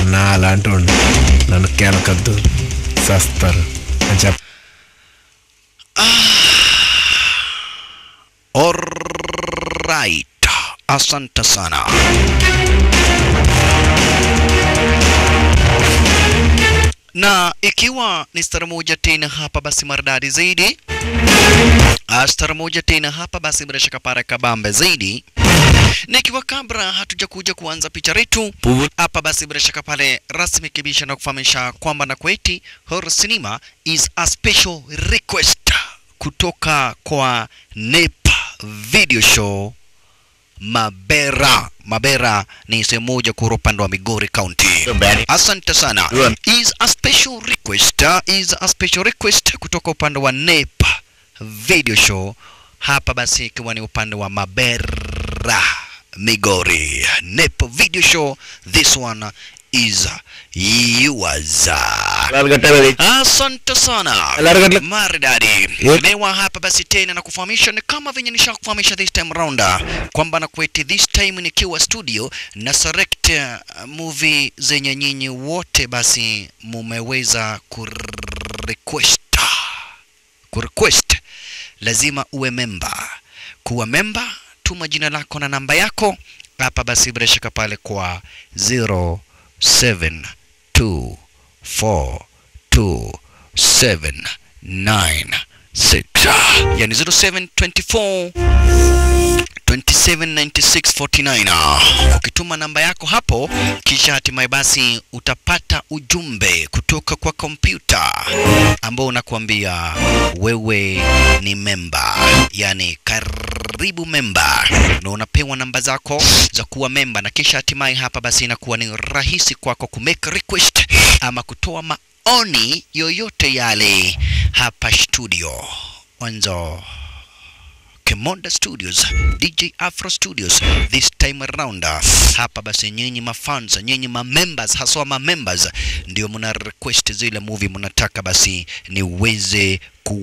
నాలు అంటుండు నన్ను కేలకద్దు చేస్తారు అని చెప్ప Alright. Asante sana. Na ikiwa ni stara moja tena hapa basi maridadi zaidi. Ah, Stara moja tena hapa basi bila shaka para kabambe zaidi. Na ikiwa kabla hatujakuja kuanza picha letu hapa basi bila shaka pale rasmi kibisha na kufahamisha kwamba na kweti horror cinema is a special request kutoka kwa NEPA video show Mabera. Mabera ni sehemu moja kura upande wa Migori County. Asante sana. Is a special request, uh, is a special request kutoka upande wa NEPA video show hapa basi ikiwa ni upande wa Mabera Migori. NEPA video show this one is yours. Asante sana maridadi. Lewa hapa basi tena na kufahamisha ni kama venye nishakufahamisha this time round kwamba na kweti this time nikiwa studio na select uh, movie zenye nyinyi wote basi mumeweza kurequest kurequest lazima uwe memba. Kuwa memba, tuma jina lako na namba yako hapa basi bila shaka pale kwa 07242796 yani 0724 279649 ukituma namba yako hapo kisha hatimaye basi utapata ujumbe kutoka kwa kompyuta ambao unakuambia wewe ni memba yani karibu memba na unapewa namba zako za kuwa memba na kisha hatimaye hapa basi inakuwa ni rahisi kwako kumake request ama kutoa maoni yoyote yale hapa studio mwanzo Kemonda Studios, DJ Afro Studios this time around. Hapa basi nyinyi mafans, nyinyi mamembers, haswa mamembers ndio mna request zile movie mnataka basi niweze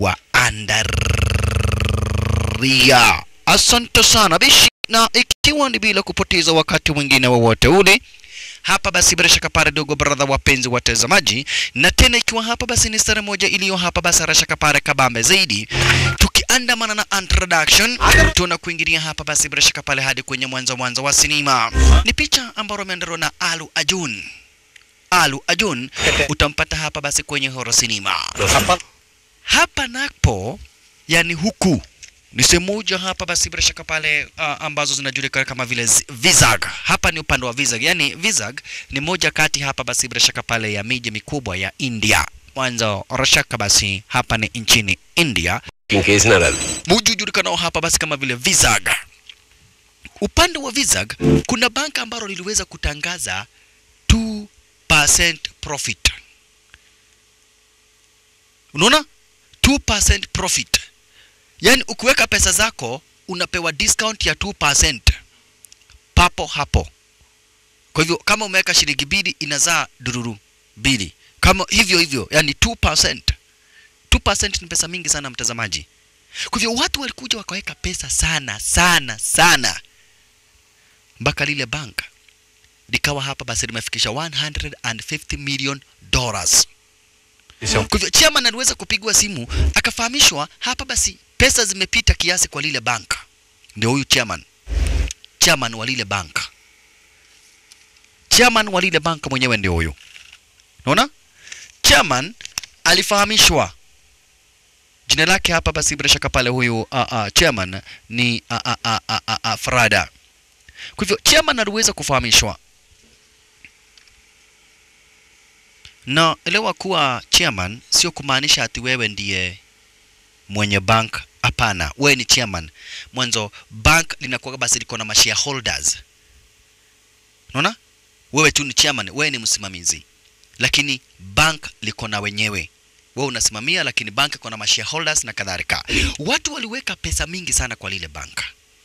kuwaandaria. Asante sana bishi, na ikiwa ni bila kupoteza wakati mwingine wowote ule hapa basi bila shaka pare dogo brother wapenzi watazamaji na tena ikiwa hapa basi ni stare moja iliyo hapa basi bila shaka pare kabambe zaidi tukiandamana na introduction tuna kuingilia hapa basi bila shaka pale hadi kwenye mwanzo mwanzo wa sinema ni picha ambayo imeandaliwa na Alu Ajun Alu Ajun utampata hapa basi kwenye horror cinema hapa napo yani huku ni sehemu moja hapa basi bila shaka pale uh, ambazo zinajulikana kama vile zi- Vizag. Hapa ni upande wa Vizag, yani Vizag ni moja kati hapa basi bila shaka pale ya miji mikubwa ya India. Mwanzo rashaka basi hapa ni nchini India, muji ujulikanao hapa basi kama vile Vizag. Upande wa Vizag kuna banka ambalo liliweza kutangaza 2% profit. Unaona? 2% profit. Yaani ukiweka pesa zako unapewa discount ya 2% papo hapo. Kwa hivyo kama umeweka shilingi mbili inazaa dururu mbili. Kama hivyo hivyo, yani 2%. 2% ni pesa mingi sana mtazamaji. Kwa hivyo watu walikuja wakaweka pesa sana sana sana mpaka lile bank likawa hapa basi limefikisha 150 million dollars. Kwa hivyo chairman aliweza kupigwa simu akafahamishwa hapa basi pesa zimepita kiasi kwa lile bank. Ndio huyu chairman, chairman wa lile bank, chairman wa lile bank mwenyewe ndio huyu. Unaona, chairman alifahamishwa jina lake hapa basi bila shaka pale huyu uh, uh, chairman ni uh, uh, uh, uh, uh, uh, Frada. Kwa hivyo chairman aliweza kufahamishwa na elewa kuwa chairman sio kumaanisha ati wewe ndiye mwenye bank. Hapana, wewe ni chairman. Mwanzo bank linakuwa basi liko na mashareholders, unaona? Wewe tu ni chairman, wewe ni msimamizi, lakini bank liko na wenyewe. Wewe unasimamia, lakini bank iko na mashareholders na kadhalika. Watu waliweka pesa mingi sana kwa lile bank.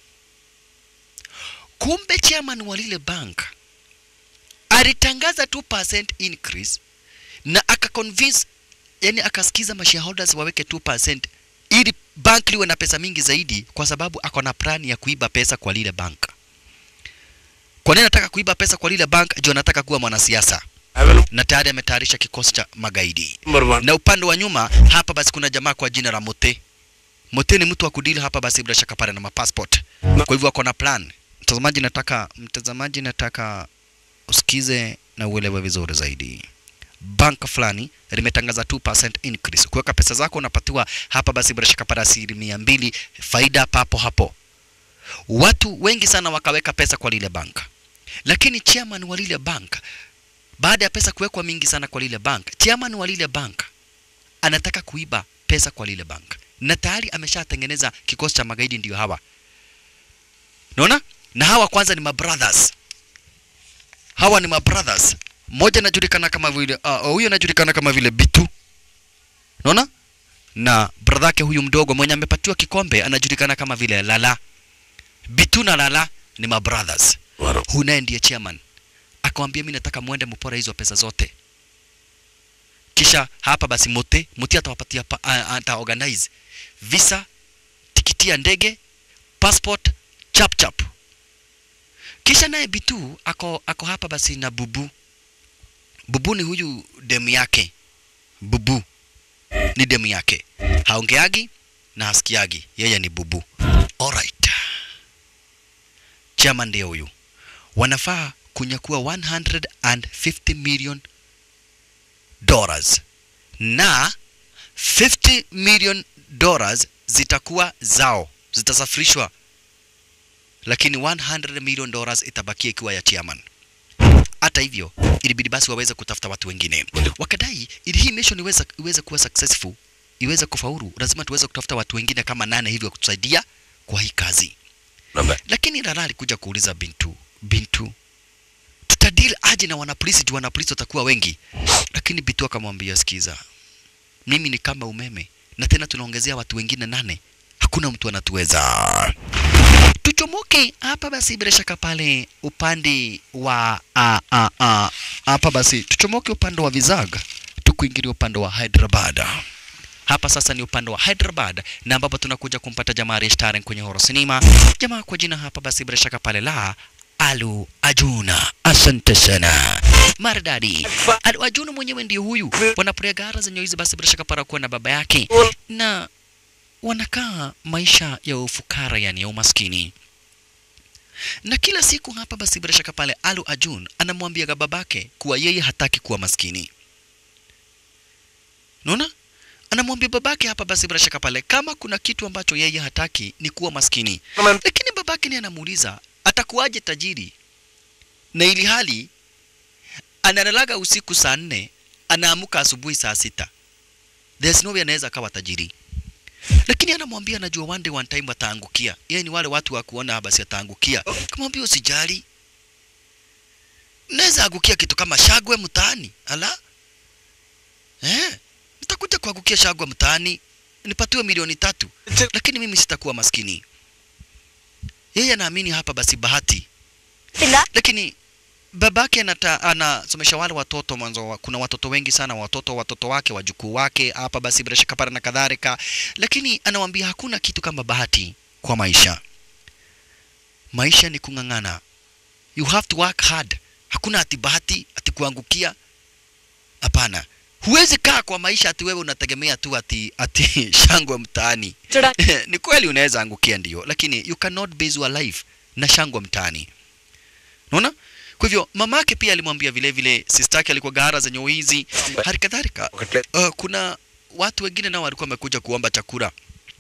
Kumbe chairman wa lile bank alitangaza 2% increase na akaconvince yani akasikiza mashareholders waweke 2% ili bank liwe na pesa mingi zaidi, kwa sababu ako na plan ya kuiba pesa kwa lile bank. Kwa nini anataka kuiba pesa kwa lile bank? Juu anataka kuwa mwanasiasa. I will na tayari ametayarisha kikosi cha magaidi. number one. Na upande wa nyuma hapa basi kuna jamaa kwa jina la Mote. Mote ni mtu wa kudili hapa basi bila shaka pale na mapassport. Na- Kwa hivyo ako na plan. Mtazamaji, nataka mtazamaji, nataka usikize na uelewe vizuri zaidi. Banka fulani limetangaza 2% increase. Kuweka pesa zako unapatiwa hapa basi bila shaka pale asilimia mbili faida papo hapo. Watu wengi sana wakaweka pesa kwa lile banka, lakini chairman wa lile banka baada ya pesa kuwekwa mingi sana kwa lile bank, chairman wa lile bank anataka kuiba pesa kwa lile bank, na tayari ameshatengeneza kikosi cha magaidi, ndio hawa. Unaona? Na hawa kwanza ni mabrothers, hawa ni mabrothers. Mmoja anajulikana kama vile ah, huyu anajulikana kama vile Bitu, unaona, na brother yake huyu mdogo mwenye amepatiwa kikombe anajulikana kama vile Lala. Bitu na Lala ni mabrothers. Waro. Huyu naye ndiye chairman akamwambia mimi nataka muende mpora hizo pesa zote kisha hapa basi mote mote atawapatia pa- a- ata organize visa tikiti ya ndege passport chap chap kisha naye bitu ako, ako hapa basi na bubu bubu ni huyu demu yake bubu ni demu yake haongeagi na hasikiagi yeye ni bubu alright chama ndiye huyu wanafaa kunyakua 150 million dollars na 50 million dollars zitakuwa zao zitasafirishwa lakini 100 million dollars itabakia ikiwa ya chairman hata hivyo ilibidi basi waweze kutafuta watu wengine wakadai ili hii mission iweze, iweze kuwa successful iweze kufaulu lazima tuweze kutafuta watu wengine kama nane hivyo kutusaidia kwa hii kazi Number. lakini Rara alikuja kuuliza Bintu, Bintu, tutadili aje na wanapolisi juu wanapolisi watakuwa wengi? Lakini Bintu akamwambia, sikiza, mimi ni kama umeme na tena tunaongezea watu wengine nane, hakuna mtu anatuweza. Tuchomoke hapa basi, bila shaka pale upande wa a, a, a, hapa basi tuchomoke upande wa Vizaga tukuingilia upande wa Hyderabad. Hapa sasa ni upande wa Hyderabad na ambapo tunakuja kumpata jamaa Restaren kwenye horo sinema. Jamaa kwa jina hapa basi bila shaka pale la Alu Ajuna. Asante sana. Maridadi. Alu Ajuna mwenyewe ndio huyu. Wanapiga gara zenye hizi basi bila shaka para kuwa na baba yake na wanakaa maisha ya ufukara yani ya umaskini. Na kila siku hapa basi bila shaka pale Alu Ajun anamwambia babake kuwa yeye hataki kuwa maskini. Unaona? anamwambia babake hapa basi bila shaka pale kama kuna kitu ambacho yeye hataki ni kuwa maskini Naman. lakini babake ni anamuuliza atakuwaje tajiri na ili hali analalaga usiku saa nne anaamuka asubuhi saa sita there's no way anaweza akawa tajiri lakini anamwambia anajua one day one time ataangukia yeye ni wale watu wa kuona basi ataangukia kamwambia usijali naweza angukia kitu kama shagwe mtaani ala eh nitakuja kuangukia shagwa mtaani nipatiwe milioni tatu lakini mimi sitakuwa maskini yeye anaamini hapa basi bahati lakini babake anata, anasomesha wale watoto mwanzo wa, kuna watoto wengi sana watoto watoto wake wajukuu wake hapa basi bila shaka pale na kadhalika lakini anawambia hakuna kitu kama bahati kwa maisha maisha ni kung'ang'ana you have to work hard hakuna ati bahati ati kuangukia hapana huwezi kaa kwa maisha ati wewe unategemea tu ati ati shangwe mtaani ni kweli unaweza angukia ndio lakini you cannot base your life na shangwe mtaani unaona kwa hivyo mamake pia alimwambia vile vile sistake alikuwa gara zenye uizi hali kadhalika uh, kuna watu wengine nao walikuwa wamekuja kuomba chakula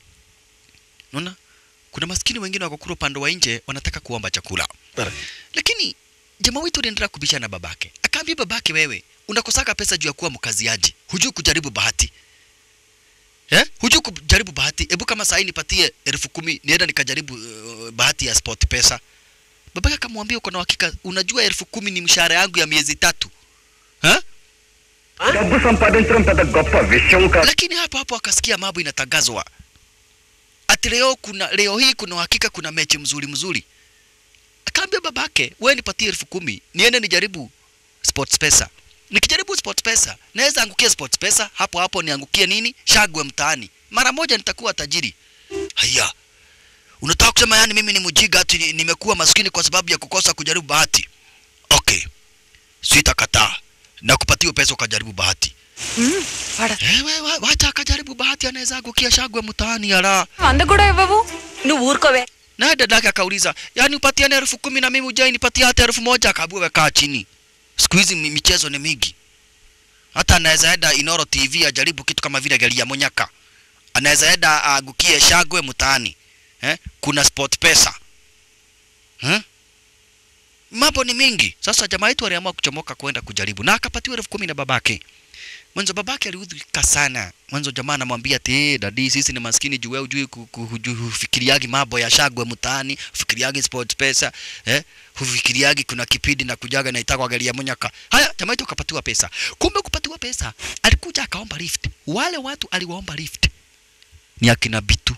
unaona kuna maskini wengine wako kule upande wa nje wanataka kuomba chakula lakini jamaa wetu aliendelea kubishana na babake akaambia babake wewe unakosaka pesa juu ya kuwa mkaziaji hujui kujaribu bahati eh? hujui kujaribu bahati hebu kama sahii nipatie elfu kumi nienda nikajaribu uh, bahati ya sport pesa babake akamwambia uko na uhakika unajua elfu kumi ni mshahara yangu ya miezi tatu ha? డబ్బు సంపాదించడం పెద్ద గొప్ప విషయం కాదు lakini hapo hapo akasikia mambo inatangazwa ati leo kuna leo hii kuna uhakika kuna mechi mzuri mzuri akaambia babake wewe nipatie elfu kumi niende nijaribu sports pesa nikijaribu sports pesa naweza angukia sports pesa hapo hapo niangukie nini shagwe mtaani mara moja nitakuwa tajiri haya unataka kusema yani mimi ni mjiga ati ni- nimekuwa maskini kwa sababu ya kukosa kujaribu bahati okay sitakataa na kupatia pesa ukajaribu bahati మ్మ్, వాడ Eh, we- we- wacha akajaribu bahati anaweza angukia shagwe mtaani ala వంద కూడా ఇవ్వవు నువ్వు ఊరుకోవే naye dadake akauliza yaani upatiane elfu kumi na mimi ujai nipatia hata elfu moja akaambiwa wekaa chini siku hizi mi- michezo ni mingi hata anaweza enda inoro tv ajaribu kitu kama vile gari ya monyaka anaweza enda aangukie shagwe mtaani eh? kuna sport pesa eh? mambo ni mingi sasa jamaa yetu aliamua kuchomoka kwenda kujaribu na akapatiwa elfu kumi na babake mwanzo babake aliudhika sana mwanzo jamaa anamwambia ati "Eh, dadi sisi ni maskini juu wewe hujui ku- ku- hujui- hufikiriagi mambo ya shagwe mtaani hufikiriagi sports pesa eh hufikiriagi kuna kipindi na kujaga na itakwa gari ya monyaka haya jamaa yetu akapatiwa pesa kumbe kupatiwa pesa alikuja akaomba lift wale watu aliwaomba lift ni akina bitu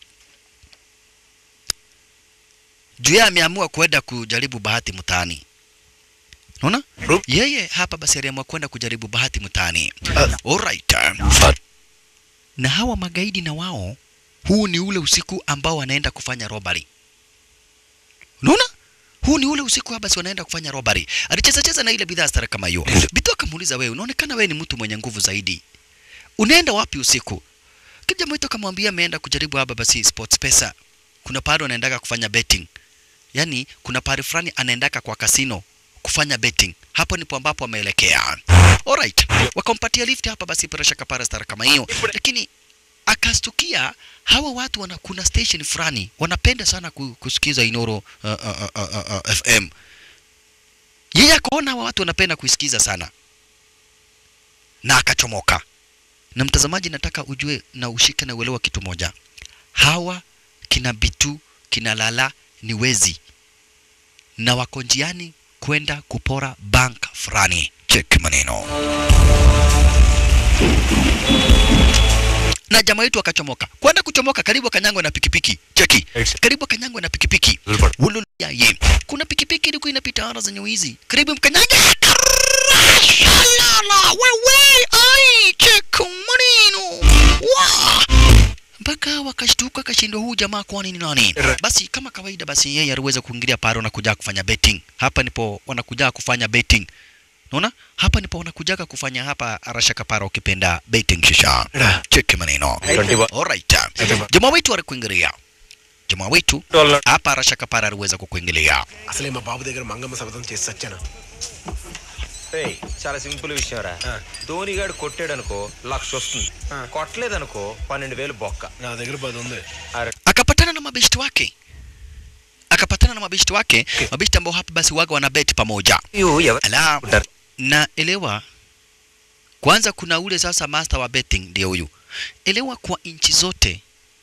juu yeye ameamua kwenda kujaribu bahati mtaani unaona yeye hapa basi aliamua kwenda kujaribu bahati mtaani alright na hawa magaidi na wao huu ni ule usiku ambao wanaenda kufanya robbery unaona huu ni ule usiku hapa basi wanaenda kufanya robbery alicheza cheza na ile bidhaa stara kama hiyo bitu akamuuliza wewe unaonekana wewe ni mtu mwenye nguvu zaidi unaenda wapi usiku kija mwito akamwambia ameenda kujaribu hapa basi sports pesa kuna pahali wanaendaga kufanya betting yani kuna pahali fulani anaendaka kwa kasino kufanya betting hapo ndipo ambapo ameelekea alright wakampatia lift hapa basi presha kapara stara kama hiyo lakini akastukia hawa watu wana, kuna station fulani wanapenda sana ku- kusikiza Inoro uh, uh, uh, uh, uh, FM. Yeye akaona hawa watu wanapenda kuisikiza sana na akachomoka. Na mtazamaji, nataka ujue na ushike na uelewa kitu moja, hawa kina Bitu kina Lala ni wezi na wako njiani kwenda kupora bank fulani. Check maneno. na jamaa wetu akachomoka kwenda kuchomoka karibu akanyangwa na pikipiki cheki karibu akanyangwa na pikipiki Wululuyaye. kuna pikipiki ilikuwa inapita ara zenye wizi karibu mkanyaga Shalala, wewe ai cheki maneno Wa! mpaka wakashtuka kashindwa huu jamaa kwani ni nani basi kama kawaida basi yeye aliweza kuingilia paro na kuja kufanya betting hapa nipo wanakuja kufanya betting Unaona? Hapa ndipo wanakujaga kufanya hapa arasha kapara ukipenda betting shisha. Cheki maneno. Alright. Jamaa wetu alikuingilia. Jamaa wetu hapa arasha kapara aliweza kukuingilia. అసలే మా బాబు దగ్గర మంగమ్మ శపథం చేసి చచ్చాను రేయ్, చాలా సింపుల్ విషయం రా ధోనిగాడు కొట్టాడు అనుకో లక్ష వస్తుంది కొట్టలేదనుకో పన్నెండు వేలు బొక్క నా దగ్గర పది ఉంది అరే Akapatana na mabeshti wake. Akapatana na mabeshti wake, mabeshti ambao hapa basi waga wana bet pamoja. Ala, na elewa kwanza kuna ule sasa master wa betting ndio huyu. Elewa kwa nchi zote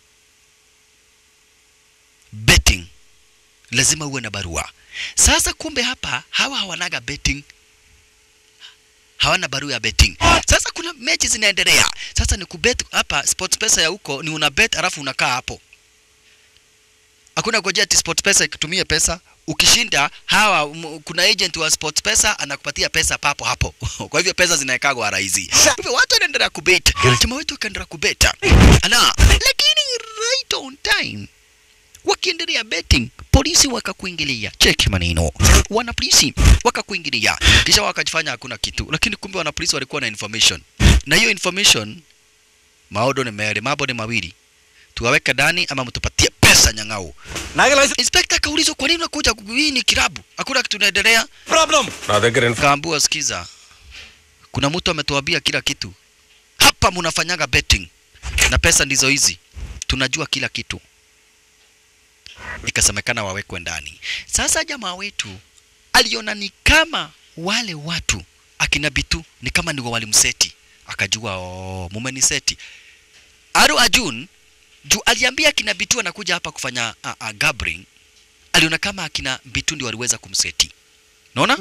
betting lazima uwe na barua. Sasa kumbe hapa hawa hawanaga betting hawana barua ya betting. Sasa kuna mechi zinaendelea. Sasa ni kubet hapa sports pesa ya huko ni una bet alafu unakaa hapo. Hakuna ngojea ati sports pesa ikutumie pesa. Ukishinda hawa m, kuna agent wa sports pesa anakupatia pesa papo hapo. Kwa hivyo pesa zinaekagwa rahisi. Kwa hivyo watu wanaendelea kubet. Jamaa wetu akaendelea kubeta. Ana lakini right on time wakiendelea betting polisi wakakuingilia cheki maneno wana polisi wakakuingilia kisha wakajifanya hakuna kitu lakini kumbe wana polisi walikuwa na information na hiyo information maodo ni mele mambo ni mawili tuwaweke ndani ama mtupatie pesa nyang'au inspector akaulizwa kwa nini unakuja ku- hii ni kilabu hakuna kitu inaendelea నా దగ్గర kaambua sikiza kuna mtu ametuambia kila kitu hapa mnafanyaga betting na pesa ndizo hizi tunajua kila kitu ikasemekana wawekwe ndani sasa jamaa wetu aliona ni kama wale watu akina bitu ni kama ndio walimseti akajua oh, mumeniseti aru ajun juu aliambia akina bitu anakuja hapa kufanya uh, uh, gambling aliona kama akina bitu ndio waliweza kumseti naona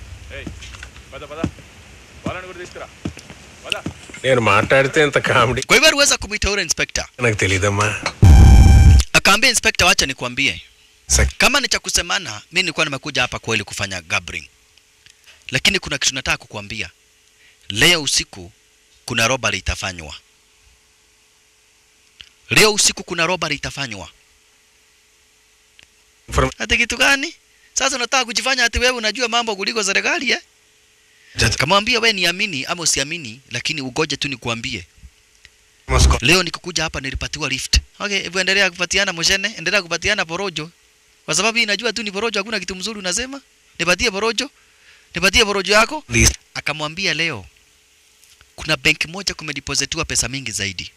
నేను మాట్లాడితే ఇంత comedy kwa hivyo aliweza kumwita yule inspector నాకు తెలియదమ్మా akaambia inspector wacha nikwambie Sek- kama ni cha kusemana mi nilikuwa nimekuja hapa kweli kufanya gambling lakini kuna kitu nataka kukuambia leo usiku kuna robbery itafanywa leo usiku kuna robbery itafanywa Inform- ati kitu gani sasa unataka kujifanya ati wewe unajua mambo kuliko serikali eh? kamwambia we niamini ama usiamini lakini ugoje tu nikuambie Moscow. leo nikikuja hapa nilipatiwa lift okay hebu endelea kupatiana moshene endelea kupatiana porojo kwa sababu hii najua tu ni porojo hakuna kitu mzuri unasema nipatie porojo nipatie porojo yako Please. akamwambia leo kuna benki moja kumedepositiwa pesa mingi zaidi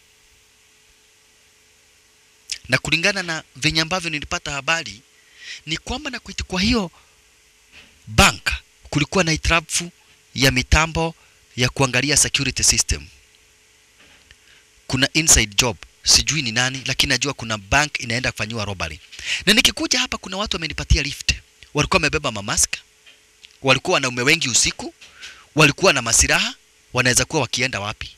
na kulingana na venye ambavyo nilipata habari ni kwamba na kuiti kwa hiyo bank kulikuwa na hitilafu ya mitambo ya kuangalia security system kuna inside job sijui ni nani lakini najua kuna bank inaenda kufanyiwa robbery na nikikuja hapa kuna watu wamenipatia lift walikuwa wamebeba mamask walikuwa wanaume wengi usiku walikuwa na masiraha wanaweza kuwa wakienda wapi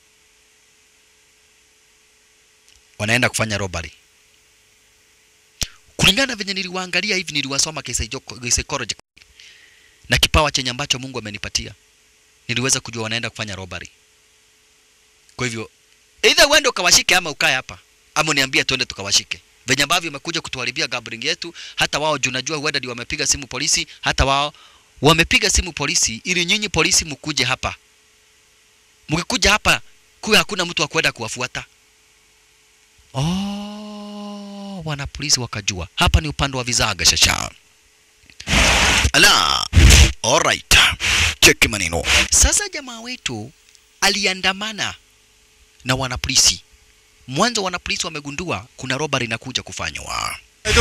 wanaenda kufanya robbery kulingana na venye niliwaangalia hivi niliwasoma psychology na kipawa chenye ambacho Mungu amenipatia niliweza kujua wanaenda kufanya robbery kwa hivyo either uende ukawashike ama ukae hapa ama uniambie tuende tukawashike venye ambavyo umekuja kutuharibia gambling yetu hata wao juu najua huenda ndio wamepiga simu polisi hata wao wamepiga simu polisi ili nyinyi polisi mkuje hapa mkikuja hapa kuwe hakuna mtu wa kwenda kuwafuata oh wana polisi wakajua hapa ni upande wa vizaga shasha ala alright cheki maneno sasa jamaa wetu aliandamana na wanapolisi mwanzo wanapolisi wamegundua kuna robbery inakuja kufanywa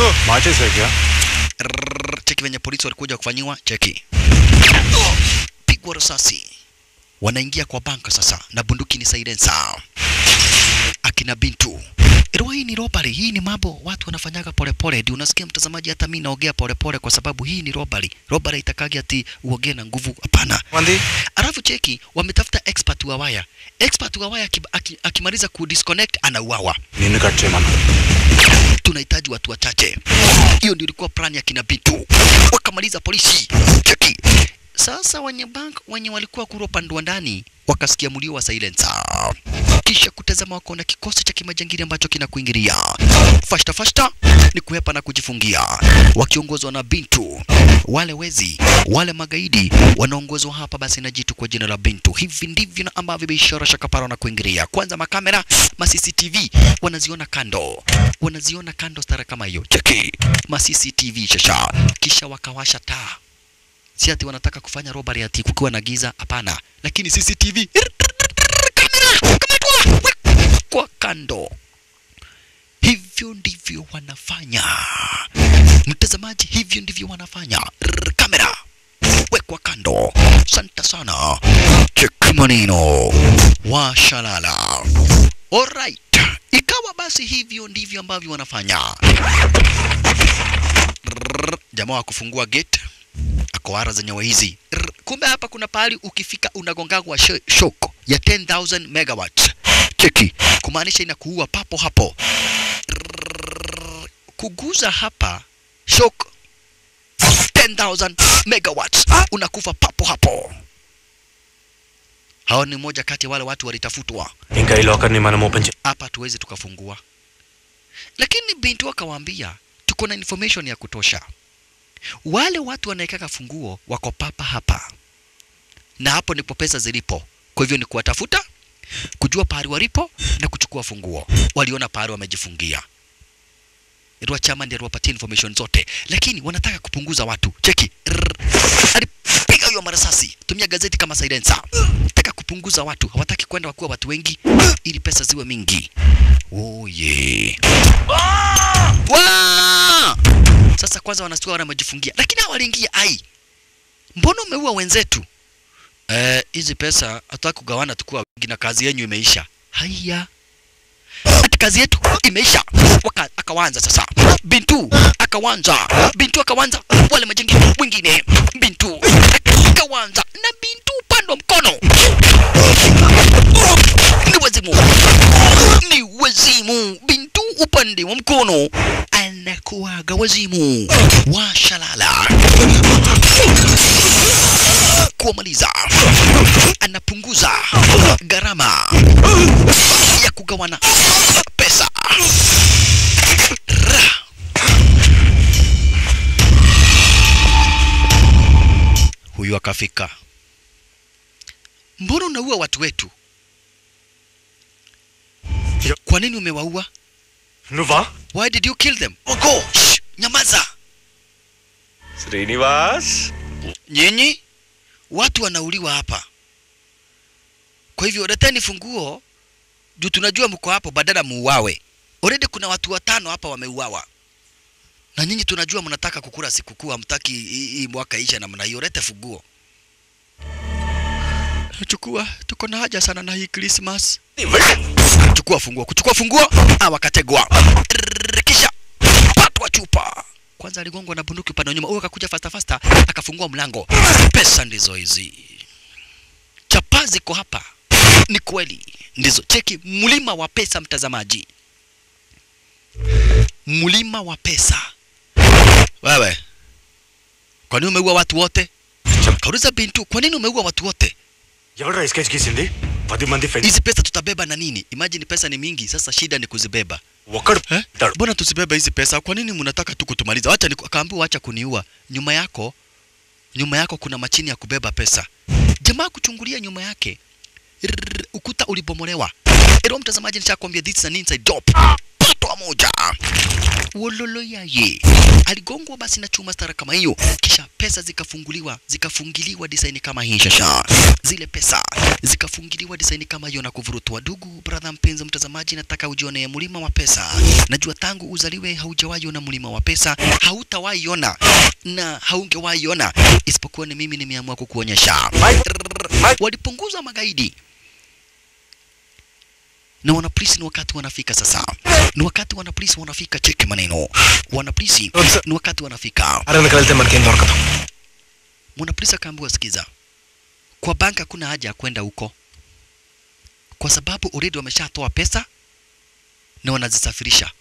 Rrrr, cheki venye polisi walikuja kufanyiwa cheki pigwa risasi wanaingia kwa banka sasa na bunduki ni silencer akina bintu Ero hii ni robbery, hii ni mambo watu wanafanyaga polepole. Ndio unasikia mtazamaji, hata mimi naongea polepole kwa sababu hii ni robbery. Robbery itakagi ati uongee na nguvu, hapana. Wandi. Alafu cheki, wametafuta expert wa waya. Expert wa waya aki- aki- akimaliza ku disconnect anauawa. నిన్ను cut చేయమన్నా Tunahitaji watu wachache. Hiyo ndio ilikuwa plan ya kina Bitu. Wakamaliza polisi. Cheki. Sasa wenye bank wenye walikuwa kura upande wa ndani wakasikia mlio wa silencer. Kisha kutazama wakaona kikosi cha kimajangili ambacho kinakuingilia. Fashta fashta ni kuhepa na kujifungia, wakiongozwa na Bintu. Wale wezi, wale magaidi wanaongozwa hapa basi na jitu kwa jina la Bintu. Hivi ndivyo na ambavyo biashara shakapara na kuingilia. Kwanza makamera, ma CCTV wanaziona kando, wanaziona kando stara kama hiyo. Cheki ma CCTV shasha, kisha wakawasha taa si ati wanataka kufanya robbery ati kukiwa na giza, hapana. Lakini CCTV kamera kamatwa kwa kando. Hivyo ndivyo wanafanya mtazamaji, hivyo ndivyo wanafanya. Rrr, Kamera wekwa kando. Santa sana, cheki maneno washalala. Alright, ikawa basi hivyo ndivyo ambavyo wanafanya. Rrr, Jamaa wa kufungua gate akoara zenyewe hizi. Rrr, Kumbe hapa kuna pahali ukifika unagongagwa sho- shock ya 10,000 megawatts. Cheki, kumaanisha inakuua papo hapo. Rrr, Kuguza hapa shock 10,000 megawatts, unakufa papo hapo. Hao ni moja kati ya wale watu walitafutwa ఇంకా ఈ లోకర్ని మనం ఓపెన్ చే hapa hatuwezi tukafungua. Lakini binti akawaambia tuko na information ya kutosha. Wale watu wanaekaka funguo wako papa hapa, na hapo ndipo pesa zilipo. Kwa hivyo ni kuwatafuta, kujua pahali walipo na kuchukua funguo. Waliona pahali wamejifungia. Rua chama ndiye aliwapatia information zote, lakini wanataka kupunguza watu. Cheki, Rrrr. alipiga hiyo marasasi, tumia gazeti kama silencer. Nataka kupunguza watu, hawataki kwenda wakuwa watu wengi ili pesa ziwe mingi. Oh yeah. Wa! Sasa kwanza wanastua wanamejifungia, lakini hao waliingia ai, mbona umeua wenzetu? Eh, hizi pesa hatutaki kugawana tukuwa wengi na kazi yenyu imeisha. Haya, ati kazi yetu imeisha. Waka, akawanza sasa, Bintu akawanza, Bintu akawanza, wale majengi wengine, Bintu akawanza na Bintu upande wa mkono ni wazimu, ni wazimu. Bintu upande wa mkono anakuaga wazimu wa shalala kuwamaliza, anapunguza gharama ya kugawana pesa. Ra. Huyu akafika mbona unaua watu wetu kwa nini umewaua నువ్వా why did you kill them go Shh, nyamaza Srinivas nyinyi watu wanauliwa hapa kwa hivyo leteni funguo juu tunajua mko hapo badala muuawe already kuna watu watano hapa wameuawa na nyinyi tunajua mnataka kukula sikukuu hamtaki hii hii mwaka isha namna hiyo lete funguo chukua tuko na haja sana na hii Christmas chukua funguo kuchukua funguo ah wakategwa Rrrr, kisha patwa chupa kwanza aligongwa na bunduki upande wa nyuma huyo akakuja fasta fasta akafungua mlango pesa ndizo hizi chapa ziko hapa ni kweli ndizo cheki mlima wa pesa mtazamaji mlima wa pesa wewe kwa nini umeua watu wote kauliza bintu kwa nini umeua watu wote ఎవడ్రా sketch గీసింది పది మంది friends hizi pesa tutabeba na nini imagine pesa ni mingi sasa shida ni kuzibeba ఒక్కడు Eh? Mbona tusibebe hizi pesa? Kwa nini mnataka tu kutumaliza? Wacha niku- akaambiwa acha kuniua. Nyuma yako nyuma yako kuna machini ya kubeba pesa. Jamaa kuchungulia nyuma yake. Rrrr, ukuta ulibomolewa. Ero mtazamaji nishakwambia this is an inside job. Patwa moja. Wololo yaye. Aligongwa basi na chuma stara kama hiyo. Kisha pesa zikafunguliwa, zikafungiliwa design kama hii shasha. Zile pesa zikafungiliwa design kama hiyo na kuvurutwa. Ndugu brother mpenzi mtazamaji, nataka ujione mlima wa pesa. Najua tangu uzaliwe haujawahi ona mlima wa pesa, hautawahi ona na haungewahi ona, isipokuwa ni mimi nimeamua kukuonyesha. Walipunguza magaidi na wanapolisi ni wakati wanafika sasa, ni wakati wanapolisi wanafika. Cheki maneno, wanapolisi ni wakati wanafika. అరవై వెళ్తే మనకేం దొరకదు Mwanapolisi akaambiwa, sikiza, kwa banka hakuna haja ya kwenda huko, kwa sababu already wameshatoa pesa na wanazisafirisha.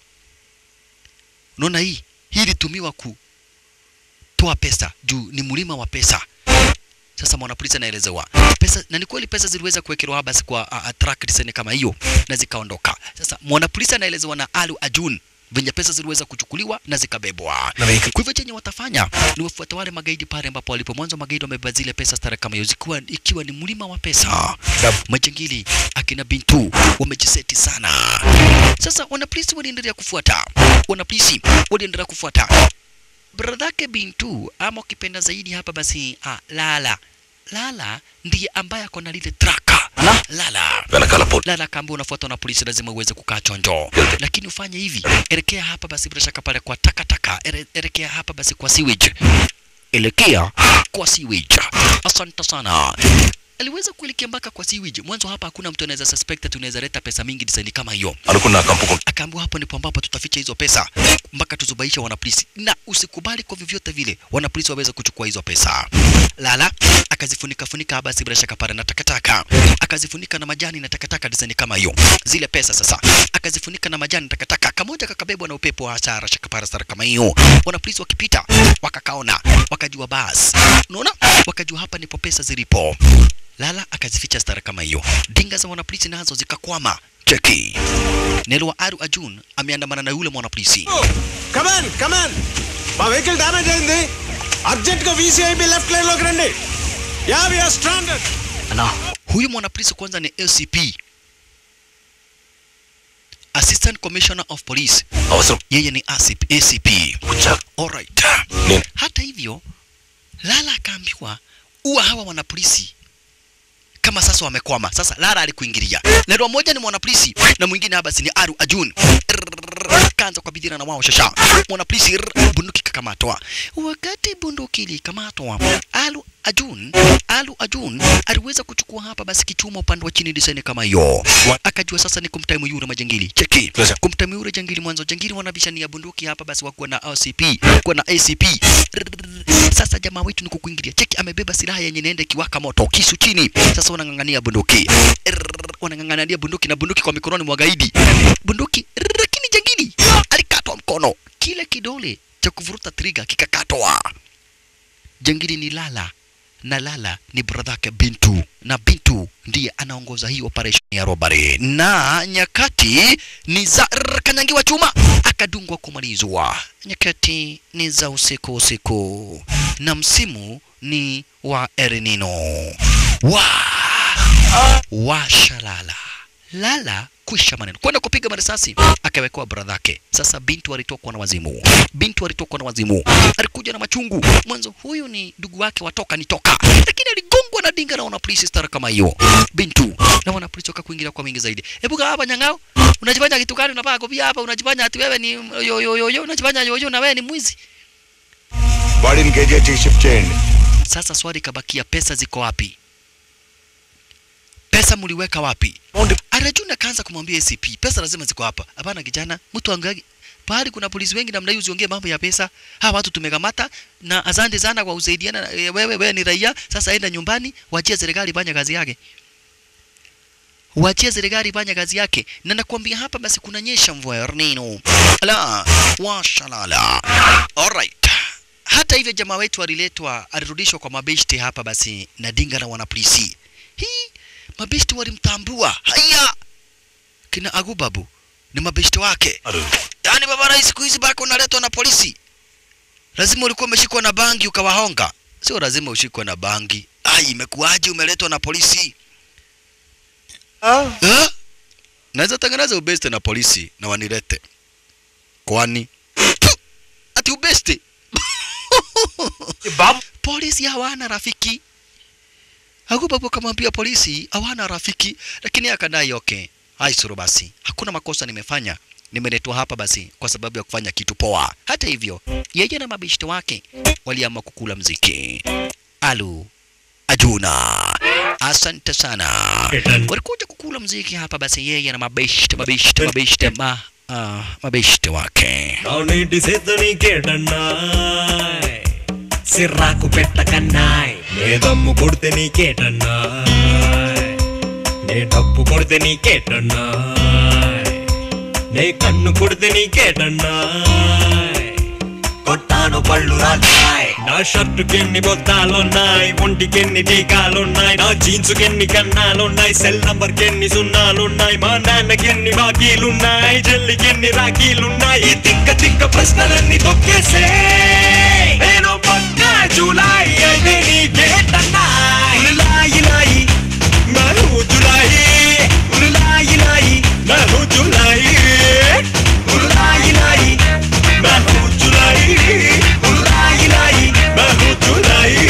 Unaona hii hii ilitumiwa kutoa pesa juu ni mlima wa pesa. Sasa mwanapolisi anaelezewa pesa, na ni kweli pesa ziliweza kuwekelwa basi kwa uh, track design kama hiyo na zikaondoka. Sasa mwanapolisi anaelezewa na Alu Ajun venye pesa ziliweza kuchukuliwa na zikabebwa. Na vehicle. Kwa hivyo chenye watafanya ni wafuata wale magaidi pale ambapo walipo mwanzo, magaidi wamebeba zile pesa stara kama hiyo, zikiwa ikiwa ni mlima wa pesa. Majangili akina Bintu wamejiseti sana. Sasa wanapolisi waliendelea kufuata, wanapolisi waliendelea kufuata bradhake Bintu ama ukipenda zaidi hapa basi ah, Lala Lala ndiye ambaye ako na lile traka Lala వెనకాల పో Lala akaambiwa unafuatwa na polisi, lazima uweze kukaa chonjo, lakini ufanye hivi, elekea hapa basi, bila shaka pale kwa takataka, ere- elekea hapa basi kwa sewage, elekea kwa sewage. Asante sana. Aliweza kuelekea mpaka kwa sewage. Mwanzo hapa hakuna mtu anaweza suspect ati unaweza leta pesa mingi design kama hiyo. అనుకున్నా కంపుకుంటా Akaambiwa hapo ndipo ambapo tutaficha hizo pesa mpaka tuzubaisha wanapolisi, na usikubali kwa vyovyote vile wanapolisi waweze kuchukua hizo pesa. Lala akazifunika funika basi bila shaka pale na takataka, akazifunika na majani na takataka design kama hiyo. Zile pesa sasa akazifunika na majani na takataka, kamoja kakabebwa na upepo wa hasara shaka pale sara kama hiyo. Wanapolisi wakipita wakakaona, wakajua basi, unaona, wakajua hapa ndipo pesa zilipo. Lala akazificha stara kama hiyo. Dinga za wanapolisi nazo zikakwama. Cheki. Nelo wa Aru Ajun ameandamana na yule mwanapolisi. కమాన్ కమాన్ మా vehicle damage అయింది అర్జెంట్ గా వీసీఐబీ left line లోకి రండి yeah we are stranded Huyu mwanapolisi kwanza ni LCP. Assistant Commissioner of Police. అవసరం Yeye ni ACP. ACP. కూర్చో Alright. నేను Hata hivyo, Lala akaambiwa uwa hawa wanapolisi kama sasa wamekwama. Sasa Lala alikuingilia. Nero moja ni mwanapolisi na mwingine hapa si ni Aru Ajun. Kaanza kwa bidira na wao shasha. Mwanapolisi rrr, bunduki kakamatwa. Wakati bunduki ilikamatwa, Alu Ajun, Alu Ajun aliweza kuchukua hapa basi kichuma upande wa chini design kama hiyo. Akajua sasa ni kumtaimu yule majangili. Cheki. Yes, sir. Kumtaimu yule jangili mwanzo jangili wanabishania bunduki hapa basi wakuwa na OCP, kuwa na ACP. Rrrr. Sasa jamaa wetu ni kukuingilia. Cheki amebeba silaha yenye inaenda ikiwaka moto, kisu chini. Sasa wanang'ang'ania bunduki. Rrrr. Wanang'ang'ania bunduki na bunduki kwa mikononi mwa gaidi. Bunduki rrrr, lakini jangili alikatwa mkono. Kile kidole cha kuvuruta trigger kikakatwa. Jangili ni Lala na Lala ni bradhake Bintu na Bintu ndiye anaongoza hii operation ya robbery, na nyakati ni za rrr, kanyangiwa chuma akadungwa kumalizwa. Nyakati ni za usiku usiku, na msimu ni wa El Nino. Wa washalala lala kwisha maneno kwenda kupiga marisasi akawekewa bradhake sasa bintu alitokwa na wazimu bintu alitokwa na wazimu alikuja na machungu mwanzo huyu ni ndugu wake watoka nitoka lakini aligongwa na dinga na wanapolisi stara kama hiyo bintu na wanapolisi waka kuingilia kwa mingi zaidi hebu kaa hapa nyangao unajifanya kitu gani unapaka kopia hapa unajifanya ati wewe ni yo yo yo yo unajifanya yo yo na wewe ni mwizi బాడీని కేజీహెచ్కి shift చేయండి sasa swali kabakia pesa ziko wapi pesa mliweka wapi Arjuna kaanza kumwambia ACP pesa lazima ziko hapa hapana kijana mtu angagi pahali kuna polisi wengi namna hiyo usiongee mambo ya pesa hawa watu tumekamata na asante sana kwa usaidiana eh, wewe wewe ni raia sasa enda nyumbani wachie serikali fanya kazi yake wachie serikali fanya kazi yake na nakwambia hapa basi kunanyesha mvua ya Nino la washalala alright hata hivyo jamaa wetu aliletwa alirudishwa kwa mabeshte hapa basi na dinga na wanapolisi hii mabeshte walimtambua haya kina agubabu ni mabeshte wake yaani baba rais siku hizi bado unaletwa na polisi lazima ulikuwa umeshikwa na bangi ukawahonga sio lazima ushikwe na bangi ai imekuwaje umeletwa na polisi Eh? naweza tangaza ubeste na polisi na wanilete kwani Tu! ati ubeste polisi hawana rafiki Agubabu kamwambia polisi hawana rafiki, lakini akadai okay, haisuru basi, hakuna makosa nimefanya, nimeletwa hapa basi kwa sababu ya kufanya kitu poa. Hata hivyo, yeye na mabishto wake waliamua kukula mziki. Alu Ajuna, asante sana. Walikuja kukula mziki hapa basi, yeye na mabishte mabishte mabishte ma uh, mabishte wake అవునేంటి సేతని కేటన్నాయ్ సిర్రాకు పెట్టకన్నాయ్ నే దమ్ము కొడితే నీకేటన్నాయ్ నే డబ్బు కొడితే నీకేటన్నాయ్ నే కన్ను కొడితే నీకేటన్నాయ్ కొట్టాను పళ్ళు రాజాయ్ నా షర్టుకి ఎన్ని బొత్తాలున్నాయి ఒంటికి ఎన్ని టీకాలున్నాయి నా జీన్స్ కి ఎన్ని కన్నాలున్నాయి సెల్ నంబర్ కి ఎన్ని సున్నాలున్నాయి మా నాన్నకి ఎన్ని బాకీలున్నాయి చెల్లికి ఎన్ని రాఖీలున్నాయి ఈ తిక్క తిక్క ప్రశ్నలన్నీ తొక్కేసే నేను పక్క జూలై అయితే నీకేటన్నాయి ఉలాయి లాయి మను జులాయి ఉలాయి లాయి మను జులాయి ఉలాయి లాయి మను జులాయి ఉలాయి లాయి మను జులాయి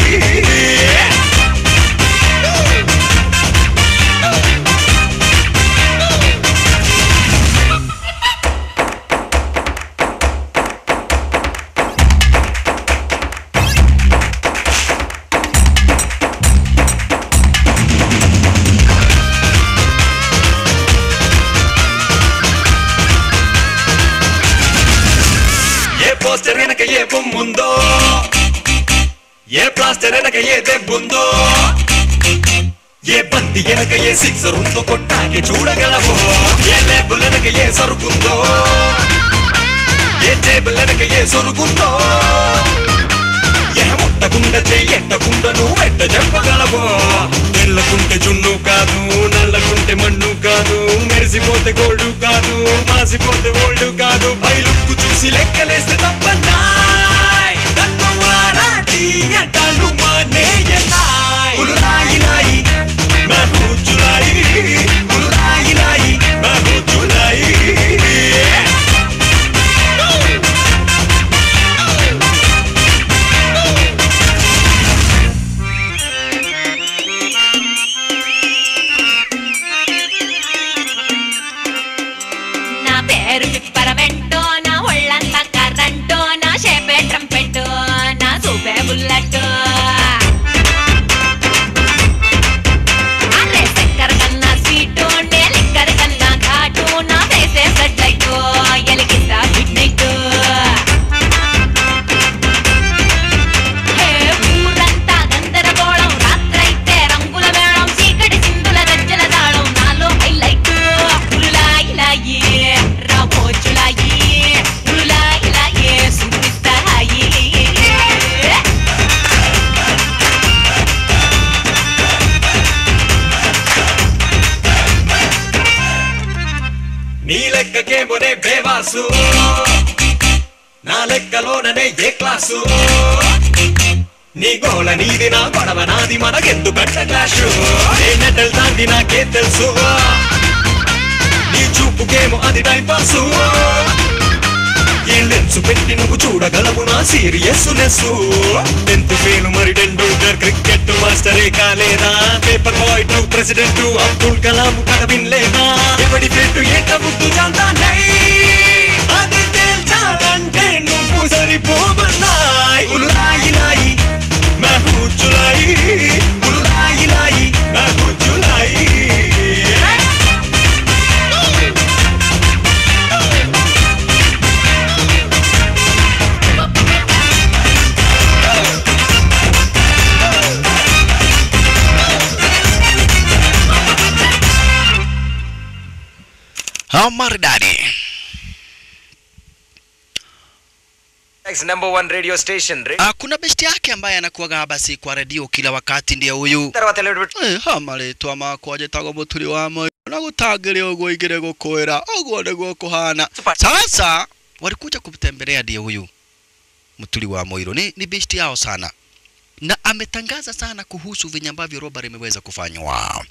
ఏ పోస్టర్ వెనక ఏ బొమ్ముందో ఏ ప్లాస్టర్ వెనక ఏ దెబ్బుందో ఏ బంతి వెనక ఏ సిక్సర్ ఉందో కొట్టాకే చూడగలవో ఏ లేబుల్ వెనక ఏ సరుకుందో ఏ టేబుల్ వెనక ఏ సొరుగుందో ఏ ముట్టకుండా చెయ్యట్టకుండా నువ్వు వెంట చెప్పగలవో తెల్లకుంటే జున్ను కాదు నల్లకుంటే మన్ను కాదు మెరిసిపోతే గోల్డ్ కాదు మాసిపోతే ఓల్డ్ కాదు బయలుక్కు చూసి లెక్కలేస్తే తప్పన్నాయ్ నన్ను వారాటి అంటాను మానేయనాయ్ ఉల్లాయి లాయి మహు జులాయి ఉల్లాయి లాయి మహు జులాయి నా పేరు పిప్పరమెంటో నా ఒళ్ళంతా కర్రంటో నా షేపే ట్రంపెట్టో నా సూపే బుల్లెట్ అరే చక్కెర కన్నా స్వీటు నే లిక్కర్ కన్నా ఘాటు నా ఫేసే ఫ్లడ్ లైట్ ఎలిగిస్తా గుడ్ నైట్ హే ఊరంతా గందరగోళం రాత్రైతే రంగుల మేళం చీకటి సింధుల గజ్జల తాళం నాలో హైలైట్ ఉరులాయి లాయి రామోజులాయి ఉరులాయి లాయి సుపిస్తాయి నీ లెక్కకేమోనే బేవాసు నా లెక్కలోననే ఏ క్లాసు నీ గోల నీది నా గొడవ నాది మనకెందుకంట క్లాష్ ఏ నెటల్ దాంది నాకే తెలుసు నీ చూపుకేమో అది టైం పాసు ఈ లెన్స్ పెట్టి నువ్వు చూడగలవు నా సీరియస్ నెస్ టెన్త్ ఫెయిల్ మరి టెండూల్కర్ క్రికెట్ మాస్టరే కాలేదా paper boy to president Abdul Kalam కథ వినలేదా ఎవడి పెట్టు ఏట ముద్దు జాంతానై అది తేల్చాలంటే నువ్వు సరిపోమన్నాయి ఉలాయి లాయి मैं हूँ जुलाई उलाई लाई मैं हूँ जुलाई Ah, maridadi number one radio station Ah, kuna besti yake ambaye anakuwaga basi kwa redio kila wakati ndiye huyu తర్వాత elevator Eh, amaretwa makwa njĩtagwo mũturi wa moyo na gũtangĩre ũguo igĩrĩ gũkwĩra ũguo nĩguo kũhana sasa walikuja kumtembelea ndiye huyu mturi wa moiro ni, ni besti yao sana na ametangaza sana kuhusu venye ambavyo robari imeweza kufanywa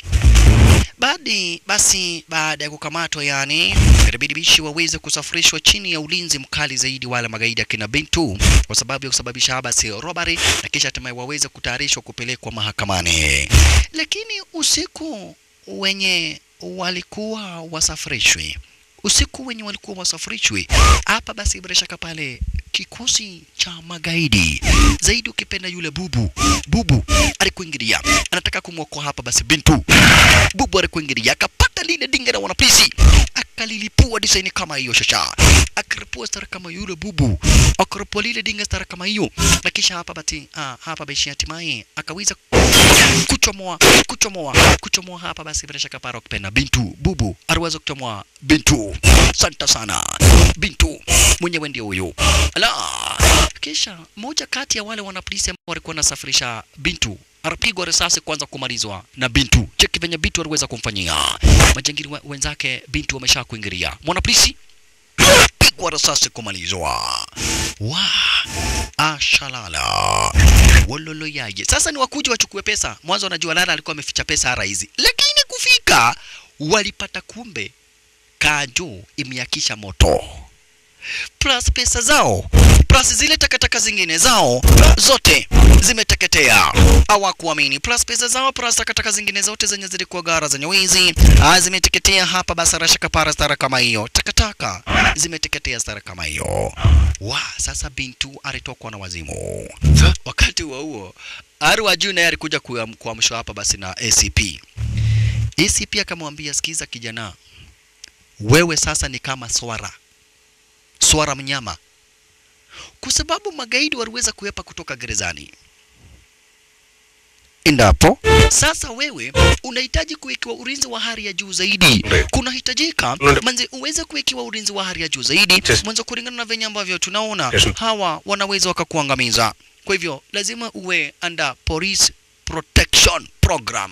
Baadi basi baada ya kukamatwa yani ilibidi bishi waweze kusafirishwa chini ya ulinzi mkali zaidi wale magaidi akina Bintu kwa sababu ya kusababisha basi robbery na kisha hatimaye waweze kutayarishwa kupelekwa mahakamani. Lakini usiku wenye walikuwa wasafirishwi usiku wenye walikuwa wasafirishwi hapa, basi bila shaka pale kikosi cha magaidi zaidi, ukipenda yule bubu bubu alikuingilia, anataka kumwokoa hapa basi Bintu. Bubu alikuingilia akapata lile dinga la wanapolisi akalilipua design kama hiyo shasha, akaripua stara kama yule bubu, akaripua lile dinga stara kama hiyo, na kisha hapa bati ah, hapa basi hatimaye akaweza kuchomoa kuchomoa kuchomoa hapa basi bila shaka para kupenda Bintu bubu aliweza kuchomoa Bintu. Santa sana Bintu mwenyewe ndio huyo. Ala, kisha moja kati ya wale wanapolisi ambao walikuwa wanasafirisha Bintu alipigwa risasi kwanza kumalizwa na Bintu. Cheki venye Bintu aliweza kumfanyia majangili we- wenzake. Bintu wamesha kuingilia mwanapolisi pigwa risasi kumalizwa. Wa ashalala wololo yaje. Sasa ni wakuja wachukue pesa. Mwanzo wanajua Lala alikuwa ameficha pesa hara hizi, lakini kufika walipata kumbe Kanjo imeakisha moto plus pesa zao plus zile takataka zingine zao zote zimeteketea. Hawakuamini plus pesa zao plus takataka zingine zote zenye zilikuwa gara zenye wizi ah, zimeteketea hapa. Basi rasha kapara stara kama hiyo, takataka zimeteketea stara kama hiyo. Wa sasa Bintu alitokwa na wazimu. Wakati huo huo Aru wa juu naye alikuja kuam- kuamshwa hapa basi na ACP. ACP akamwambia, sikiza kijana, wewe sasa ni kama swara swara mnyama, kwa sababu magaidi waliweza kuepa kutoka gerezani. Endapo sasa wewe unahitaji kuwekewa ulinzi wa hali ya juu zaidi, kunahitajika Ndio. manze uweze kuwekewa ulinzi wa hali ya juu zaidi, Yes. mwanzo kulingana na venye ambavyo tunaona Yes. hawa wanaweza wakakuangamiza. Kwa hivyo lazima uwe under police protection program.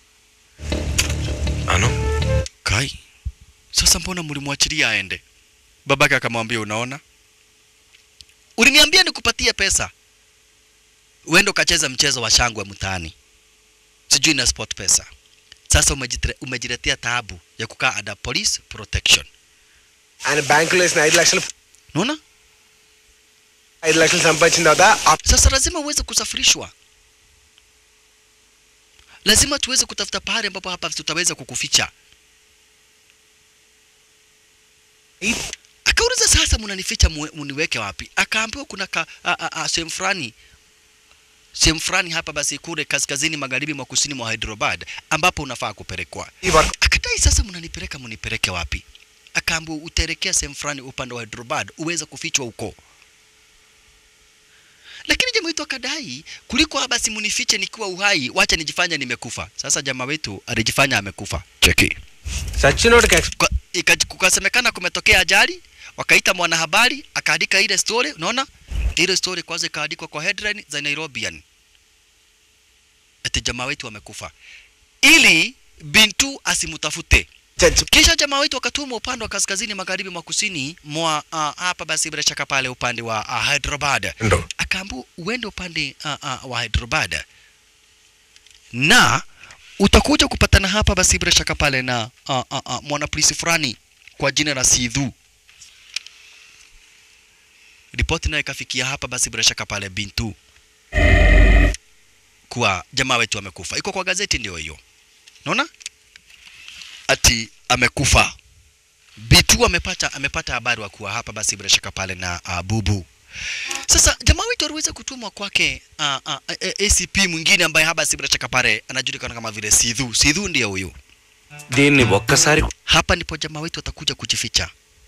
Ano? Kai, sasa mbona mlimwachilia aende? Babake akamwambia, unaona, uliniambia nikupatie pesa uende ukacheza mchezo wa shangwe mtaani, sijui na sport pesa. Sasa umejitire- umejiletea taabu ya kukaa under police protection. ఆయన బ్యాంకులో వేసిన ఐదు లక్షలు Unaona? ఐదు లక్షలు సంపాదించిన తర్వాత ఆ Sasa lazima uweze kusafirishwa, lazima tuweze kutafuta pahali ambapo hapa tutaweza kukuficha. Akauliza, sasa mnanificha mwe- muniweke wapi? Akaambiwa kuna ka, a- a- a- sehemu fulani sehemu fulani hapa basi kule kaskazini magharibi mwa kusini mwa Hyderabad ambapo unafaa kupelekwa. ఈ work Akadai, sasa mnanipeleka munipeleke wapi? Akaambiwa utaelekea sehemu fulani upande wa Hyderabad uweze kufichwa huko. Lakini jamaa wetu akadai kuliko basi munifiche nikiwa uhai, wacha nijifanya nimekufa. Sasa jamaa wetu alijifanya amekufa. Cheki. సచ్చినోడికి ex Kwa- ika- kukasemekana kumetokea ajali, wakaita mwanahabari akaandika ile story. Unaona ile story kwanza ikaandikwa kwa headline za Nairobian, ati jamaa wetu amekufa, ili Bintu asimutafute. చచ్చి Kisha jamaa wetu akatuma upande wa kaskazini magharibi mwa kusini mwa uh, hapa basi bila shaka pale upande wa uh, Hyderabad Ndo. akaambu uende upande uh, uh, wa Hyderabad na utakuja kupatana hapa basi bila shaka pale na uh, uh, uh, mwanapolisi fulani kwa jina la Sidhu. Ripoti nayo ikafikia hapa basi bila shaka pale Bintu kuwa jamaa wetu amekufa. Iko kwa gazeti ndio hiyo, naona ati amekufa. Bitu amepata amepata habari wa kuwa hapa basi bila shaka pale na uh, Bubu. Sasa jamaa wetu aliweza kutumwa kwake uh, uh, ACP mwingine ambaye haba si bila shaka pale anajulikana kama vile Sidhu. Sidhu ndiye huyu. దీన్ని ఒక్కసారి Hapa ndipo jamaa wetu atakuja kujificha.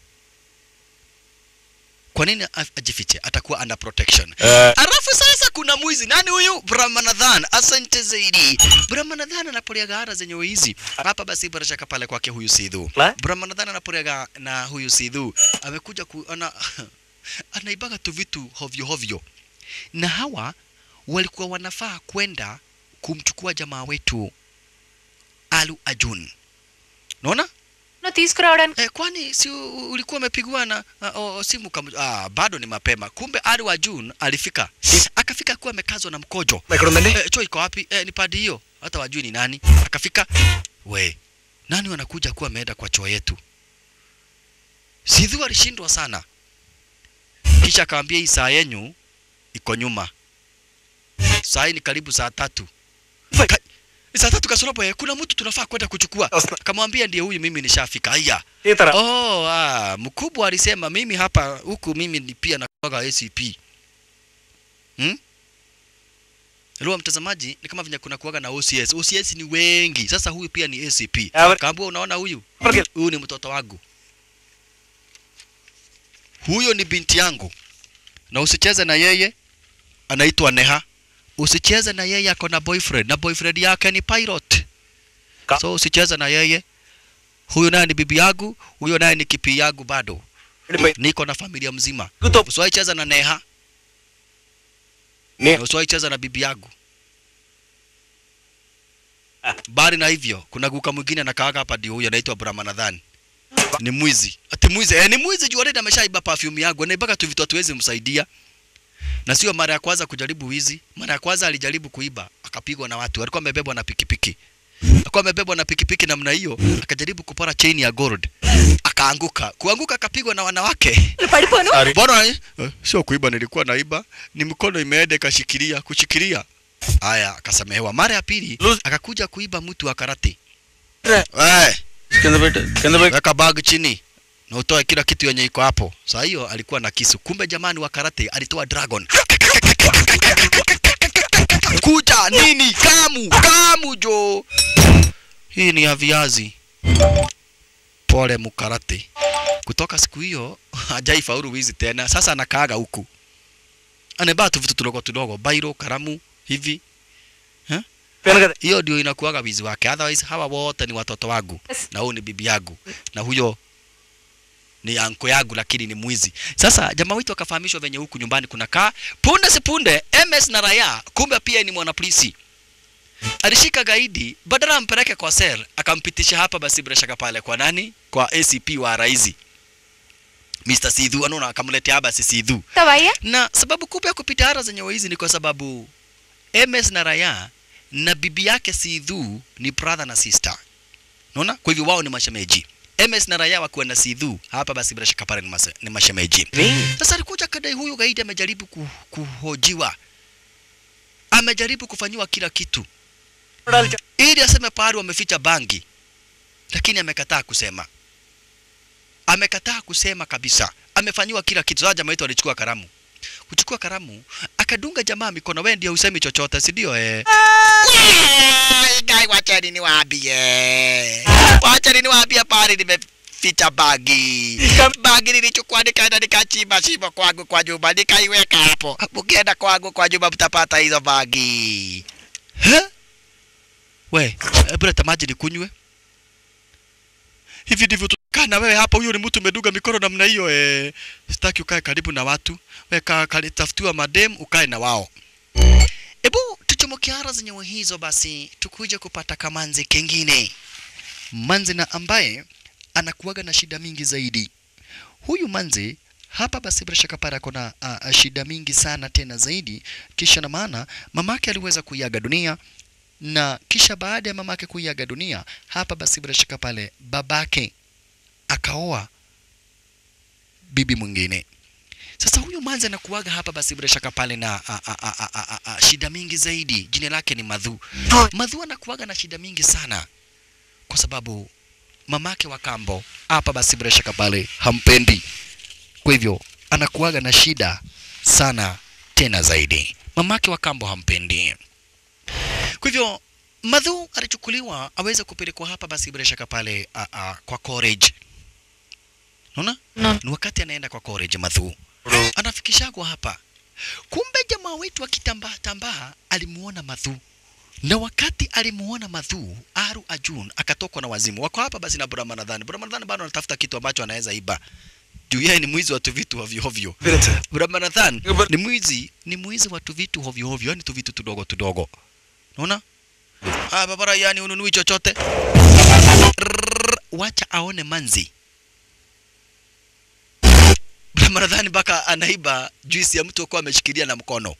Kwa nini a- ajifiche? Atakuwa under protection. Alafu sasa kuna mwizi nani huyu? Brahmanadhan. Asante zaidi. Brahmanadhan anapoliaga ara zenye hizi. Hapa basi bila shaka pale kwake huyu Sidhu. La? Brahmanadhan anapoliaga na huyu Sidhu amekuja ku, ana, anaibaga tu vitu hovyo hovyo, na hawa walikuwa wanafaa kwenda kumchukua jamaa wetu Alu Ajun. Unaona? తీసుకురావడానికి Eh, kwani si u- ulikuwa umepigwa na uh, oh, simu kam ah, bado ni mapema. Kumbe Alu Ajun alifika. Akafika akiwa amekazwa na mkojo. ఎక్కడ ఉందండి Eh, choo iko wapi? Eh, ni padi hiyo. Hata wajui ni nani. Akafika, we, nani wanakuja kuwa ameenda kwa choo yetu? Sidhu alishindwa sana. Kisha akamwambia hii saa yenyu iko nyuma. Saa hii ni karibu saa tatu. Ka, saa tatu kasorobo, eh, kuna mtu tunafaa kwenda kuchukua. Akamwambia ndiye huyu, mimi nishafika. Haya. ఈతర Oh, ah, mkubwa alisema mimi hapa huku mimi ni pia natoka ACP. Hmm? Leo mtazamaji ni kama venye kuna kuwaga na OCS. OCS ni wengi. Sasa huyu pia ni ACP. Awe- Kaambua unaona huyu? Forget. Huyu ni mtoto wangu. Huyo ni binti yangu. Na usicheze na yeye. Anaitwa Neha. Usicheze na yeye ako na boyfriend na boyfriend yake ni pilot. Ka- So usicheze na yeye. Huyu naye ni bibi yangu, huyo naye ni kipi yangu bado. Niko na familia mzima. Kuto- Usiwahi cheza na Neha. Ne- Na usiwahi cheza na bibi yangu. Bali na hivyo, kuna guka mwingine anakaaga hapa ndio huyo anaitwa Brahmanadhan. Ni mwizi. Ati mwizi, eh, ni mwizi juu already ameshaiba perfume yangu. Anaibaka tu vitu hatuwezi msaidia. Na sio mara ya kwanza kujaribu wizi. Mara ya kwanza alijaribu kuiba, akapigwa na watu. Alikuwa amebebwa na pikipiki. Alikuwa amebebwa na pikipiki namna hiyo, akajaribu kupora chain ya gold. Akaanguka. Kuanguka akapigwa na wanawake. పడిపోను Bwana eh, eh, sio kuiba, nilikuwa naiba, ni mkono imeenda ikashikilia kushikilia. Haya, akasamehewa. Mara ya pili akakuja kuiba mtu wa karate. Eh, కింద పెట్టు కింద పెట్టు weka bag chini na utoe kila kitu yenye iko hapo. Saa hiyo alikuwa na kisu, kumbe jamani wa karate alitoa dragon. Kuja nini? Kamu, kamu jo. Hii ni ya viazi. Pole mukarate. Kutoka siku hiyo hajaifaulu wizi tena. Sasa anakaaga huku, anabaa tu vitu tudogo tudogo, bairo, karamu hivi. పెను కదా Hiyo ndio inakuwaga wizi wake. Otherwise hawa wote ni watoto wangu na huyu ni bibi yangu na huyo ni anko yangu, lakini ni mwizi. Sasa jamaa wetu akafahamishwa venye huku nyumbani kunakaa. Punde si punde MS na Raya, kumbe pia ni mwanapolisi alishika gaidi, badala ampeleke kwa sel, akampitisha hapa basi bila shaka pale kwa nani? Kwa ACP wa Raizi Mr. Sidhu, anaona akamletea basi Sidhu వస్తావయ్యా na sababu kubwa ya kupita hara zenye hizi ni kwa sababu MS na Raya na bibi yake Sidhu ni brother na sister. Unaona? Kwa hivyo wao ni mashemeji. MS na Raya wakiwa na Sidhu hapa basi bila shaka pale ni, mase, ni mashemeji. Sasa alikuja kadai huyu gaidi amejaribu ku, kuhojiwa. Amejaribu kufanyiwa kila kitu. Ili aseme pahali wameficha bangi. Lakini amekataa kusema. Amekataa kusema kabisa. Amefanyiwa kila kitu. Sasa jamaa wetu alichukua karamu. Kuchukua karamu, akadunga jamaa mikono. Wewe ndio usemi chochote, si ndio eh? Gai, wachani niwaambie. Wachani niwaambie pale nimeficha bagi. Bagi nilichukua nikaenda nikachimba shimo kwangu kwa nyumba nikaiweka hapo. Mkienda kwangu kwa nyumba mtapata hizo bagi. He? We, hebu leta maji nikunywe. Hivi ndivyo tukaa na wewe hapa. Huyo ni mtu umeduga mikono namna hiyo eh. Sitaki ukae karibu na watu. Wewe kaa kali- tafutiwa madem ukae na wao. Ebu tuchomoke hara zenye hizo basi tukuje kupata kamanzi kengine. Manzi na ambaye anakuwaga na shida mingi zaidi. Huyu manzi hapa basi bila shaka pale kuna uh, shida mingi sana tena zaidi kisha na maana mamake aliweza kuiaga dunia na kisha baada ya mamake kuiaga dunia hapa basi bila shaka pale babake akaoa bibi mwingine sasa huyu manzi anakuaga hapa basi bila shaka pale na a, a, a, a, a, a, shida mingi zaidi jina lake ni madhu madhu anakuaga na shida mingi sana kwa sababu mamake wa kambo hapa basi bila shaka pale hampendi kwa hivyo anakuaga na shida sana tena zaidi mamake wa kambo hampendi kwa hivyo madhu alichukuliwa aweze kupelekwa hapa basi bila shaka pale a, a, kwa college unaona No. ni wakati anaenda kwa college madhu anafikishagwa hapa kumbe jamaa wetu akitambaa tambaa alimuona madhu na wakati alimuona madhu aru ajun akatokwa na wazimu wako hapa basi na buramanadhani buramanadhani bado anatafuta kitu ambacho anaweza iba juu yeye ni mwizi wa tu vitu hovyo hovyo buramanadhan ni mwizi ni mwizi wa tu vitu hovyo hovyo yani tu vitu tudogo tudogo unaona ah babara yani ununui chochote Rrrr, wacha aone manzi Ramadhani mpaka anaiba juisi ya mtu akuwa ameshikilia na mkono.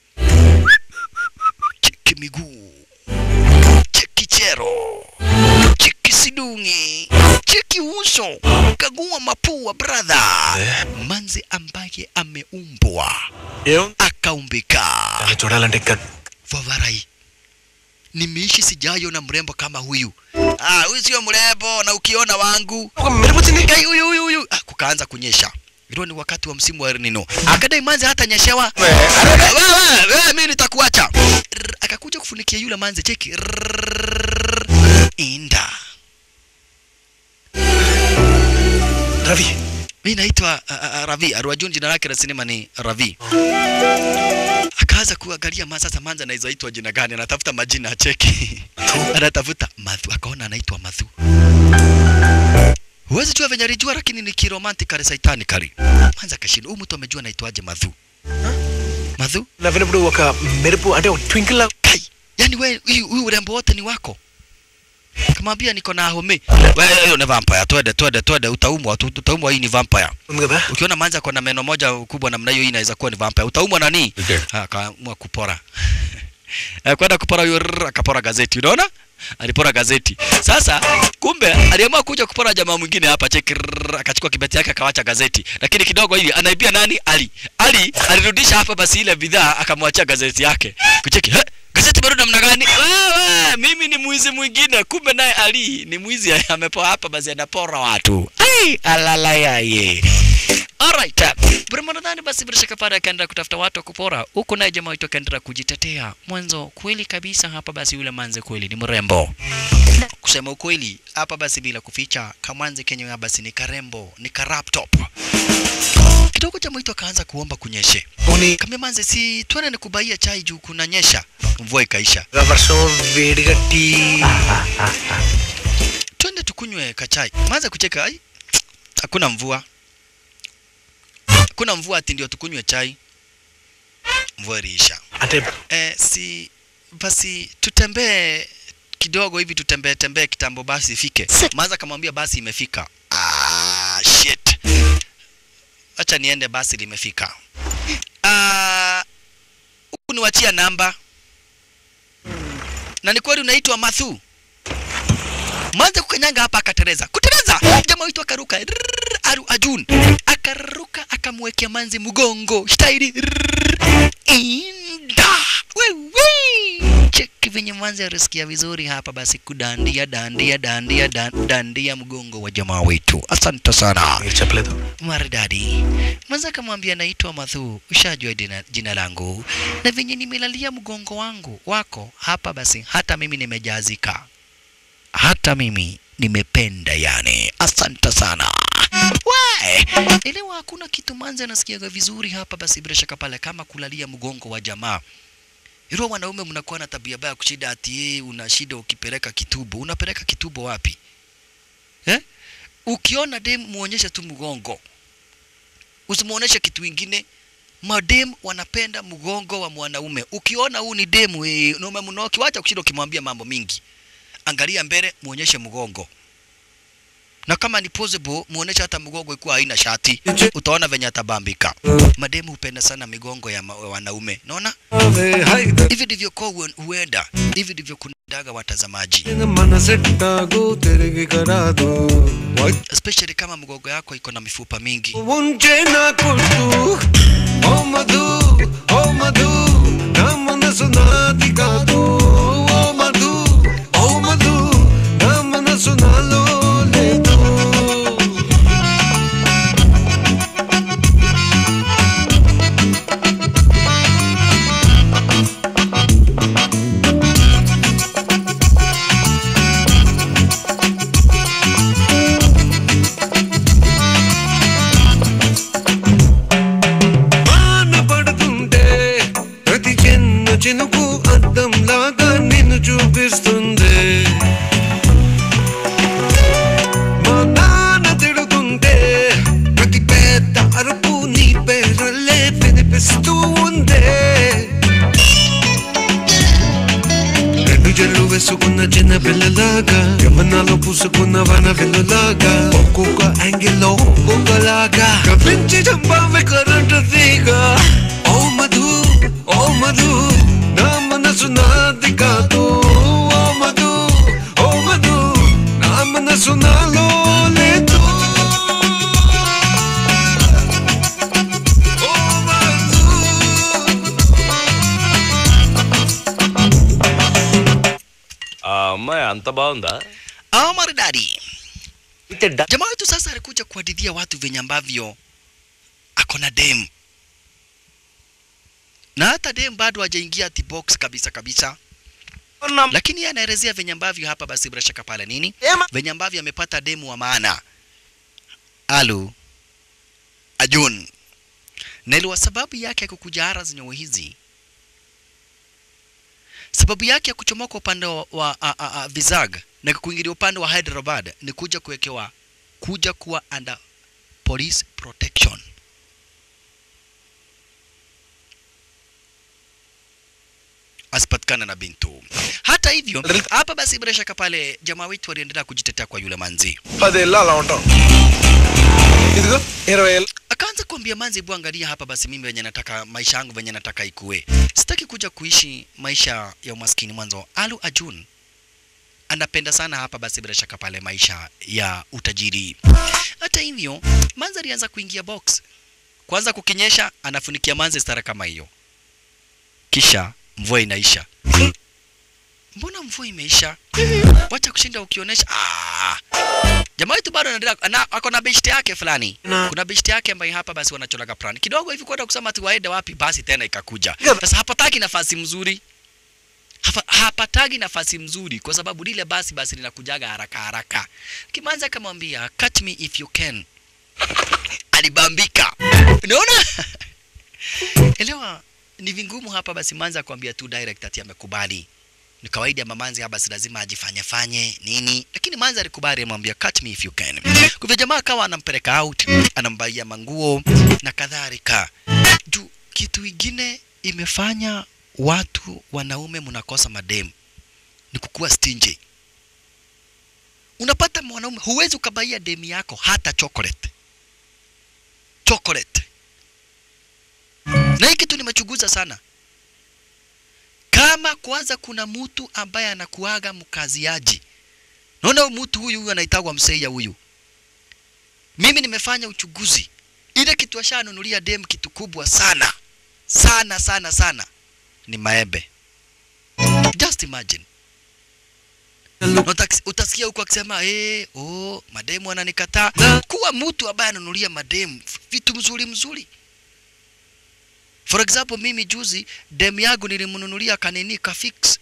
Cheki miguu, cheki chero, cheki sidungi, cheki uso, kagua mapua brother. Manzi ambaye ameumbwa akaumbika. చూడాలంటే ఇంకా Favarai, nimeishi sijaona mrembo kama huyu. Ah, huyu sio mrembo na ukiona wangu. Kai huyu huyu huyu. Ah, kukaanza kunyesha. Ilikuwa ni wakati wa msimu wa El Nino. Akadai manzi hata nyeshewa. Wewe, wewe mimi nitakuacha. Rrr, Akakuja kufunikia yule manzi cheki. Rrrr, Inda. Ravi Mimi naitwa uh, uh, Ravi. Arwajun jina lake la sinema ni Ravi. Akaanza kuangalia ma sasa manza anaweza itwa jina gani? Anatafuta majina acheki. Anatafuta Madhu. Akaona anaitwa Madhu. Huwezi jua venye alijua lakini ni kiromantic saitani kali. Manza kashinda. Huyu mtu amejua anaitwaje Madhu. Madhu? నవ్వినప్పుడు ఒక మెరుపు అంటే ఒక twinkle లా Kai. Yaani wewe huyu huyu urembo wote ni wako. Kamwambia niko na home. Wewe hiyo ni vampire. Twende twende twende utaumwa tu- utaumwa hii ni vampire. ఉంది కదా Ukiona manza kwa na meno moja kubwa namna hiyo hii inaweza kuwa ni vampire. Utaumwa nani? Okay. Ah, Akaamua kupora. Eh, Kwenda kupora hiyo rrr, akapora gazeti. Unaona? Alipora gazeti. Sasa kumbe aliamua kuja kupora jamaa mwingine hapa cheki rrr, akachukua kibeti yake akawacha gazeti. Lakini kidogo hivi anaibia nani? Ali. Ali alirudisha hapa basi ile bidhaa akamwachia gazeti yake. Kucheki, "He, gazeti bado namna gani? Wewe, mimi ni mwizi mwingine. Kumbe naye Ali ni mwizi amepoa hapa basi anapora watu. Ai, alala yaye. Alright. Brahmanadhani basi bila shaka pale akaendelea kutafuta watu wa kupora. Huko naye jamaa wetu akaendelea kujitetea. Mwanzo kweli kabisa hapa basi yule manze kweli ni mrembo. Kusema ukweli hapa basi bila kuficha kamwanze kenyewe basi ni karembo, ni karaptop. Kidogo jamaa wetu akaanza kuomba kunyeshe. పోనీ Kambia manze si twende nikubaia chai juu kunanyesha. Mvua ikaisha. వర్షం వేడిగా tea Twende tukunywe kachai. Manze kucheka ai. Hakuna mvua. Hakuna mvua ati ndio tukunywe chai. Mvua iliisha. అంటే Eh, si basi tutembee kidogo hivi tutembee tembee kitambo basi ifike. Maanza kamwambia basi imefika. Ah, shit. Acha niende basi limefika. Ah, huku niwachia namba. Na ni kweli unaitwa Mathu? Mwanza kukanyanga hapa akatereza. Kutereza! Jamaa wetu akaruka. Rrrr, Aru Ajun. Akaruka akamwekea manzi mgongo. Staili. Rrrr, Inda. Wewe. Cheki venye manzi alisikia vizuri hapa basi kudandia dandia dandia dan- dandia mgongo wa jamaa wetu. Asante sana. మీరు చెప్పలేదు Maridadi. Mwanza akamwambia naitwa Mathu, ushajua jina, jina langu na venye nimelalia mgongo wangu wako hapa, basi hata mimi nimejazika, hata mimi nimependa yani. Asante sana. We, elewa hakuna kitu manzi anasikiaga vizuri hapa, basi bila shaka pale kama kulalia mgongo wa jamaa. Ilo wanaume mnakuwa na tabia baya kushida ati yeye una shida ukipeleka kitubo. Unapeleka kitubo wapi? Eh? Ukiona dem muonyeshe tu mgongo usimuoneshe kitu ingine. Madem wanapenda mgongo wa mwanaume. Ukiona huu ni demu eh, na umemnoki, wacha kushinda ukimwambia mambo mingi. Angalia mbele, muonyeshe mgongo. na kama ni possible muonesha hata mgongo ikuwa haina shati, utaona venye atabambika. Mademu hupenda sana migongo ya ma- wanaume, naona hivi ndivyo kwa huenda, hivi ndivyo kundaga watazamaji, మనసెట్టాగు తిరిగి కరాదు especially kama mgongo yako iko na mifupa mingi. ఉంచే నా కొట్టు ఓ మధు ఓ మధు నా మనసు నాది కాదు ఓ మధు ఓ మధు నా మనసు నాలో లేదు వాన పడుతుంటే ప్రతి చిన్న చినుకు అద్దం లాగా నిన్ను చూపిస్తుంది మా నాన్న తిడుతుంటే ప్రతి పెద్ద అరుపు నీ పేరల్లే వినిపిస్తూ ఉందే రెండు జల్లు వేసుకున్న చిన్న పిల్లలాగా యమనాలో పూసుకున్న వన వెల్లులాగా ఒక్కొక్క యాంగిల్లో ఒక్కొక్కలాగా కవ్వించి చంపావి కరెంటు తీగ ఓ మధు ఓ మధు నా మనసు నాది కాదు ఓ మధు ఓ మధు నా మనసు నాలో లేదు ఓ మధు ఆ అమ్మాయి అంత బాగుందా Ah, maridadi. Jamaa wetu sasa alikuja kuhadithia watu venye ambavyo ako na dem na hata dem bado hajaingia ati box kabisa kabisa, lakini yeye anaelezea venye ambavyo hapa basi bila shaka pale nini, venye ambavyo amepata demu wa maana Alu Ajun, na iliwa sababu yake ya kukuja ara zenye hizi sababu yake ya kuchomoka upande wa, wa a, a, a, Vizag na kuingilia upande wa Hyderabad ni kuja kuwekewa kuja kuwa under police protection. asipatikana na Bintu. Hata hivyo, hapa basi bila shaka pale jamaa wetu waliendelea kujitetea kwa yule manzi. పదేళ్ళు అలా ఉంటాం ఇదిగో ఇరవై ఏళ్ళు Akaanza kuambia manzi, hebu angalia hapa basi, mimi venye nataka maisha yangu venye nataka ikue, sitaki kuja kuishi maisha ya umaskini mwanzo. Alu Ajun anapenda sana hapa basi bila shaka pale maisha ya utajiri. Hata hivyo, manzi alianza kuingia box, kwanza kukinyesha, anafunikia manzi stara kama hiyo, kisha mvua inaisha. Mbona mvua imeisha? Wacha kushinda ukionyesha. Ah, jamaa wetu bado anaendelea ana, ako na beshte yake fulani Na- kuna beshte yake ambaye hapa basi wanacholaga plan kidogo hivi kwenda kusema ati waende wapi basi tena ikakuja sasa hapataki nafasi mzuri hapa, hapatagi nafasi mzuri kwa sababu lile basi basi linakujaga haraka haraka kimanza akamwambia catch me if you can alibambika unaona elewa ni vingumu hapa basi manza akwambia tu direct ati amekubali ni kawaida ya mamanzi hapa basi lazima ajifanye fanye nini lakini manzi alikubali amwambia catch me if you can kwa hivyo jamaa akawa anampeleka out anambaia manguo na kadhalika juu kitu ingine imefanya watu wanaume mnakosa mademu ni kukuwa stingy unapata mwanaume huwezi ukabaia demu yako hata chocolate chocolate na hii kitu nimechunguza sana kama kwanza kuna mtu ambaye anakuaga mkaziaji naona huyu mtu huyu huyu anaitagwa mseia huyu mimi nimefanya uchunguzi ile kitu ashanunulia dem kitu kubwa sana sana sana sana ni maembe just imagine Utaks- utasikia huko akisema eh, oh, mademu ananikataa. Kuwa mtu ambaye ananunulia mademu vitu mzuri mzuri. For example, mimi juzi demu yangu nilimnunulia kanini ka fix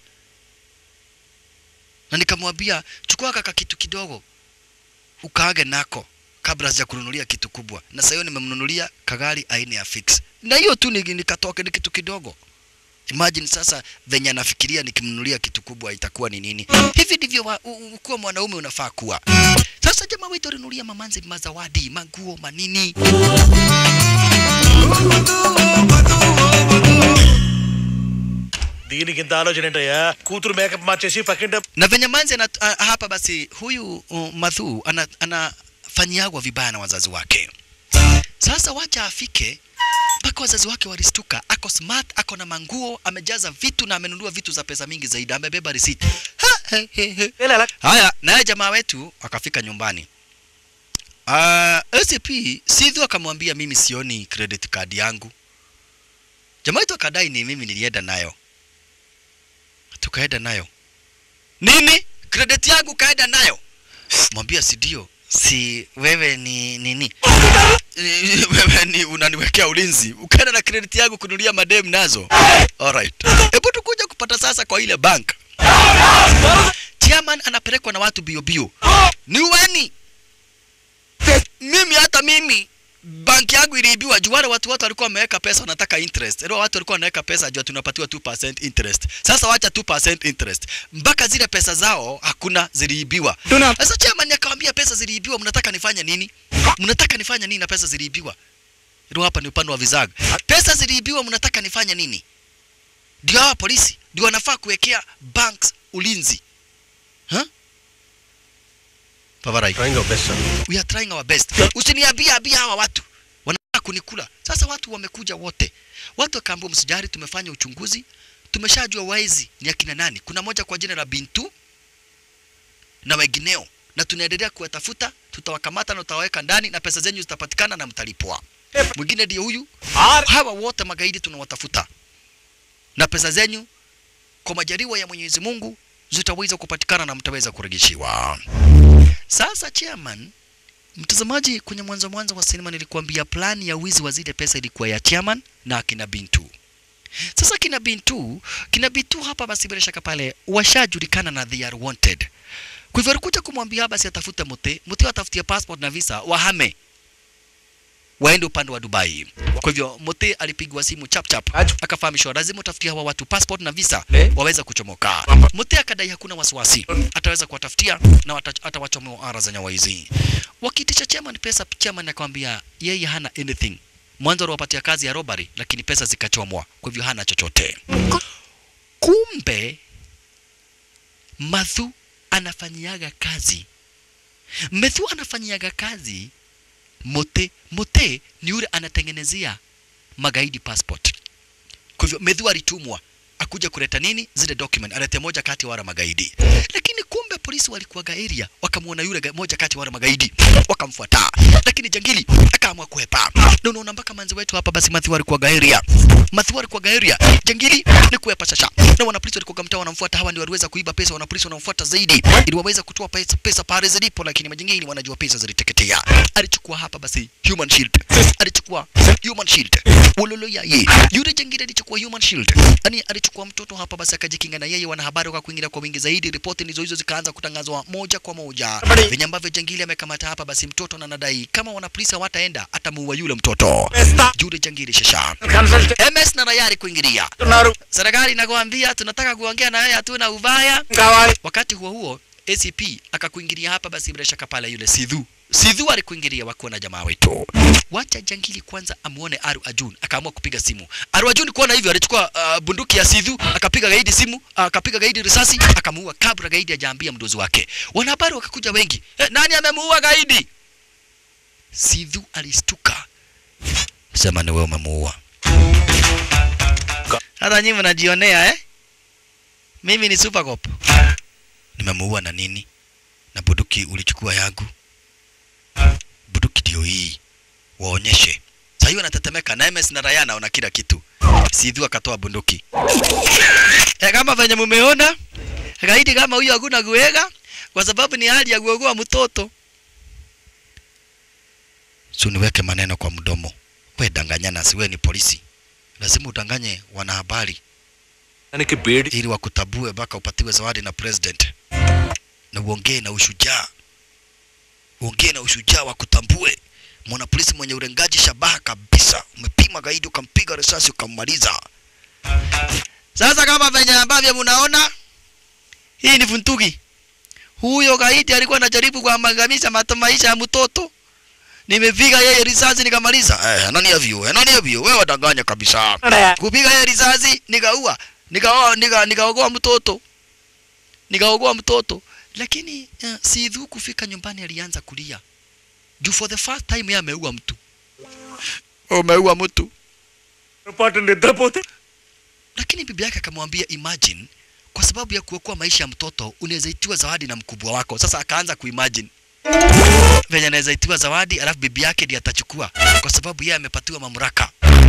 na nikamwambia chukua kaka kitu kidogo ukaage nako kabla sija kununulia kitu kubwa, na sasa hiyo nimemnunulia kagari aina ya fix, na hiyo tu ni- nikatoke ni kitu kidogo. Imagine sasa venye anafikiria nikimnunulia kitu kubwa itakuwa ni nini? Hivi ndivyo wa- u- u- kuwa mwanaume unafaa kuwa. Sasa jamaa wetu alinunulia mamanzi mazawadi, maguo, manini. దీనికి ఇంత ఆలోచన ఏంటయ్యా కూతురు మేకప్ మార్చేసి పక్కింట na venye manzi ana, a, hapa basi huyu uh, madhu ana- anafanyagwa vibaya na wazazi wake sasa wacha afike mpaka wazazi wake walistuka ako smart ako na manguo amejaza vitu na amenunua vitu za pesa mingi zaidi amebeba risiti Ha, he, he, he. haya naye jamaa wetu akafika nyumbani uh, scp sidhu akamwambia mimi sioni credit card yangu jamaa wetu akadai ni mimi nilienda nayo tukaenda nayo nini credit yangu kaenda nayo mwambia si ndio si wewe ni nini wewe ni unaniwekea ulinzi ukaenda na credit yangu kunulia madem nazo alright hebu tukuja kupata sasa kwa ile bank chairman anapelekwa na watu bio bio ni wani mimi hata mimi banki yangu iliibiwa juu wale watu wote walikuwa wameweka pesa wanataka interest leo watu walikuwa wanaweka pesa juu tunapatiwa 2% interest sasa wacha 2% interest mpaka zile pesa zao hakuna ziliibiwa sasa chairman akamwambia pesa ziliibiwa mnataka nifanye nini mnataka nifanye nini na pesa ziliibiwa ndio hapa ni upande wa vizaga pesa ziliibiwa mnataka nifanye nini ndio hawa polisi ndio wanafaa kuwekea banks ulinzi huh? Pavarai. Trying our best, sir. We are trying our best. Usiniambie ambia hawa watu wanataka kunikula. Sasa watu wamekuja wote, watu wakaambiwa msijari, tumefanya uchunguzi, tumeshajua waizi ni akina nani. Kuna moja kwa jina la Bintu na wengineo, na tunaendelea kuwatafuta, tutawakamata na tutawaweka ndani, na pesa zenyu zitapatikana na mtalipwa. Mwingine ndio huyu. Hawa wote magaidi tunawatafuta, na pesa zenyu kwa majaliwa ya Mwenyezi Mungu zitaweza kupatikana na mtaweza kurejeshiwa. Sasa chairman, mtazamaji, kwenye mwanzo mwanzo wa sinema nilikuambia plani ya wizi wa zile pesa ilikuwa ya chairman na akina Bintu. Sasa kina Bintu, kina Bintu hapa basi bila shaka pale washajulikana na they are wanted. Kwa hivyo alikuja kumwambia basi atafute Mute, Mute atafutie passport na visa wahame waende upande wa Dubai. Kwa hivyo Mute alipigwa simu chap chap, akafahamishwa lazima utafutie hawa watu passport na visa waweza kuchomoka. Mute akadai hakuna wasiwasi, ataweza kuwatafutia na wata- atawachomoa ara za nyawa hizi. Wakitisha chairman pesa, chairman akamwambia yeye hana anything. Mwanzo aliwapatia kazi ya robbery, lakini pesa zikachomwa, kwa hivyo hana chochote. Kumbe Mathu anafanyiaga kazi, Mathu anafanyiaga kazi Mote. Mote ni yule anatengenezea magaidi passport. Kwa hivyo Medhu alitumwa akuja kuleta nini zile document, alete moja kati ya wale magaidi, lakini kumbe polisi walikuwaga area, wakamwona yule ga- moja kati ya wale magaidi, wakamfuata, lakini jangili akaamua kuhepa. Na unaona mpaka manzi wetu hapa, basi Matthew alikuwaga area, Matthew alikuwaga area, jangili ni kuhepa shasha, na wanapolisi walikuwa mtaa wanamfuata, hawa ndio waliweza kuiba pesa, wanapolisi wanamfuata zaidi, ili waweza kutoa pesa, pesa pale zilipo, lakini majangili wanajua pesa ziliteketea. Alichukua hapa basi human shield, alichukua human shield, ulolo yaye, yule jangili alichukua human shield, yani alichukua mtoto hapa basi akajikinga na yeye. Wanahabari wakakuingilia kwa wingi zaidi, ripoti ndizo hizo zikaanza kutangazwa moja kwa moja, venye ambavyo jangili amekamata hapa basi mtoto na nadai kama wanapolisi hawataenda atamuua yule mtoto. Yule jangili shasha MS na rayari kuingilia serikali inakwambia tunataka kuongea na wewe, hatuna ubaya. Wakati huo huo ACP akakuingilia hapa basi, bila shaka pale yule Sidhu Sidhu alikuingilia wakiwa na jamaa wetu. Wacha jangili kwanza amuone Aru Ajun, akaamua kupiga simu. Aru Ajun kuona hivyo alichukua uh, bunduki ya Sidhu akapiga gaidi simu, uh, akapiga gaidi risasi, akamuua kabla gaidi hajaambia mdozi wake. Wanahabari wakakuja wengi, eh, nani amemuua gaidi? Sidhu alistuka, sema ni wewe umemuua. Hata nyinyi mnajionea eh? Mimi ni super cop. Nimemuua na nini? Na bunduki ulichukua yangu. Bunduki ndio hii. Waonyeshe. Sasa hiyo anatetemeka na MS na Raya naona kila kitu. Sidhu akatoa bunduki. E, kama venye mumeona gaidi kama huyo hakuna kuwega kwa sababu ni hali ya kuogoa mtoto. Si uniweke maneno kwa mdomo. We danganyana, si we ni polisi. Lazima udanganye wanahabari ili wakutabue mpaka upatiwe zawadi na president, na uongee na ushujaa, uongee na ushujaa wakutambue. Mwana polisi mwenye urengaji shabaha kabisa, umepima gaidi ukampiga risasi ukammaliza. Sasa kama venye ambavyo mnaona, hii ni funtuki. Huyo gaidi alikuwa anajaribu kuangamiza mato maisha ya mtoto nimepiga yeye risasi nikamaliza. Eh, nani hivyo? Eh, nani hivyo? Wewe wadanganya kabisa. Kupiga yeye risasi nikaua. nikaoa nika, nikaogoa mtoto nikaogoa mtoto lakini uh, sidhu kufika nyumbani alianza kulia juu for the first time yeye ameua mtu umeua mtu పొరపాటు నిద్రపోతే lakini bibi yake akamwambia imagine kwa sababu ya kuokoa maisha ya mtoto unaweza itiwa zawadi na mkubwa wako sasa akaanza kuimagine venye anaweza itiwa zawadi alafu bibi yake ndiye atachukua kwa sababu yeye amepatiwa mamlaka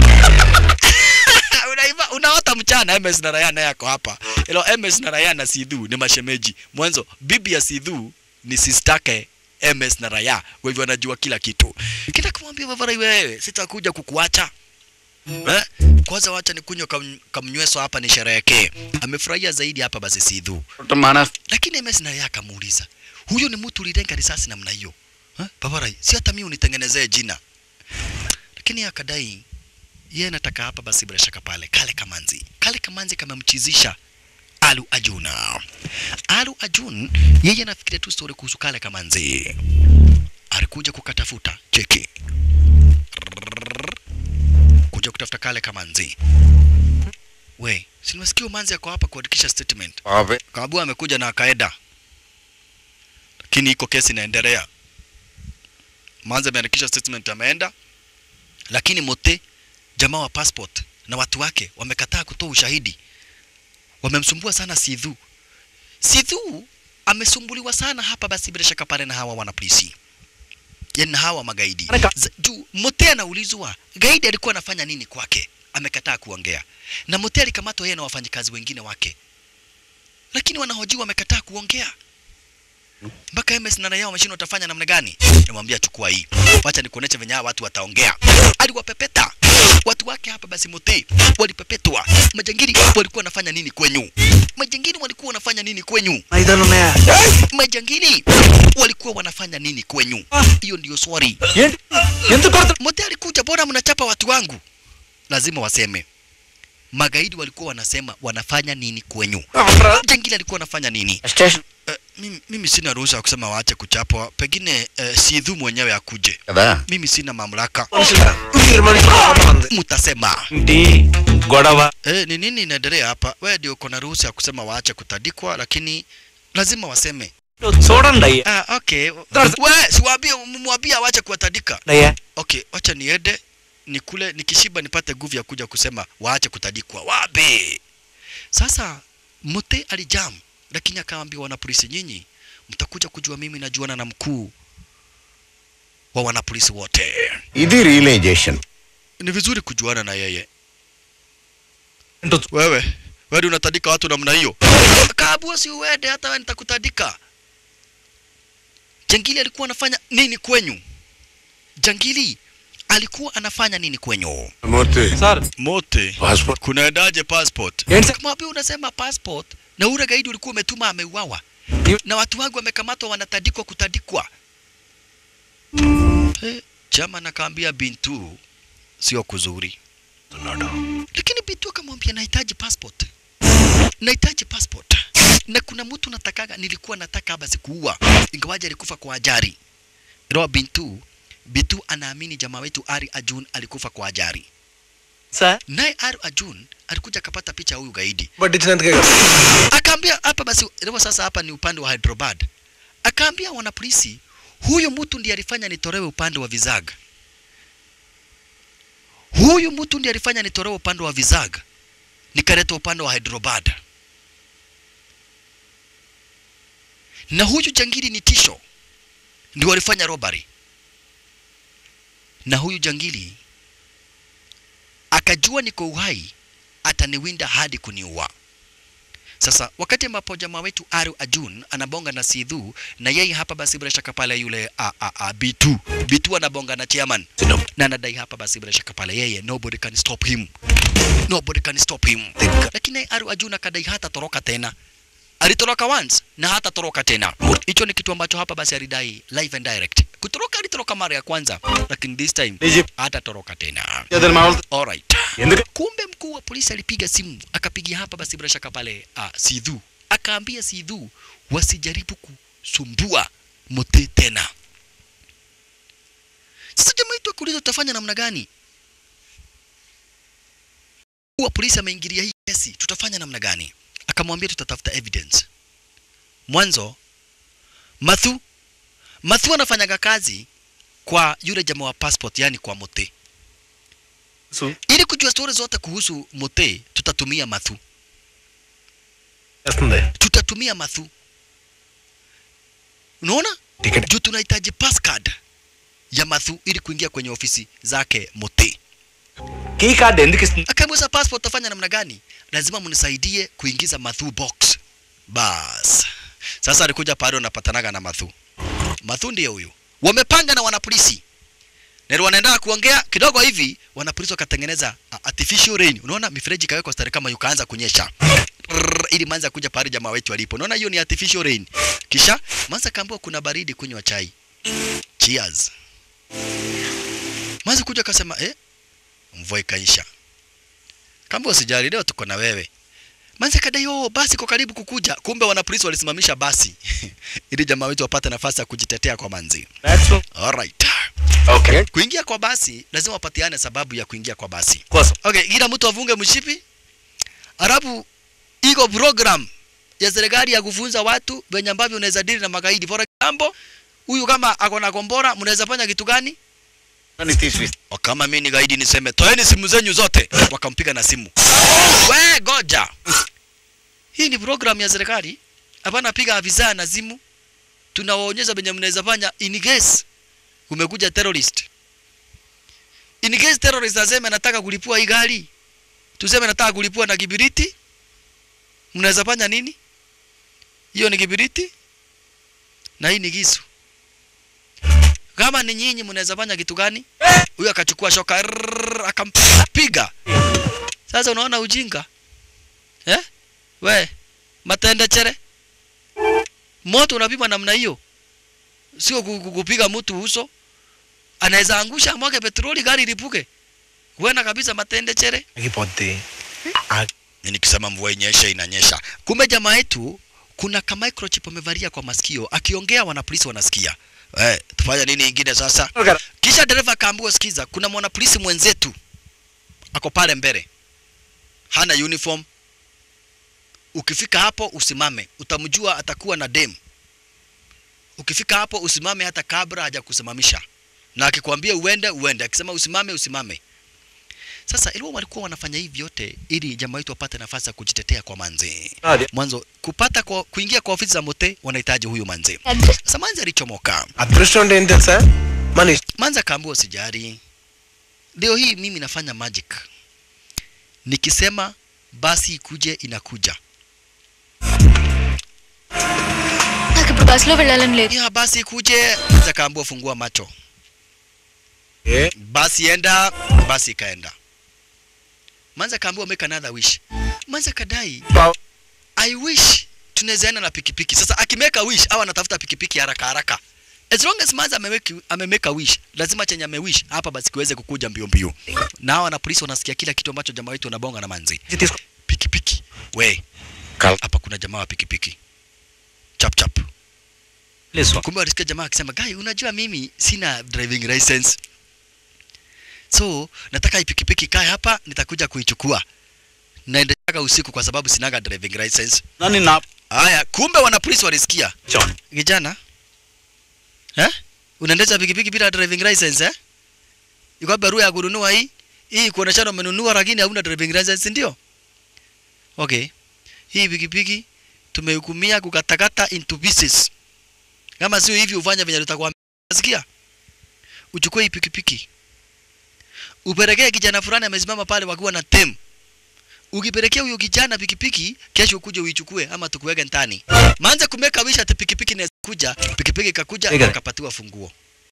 Unaima- unaota mchana MS na Rayana yako hapa ilo MS na Rayana Sidhu ni mashemeji mwanzo bibi ya Sidhu ni sistake MS na Raya kwa hivyo anajua kila kitu kita kumwambia Vavarai wewe sitakuja kukuacha eh? kwanza wacha nikunywe kam, kamnyweso hapa nisherehekee amefurahia zaidi hapa basi Sidhu lakini MS na Raya akamuuliza huyo ni mtu ulilenga risasi namna hiyo eh? Vavarai si hata mimi unitengenezee jina lakini akadai yeye anataka hapa basi bila shaka pale kale kamanzi kale kamanzi kamemchizisha Alu Ajuna Alu Ajun yeye anafikiria tu story kuhusu kale kamanzi alikuja kukatafuta cheki Rrrr. kuja kutafuta kale kamanzi we si nimesikia manzi ako hapa kuandikisha statement kaabua amekuja na akaeda lakini iko kesi inaendelea manzi ameandikisha statement ameenda lakini mote jamaa wa passport na watu wake wamekataa kutoa ushahidi wamemsumbua sana Sidhu Sidhu amesumbuliwa sana hapa basi bila shaka pale na hawa wanapolisi yani na hawa magaidi Z- juu Mote anaulizwa gaidi alikuwa anafanya nini kwake amekataa kuongea na Mote alikamatwa yeye na wafanyikazi wengine wake lakini wanahojiwa wamekataa kuongea mpaka MS na raia wameshindwa watafanya namna gani? Nimwambia chukua hii, wacha nikuoneshe venye hawa watu wataongea. Aliwapepeta watu wake hapa basi Mote walipepetwa. Majangili walikuwa wanafanya nini kwenyu? Majangili walikuwa wanafanya nini kwenyu? Majangili walikuwa wanafanya nini kwenyu? Hiyo ndio swali. Mote alikuja, bora mnachapa watu wangu? Lazima waseme magaidi walikuwa wanasema wanafanya nini kwenyu. Jangili alikuwa anafanya nini? Uh, mimi, mimi sina ruhusa ya kusema waache kuchapwa, pengine uh, Sidhu mwenyewe akuje. Mimi sina mamlaka. Mtasema గొడవ eh, ni nini inaendelea hapa? Wewe ndio uko na ruhusa ya kusema waache kutandikwa, lakini lazima waseme. చూడండి అయ్యా Ah, okay. We, siwaambie mwambie waache kuwatandika. అయ్యా Okay, wacha niende nikule nikishiba nipate nguvu ya kuja kusema waache kutandikwa. Wabe. Sasa Mute alijam, lakini akawaambia wanapolisi, nyinyi mtakuja kujua mimi najuana na mkuu wa wanapolisi wote. ఇది realisation Ni vizuri kujuana na yeye. Wewe wewe unatandika watu namna hiyo, kaabua si uende, hata wewe nitakutandika. Jangili alikuwa anafanya nini kwenyu? Jangili alikuwa anafanya nini kwenyu? Mote. Sir Mote, Passport. kunaendaje passport? Kama pia unasema passport na ule gaidi ulikuwa umetuma ameuawa na watu wangu wamekamatwa wanatandikwa kutandikwa. Eh, chama nakaambia Bintu sio kuzuri, lakini Bintu akamwambia nahitaji passport, nahitaji passport na kuna mtu natakaga, nilikuwa nataka basi kuua, ingawaje alikufa kwa ajali. Roa Bintu Bintu anaamini jamaa wetu Ari Ajun alikufa kwa ajali. Sir Naye Ari Ajun alikuja akapata picha ya huyu gaidi పట్టించినందుకే కదా akaambia hapa basi leo sasa hapa ni upande wa Hyderabad. Akaambia wanapolisi huyu mtu ndiye alifanya nitolewe upande wa Vizag. Huyu mtu ndiye alifanya nitolewe upande wa Vizag nikaletwa upande wa Hyderabad. Na huyu jangili ni tisho, ndio walifanya robbery. Na huyu jangili akajua niko uhai, ataniwinda hadi kuniua. Sasa wakati ambapo jamaa wetu Aru Ajun anabonga na Sidhu na yeye hapa basi bila shaka pale yule a, a, a, B2 B2 anabonga na chairman na anadai hapa basi bila shaka pale yeye nobody can stop him nobody can stop him lakini naye Aru Ajun akadai hata toroka tena alitoroka once na hata toroka tena hicho ni kitu ambacho hapa basi alidai live and direct kutoroka alitoroka mara ya kwanza lakini this time hata toroka tena alright kumbe mkuu wa polisi alipiga simu akapigia hapa basi bila shaka pale uh, Sidhu akaambia Sidhu wasijaribu kusumbua Mote tena. Sasa jamaa yetu akuuliza tutafanya namna gani? Mkuu wa polisi ameingilia hii kesi tutafanya namna gani akamwambia tutatafuta evidence mwanzo mathu mathu anafanyaga kazi kwa yule jamaa wa passport yani kwa mote So, ili kujua stori zote kuhusu mote tutatumia mathu చేస్తుంది tutatumia mathu unaona Ticket. juu tunahitaji passcard ya mathu ili kuingia kwenye ofisi zake mote key card ఎందుకు ఇస్తుంది akamuuliza passport utafanya namna gani lazima mnisaidie kuingiza mathu box bas sasa alikuja pale unapatanaga na mathu mathu ndiye huyu wamepanga na wanapolisi na wanaendelea kuongea kidogo hivi wanapolisi wakatengeneza a- artificial rain unaona mifereji ikawekwa stari kama yukaanza kunyesha Rrrr, ili manza kuja pale jamaa wetu alipo unaona hiyo ni artificial rain kisha manza kaambiwa kuna baridi kunywa chai cheers manza kuja akasema eh mvua ikaisha kama usijali leo tuko na wewe manze kadai oh basi iko karibu kukuja kumbe wanapolisi walisimamisha basi ili jamaa wetu wapate nafasi ya kujitetea kwa manzi alright okay kuingia kwa basi lazima wapatiane sababu ya kuingia kwa basi కోసం okay kila mtu avunge mshipi alafu iko program ya serikali ya kufunza watu venye ambavyo unaweza dili na magaidi for example huyu kama ako na kombora mnaweza fanya kitu gani O, kama mimi ni gaidi niseme toeni simu zenyu zote wakampiga na simu we goja hii ni program ya serikali hapana piga afisa na simu tunawaonyesha venye mnaweza fanya in case umekuja terrorist in case terrorist aseme nataka kulipua hii gari tuseme nataka kulipua na kibiriti mnaweza fanya nini hiyo ni kibiriti na hii ni kisu kama ni nyinyi mnaweza fanya kitu gani huyo akachukua shoka rrrr, akampiga sasa unaona ujinga eh we matende chere moto unapima namna hiyo sio ku- ku- kupiga mtu uso anaweza angusha mwage petroli gari lipuke huenda kabisa matende chere ఆగిపోద్ది Ni nikisema mvua inyeshe inanyesha kumbe jamaa yetu kuna ka microchip amevalia kwa masikio akiongea wanapolisi wanasikia eh tufanya nini ingine sasa kisha dereva akaambiwa sikiza kuna mwanapolisi mwenzetu ako pale mbele hana uniform ukifika hapo usimame utamjua atakuwa na dem ukifika hapo usimame hata kabla hajakusimamisha na akikwambia uende uende akisema usimame usimame sasa ilikuwa walikuwa wanafanya hivi vyote ili jamaa wetu wapate nafasi ya kujitetea kwa manzi mwanzo kupata kwa, kuingia kwa ofisi za mote wanahitaji huyu manzi sasa manzi alichomoka అదృష్టం అంటే ఏం తెలుసా మన ఇష్టం manzi akaambiwa usijali leo hii mimi nafanya magic nikisema basi ikuje inakuja నాకు ఇప్పుడు బస్సులో వెళ్ళాలని లేదు ya basi ikuje manzi akaambiwa fungua macho A basi enda basi ikaenda manzi akaambiwa make another wish manzi akadai I wish tunaweza enda na pikipiki. Sasa akimeka wish au anatafuta pikipiki haraka haraka. As long as Manza ameweki amemeka wish, lazima chenye amewish hapa basi kiweze kukuja mbio mbio. Na hawa na polisi wanasikia kila kitu ambacho jamaa wetu anabonga na manzi. Pikipiki. We. Hapa kuna jamaa wa pikipiki. Chap chap. Kumbe walisikia jamaa akisema, "Guy, unajua mimi sina driving license." So, nataka hii pikipiki kae hapa, nitakuja kuichukua. Naendaga usiku kwa sababu sinaga driving license. నన్ను నా Haya, kumbe wana polisi walisikia. Kijana, eh? Unaendesha pikipiki bila driving license eh? Iko barua ya kununua hii? Hii kuoneshana umenunua lakini hauna driving license ndio? Okay. Hii pikipiki tumehukumia kukatakata into pieces. Kama sio hivi ufanye venye tutakwambia. Sikia? Uchukue hii pikipiki. Upelekee kijana fulani amesimama pale wakiwa na tem ukipelekea huyo kijana pikipiki kesho ukuje uichukue ama tukuweke ndani manze kumeka wisha ati pikipiki inaweza kuja pikipiki ikakuja Ega. akapatiwa funguo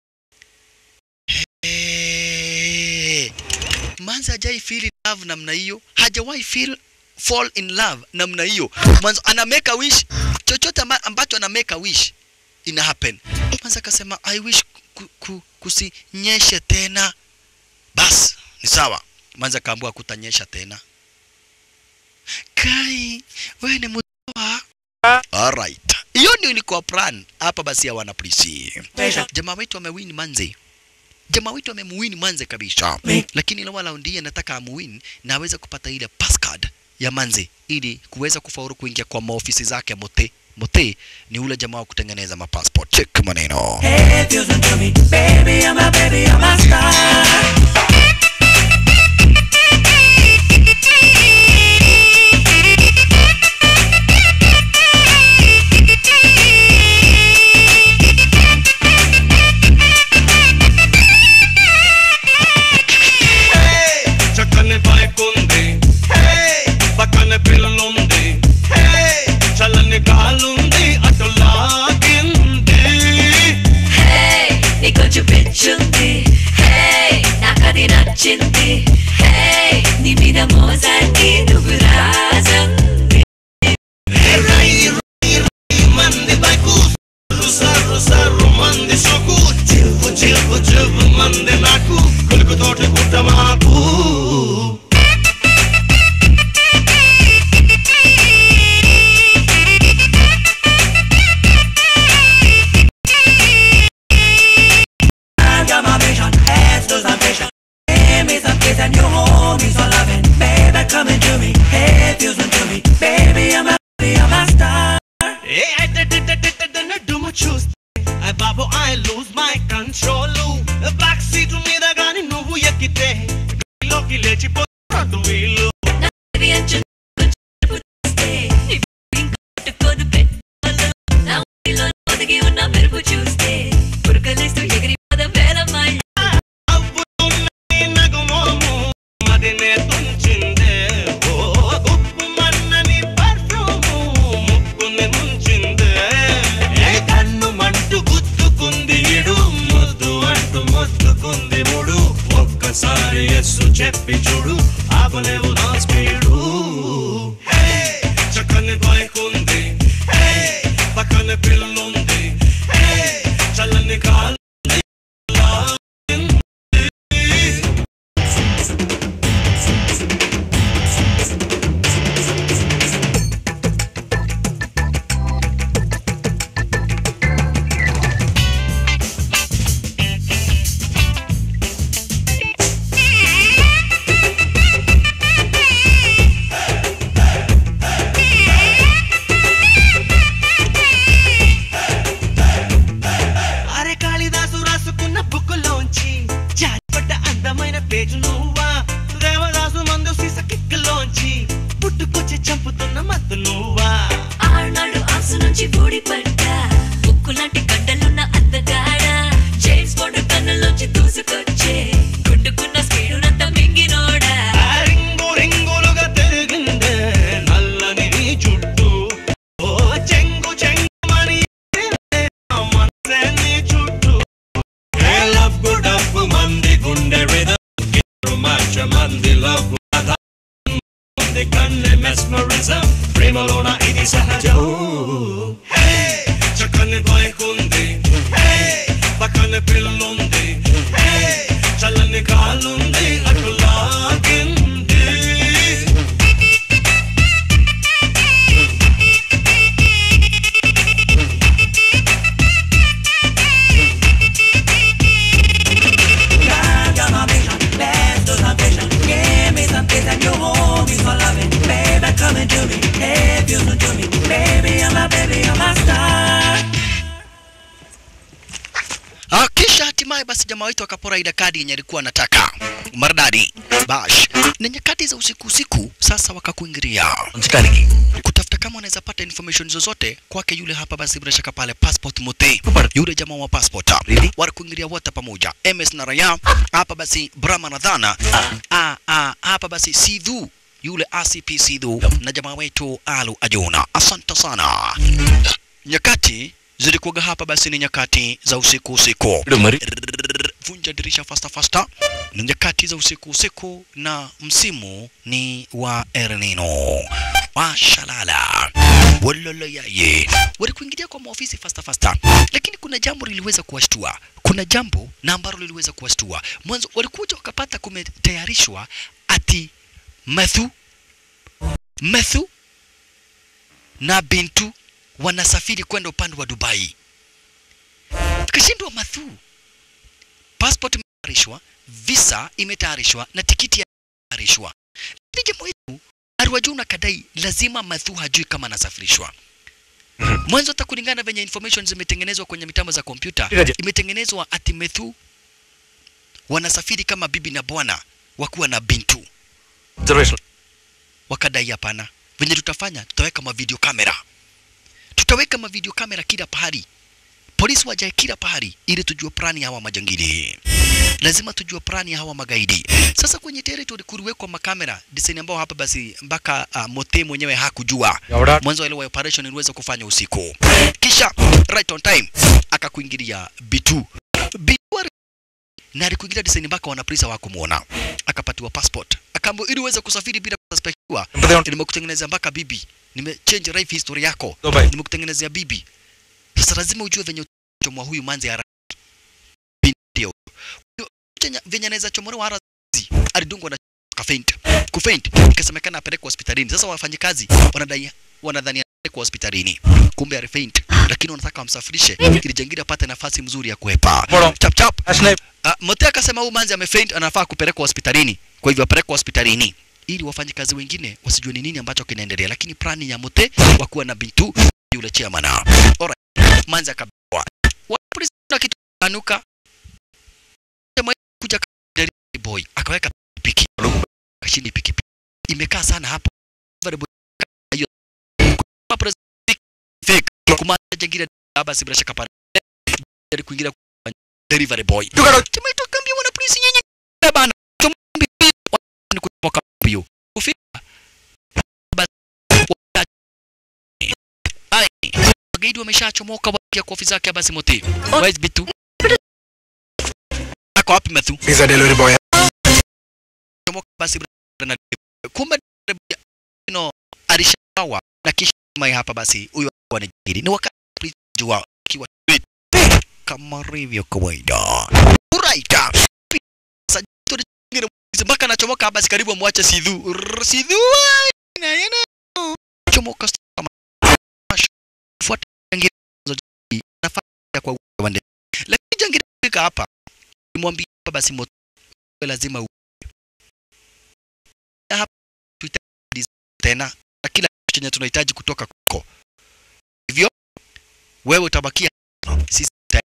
Hey. manze hajai feel in love namna hiyo hajawahi feel fall in love namna hiyo mwanzo ana make a wish chochote amba- ambacho ana make a wish ina happen manze akasema i wish ku, ku, kusinyeshe tena bas ni sawa manze akaambiwa kutanyesha tena Kai, wewe ni mtoa. Alright. Hiyo ndio ilikuwa plan hapa basi ya wana polisi. Jamaa wetu amewin manze. Jamaa wetu amemwin manze kabisa. Lakini ile wala ndiye nataka amuwin na aweze kupata ile passcard ya manzi ili kuweza kufaulu kuingia kwa maofisi zake Muthi. Muthi ni ule jamaa wa kutengeneza mapassport. Check maneno. Hey, if you listen to me, baby, I'm a baby, I'm a star. చక్కని bike ఉంది పక్కన పిల్లలుంది చల్లని గాలుంది అటు లాగింది Hey, నీకు కొంచెం పిచ్చుంది Hey, నాకది నచ్చింది Hey, నీ మీద మోసానికి నువ్వు రాజంది మంది బైకు సర్రు సర్రు మంది సొకు చిల్పు చిల్పు చిల్పు మంది నాకు కొలుకు తోట గుట్ట మాకు I got my vision, heads to some vision Give me some kiss and you hold me so loving Baby, come into me, hey, feels to me Baby, I'm a, baby, I'm a star డుమ్ము చూస్తే I బాబు I lose my control back seat మీద గాని నువ్వు ఎక్కితే లోకి లేచిపోతాడు వీళ్ళు Baby, I'm just పట్టుకొని పెట్టుకోలు నా ఒడిలో ఒదిగి ఉన్న మెరుపు చూస్తే పురకలేస్తూ ఎగిరిపోదాం వేల మైళ్ళ నగుమోము మదినే తుంచిందే ఓ గుప్పు మన్నని పర్ఫ్యూము ముక్కుని ముంచిందే ఏ కన్ను మంటు గుద్దుకుంది ఇడు ముద్దు అంటూ ముద్దుకుంది ముడు ఒక్కసారి ఎస్సు చెప్పి చూడు ఆపలేవు నా స్పీడు హే, చక్కని బైక్ ఉంది హే, పక్కన పిల్లుంది హే, చల్లని కాలు అరే కాళిదాసు రాసుకున్న బుక్కులోంచి జారిపడ్డ అందమైన పేజు నువ్వా దేవదాసు మందు సీస కిక్కులోంచి పుట్టుకొచ్చి చంపుతున్న మత్తు నువ్వా ఆనాడు ఆసు నుంచి ఊడిపడ్డా ఉక్కు లాంటి గడ్డలున్న అందగాడ జేమ్స్ బాండ్ కన్నులోంచి దూసుకొచ్చే గుడ్డుకున్న స్పీడునంతా మింగినోడా ఆ రింగు రింగులుగా తిరిగిందే నల్లని నీ చుట్టూ ఓ చెంగు చెంగుమని ఎగిరిందే నా మనసే నీ చుట్టూ ఏ లవ్వు డబ్బు మంది గుండె రిధం మార్చ మంది లవ్ ఉంది కన్నె మెస్మరిజం ప్రేమలోన ఇది సహజం హే, చక్కని బైక్ ఉంది హే, పక్కన పిల్లుంది హే, చల్లని కాలుంది అటు లాగింది I got my vision, let's do some vision Give me some kiss and you hold me so loving Baby, come into me, hey, feel to me Baby, I'm a baby, I'm a star Ah, kisha hatimaye basi jamaa wetu akapora ile kadi yenye alikuwa anataka maridadi bash na nyakati za usiku usiku sasa wakakuingilia kutafuta kama wanaweza pata information zozote kwake yule hapa basi bila shaka pale passport muthi yule jamaa wa passport walikuingilia wote pamoja ms na raya hapa basi brahma na dhana ah, ah, hapa basi sidhu yule acp sidhu na jamaa wetu alu ajuna asante sana nyakati zilikuwaga hapa basi ni nyakati za usiku usiku Rrrr, vunja dirisha fasta fasta ni nyakati za usiku usiku na msimu ni wa El Nino washalala waloloyaye walikuingilia kwa maofisi fasta fasta lakini kuna jambo liliweza kuwashtua kuna jambo na ambalo liliweza kuwashtua mwanzo walikuja wakapata kumetayarishwa ati Mathu Mathu na Bintu wanasafiri kwenda upande wa Dubai. Tukashindwa Mathu, passport imetayarishwa, visa imetayarishwa na tikiti imetayarishwa, lakini jamaa wetu Arwajuna kadai lazima Mathu hajui kama anasafirishwa mwanzo hata kulingana na venye information zimetengenezwa kwenye mitambo za kompyuta Iraje. imetengenezwa ati Methu wanasafiri kama bibi na bwana wakuwa na bintu Observation. wakadai hapana venye tutafanya tutaweka mavideo kamera tutaweka mavideo kamera kila pahali polisi wajae kila pahali ili tujue plani ya hawa majangili lazima tujue plani ya hawa magaidi sasa kwenye territory kuliwekwa makamera design ambao hapa basi mpaka uh, mote mwenyewe hakujua Yaura. mwanzo ile wa operation iliweza kufanya usiku kisha right on time akakuingilia B2 B2 ali- na alikuingilia design mpaka wanapolisi hawakumuona akapatiwa passport akaambiwa ili uweze kusafiri bila kususpektiwa nimekutengenezea mpaka bibi nimechange life history yako Dubai. nimekutengenezea bibi sasa lazima ujue venye chomwa huyu manzi ya binti huyo Huyo chenye- venye anaweza chomolewa hara alidungwa na kafaint kufaint ikasemekana apelekwe hospitalini sasa wafanyikazi wanadai wanadhani apelekwe hospitalini kumbe alifaint lakini wanataka wamsafirishe ili jangili apate nafasi mzuri ya kuepa Bora. chap chap Ashnep. Uh, Mote akasema huyu manzi amefaint anafaa kupelekwa hospitalini. Kwa hivyo apelekwa hospitalini ili wafanyikazi wengine wasijue ni nini ambacho kinaendelea, lakini plani ya Mote wakuwa na Bintu yule chairman. Alright. Manzi akabwa. Polisi na kitu anuka. Jamaa kuja delivery boy akaweka piki. Kashini piki imekaa sana hapo. Delivery boy hiyo kwa president fake kumaanisha jingine baba si bila shaka pale kuingia kwa delivery boy. Tumeitwa kambi wana polisi nyenye bana. Tumbi ni kutoka mbio. Kufika basi wa- ai magaidi wameshachomoka wakia kwa ofisi yake basi moti. Where is Bitu? Ako wapi Mathu? He's a delivery boy. Chomoka basi na kumbe no alishawa na kisha mai hapa basi huyo alikuwa ni jingiri. Ni wakati polisi jua kiwa kama rivyo kawaida. Alright. Sasa joto lingine mpaka anachomoka hapa si karibu amwache Sidhu. Rrrr, Sidhu ai, na yana chomoka kama fuata jangili nafanya kwa wande. Lakini jangili fika hapa nimwambia hapa basi moto lazima u hapa tuhitaji tena na kila kitu chenye tunahitaji kutoka kwako. Hivyo wewe utabakia sisi tuta-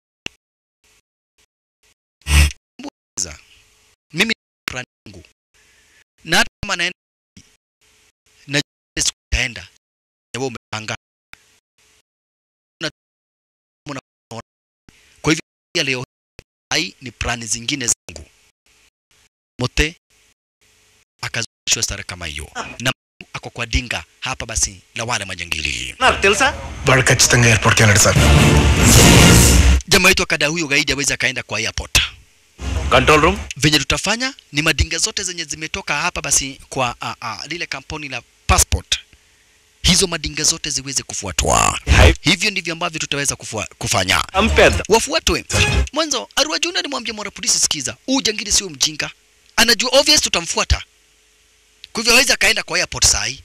Mbuza. mimi ni plan yangu na hata kama naenda na siku taenda wewe umepanga Na- mna- kwa hivyo ya leo hai ni plani zingine zangu mote akazungushwa stara kama hiyo na ako kwa dinga hapa basi la wale majangili నాకు తెలుసా వాడు ఖచ్చితంగా ఎయిర్పోర్ట్కి వెళ్ళాడు sir jamaa wetu akada huyo gaidi awezi akaenda kwa airport control room venye tutafanya ni madinga zote zenye zimetoka hapa basi kwa a, a, lile kampuni la passport hizo madinga zote ziweze kufuatwa hivyo ndivyo ambavyo tutaweza kufua, kufanya చంపేద్దాం wafuatwe mwanzo arwajuna alimwambia mwana polisi sikiza huu jangili sio mjinga anajua obvious tutamfuata kwa hivyo hawezi akaenda kwa airport saa hii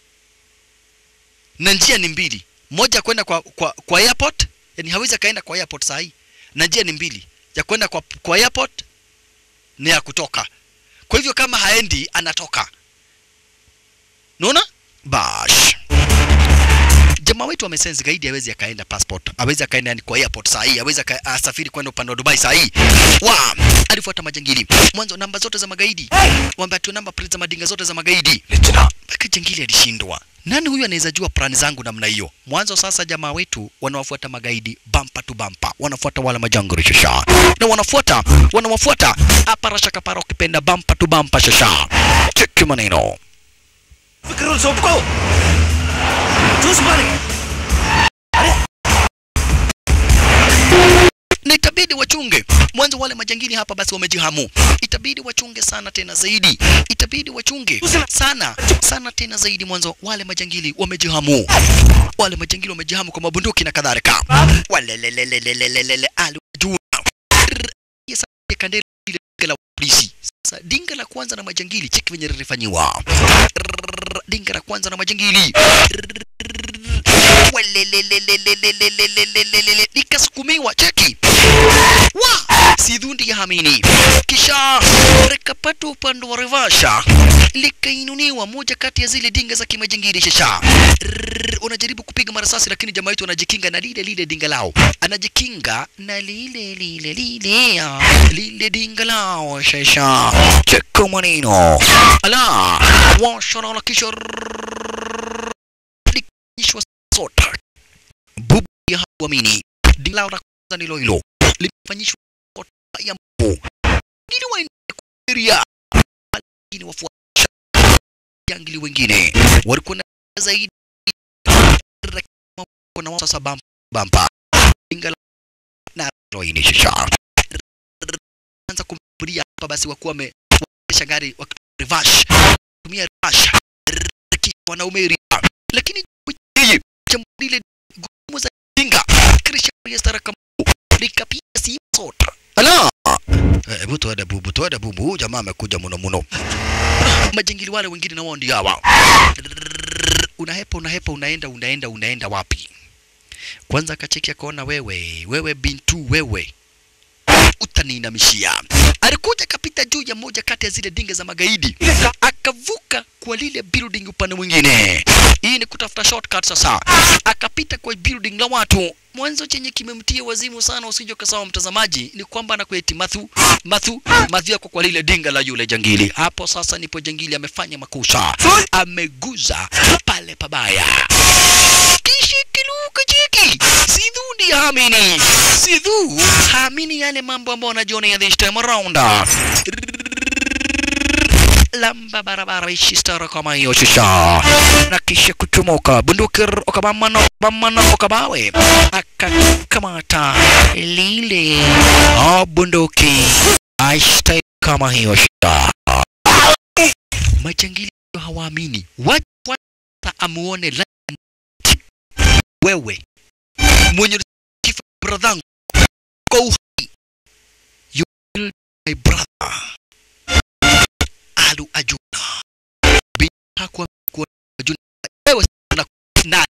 na njia ni mbili moja kwenda kwa, kwa, kwa airport yani hawezi akaenda kwa airport saa hii na njia ni mbili ya kwenda kwa, kwa airport ni ya kutoka kwa hivyo kama haendi anatoka naona bash jamaa wetu amesense gaidi hawezi akaenda passport hawezi akaenda yani kwa airport saa hii hawezi aka- asafiri kwenda upande wa Dubai saa hii wa alifuata majangili mwanzo namba zote za magaidi wamba tu namba plate za madinga zote za magaidi mpaka jangili alishindwa nani huyu anaweza jua plani zangu namna hiyo mwanzo sasa jamaa wetu wanawafuata magaidi bampa tu bampa wanafuata wala majangili shasha na wanafuata wanawafuata aparasha kapara ukipenda bampa tu bampa shasha cheki maneno rules ఒప్పుకో చూసుకోవాలి na itabidi wachunge mwanzo wale majangili hapa basi wamejihamu itabidi wachunge sana tena zaidi itabidi wachunge sana sana tena zaidi mwanzo wale majangili wamejihamu wale majangili wamejihamu kwa mabunduki na kadhalika walelelelelelelele alijua Yes, kandeli ile dinga la polisi sasa dinga la kwanza na majangili cheki venye lilifanyiwa Rrrr, dinga la kwanza na majangili Walelelelelelelelelelelelele. likasukumiwa cheki wa sidhundi ya hamini kisha likapata upande wa revasha likainuliwa moja kati ya zile dinga za kimajingiri shasha Rrrr, unajaribu kupiga marasasi lakini jamaa wetu anajikinga na lile lile dinga lao anajikinga na lile lile lile ah, lile dinga lao shasha cheka maneno ala washarala kisha likanyishwa sota bubu ya hauamini dinga lao la kwanza ndilo hilo limefanyishwa sota ya mbu ngine waendelea kufikiria lakini wafuatisha jangili wengine walikuwa na zaidi na wao sasa bampa bampa ingala na roini shisha anza kumbulia hapa basi wakuwa wameendesha gari wakirevash tumia revash kisha wanaume lakini yeye jambo lile gumu za dinga kisha ya stara kama likapiga si sota ala hebu tuende bubu tuende bubu huyu jamaa amekuja muno muno majingili wale wengine na wao ndio hawa unahepa unahepa unaenda unaenda unaenda wapi kwanza akacheki akaona wewe wewe bintu wewe utaniinamishia alikuja akapita juu ya moja kati ya zile dinga za magaidi akavuka kwa lile building upande mwingine hii ni kutafuta shortcut sasa akapita kwa building la watu mwanzo chenye kimemtia wazimu sana usije ukasawa mtazamaji ni kwamba anakueti mathu mathu mathu yako kwa lile dinga la yule jangili hapo sasa nipo jangili amefanya makosa ameguza pale pabaya kishikiluka chiki sidhu ndi hamini sidhu hamini yale mambo ambayo anajionea this time around lamba barabara ishistara kama hiyo shisha na kisha kuchomoka bunduki ukabamana bamana ukabawe akakamata lile oh, bunduki aishtai kama hiyo shisha majangili hawaamini watu wata amuone la wewe mwenye kifo bradhangu kwa uhai you will my brother alu ajuna bila kwa kwa ajuna wewe una nani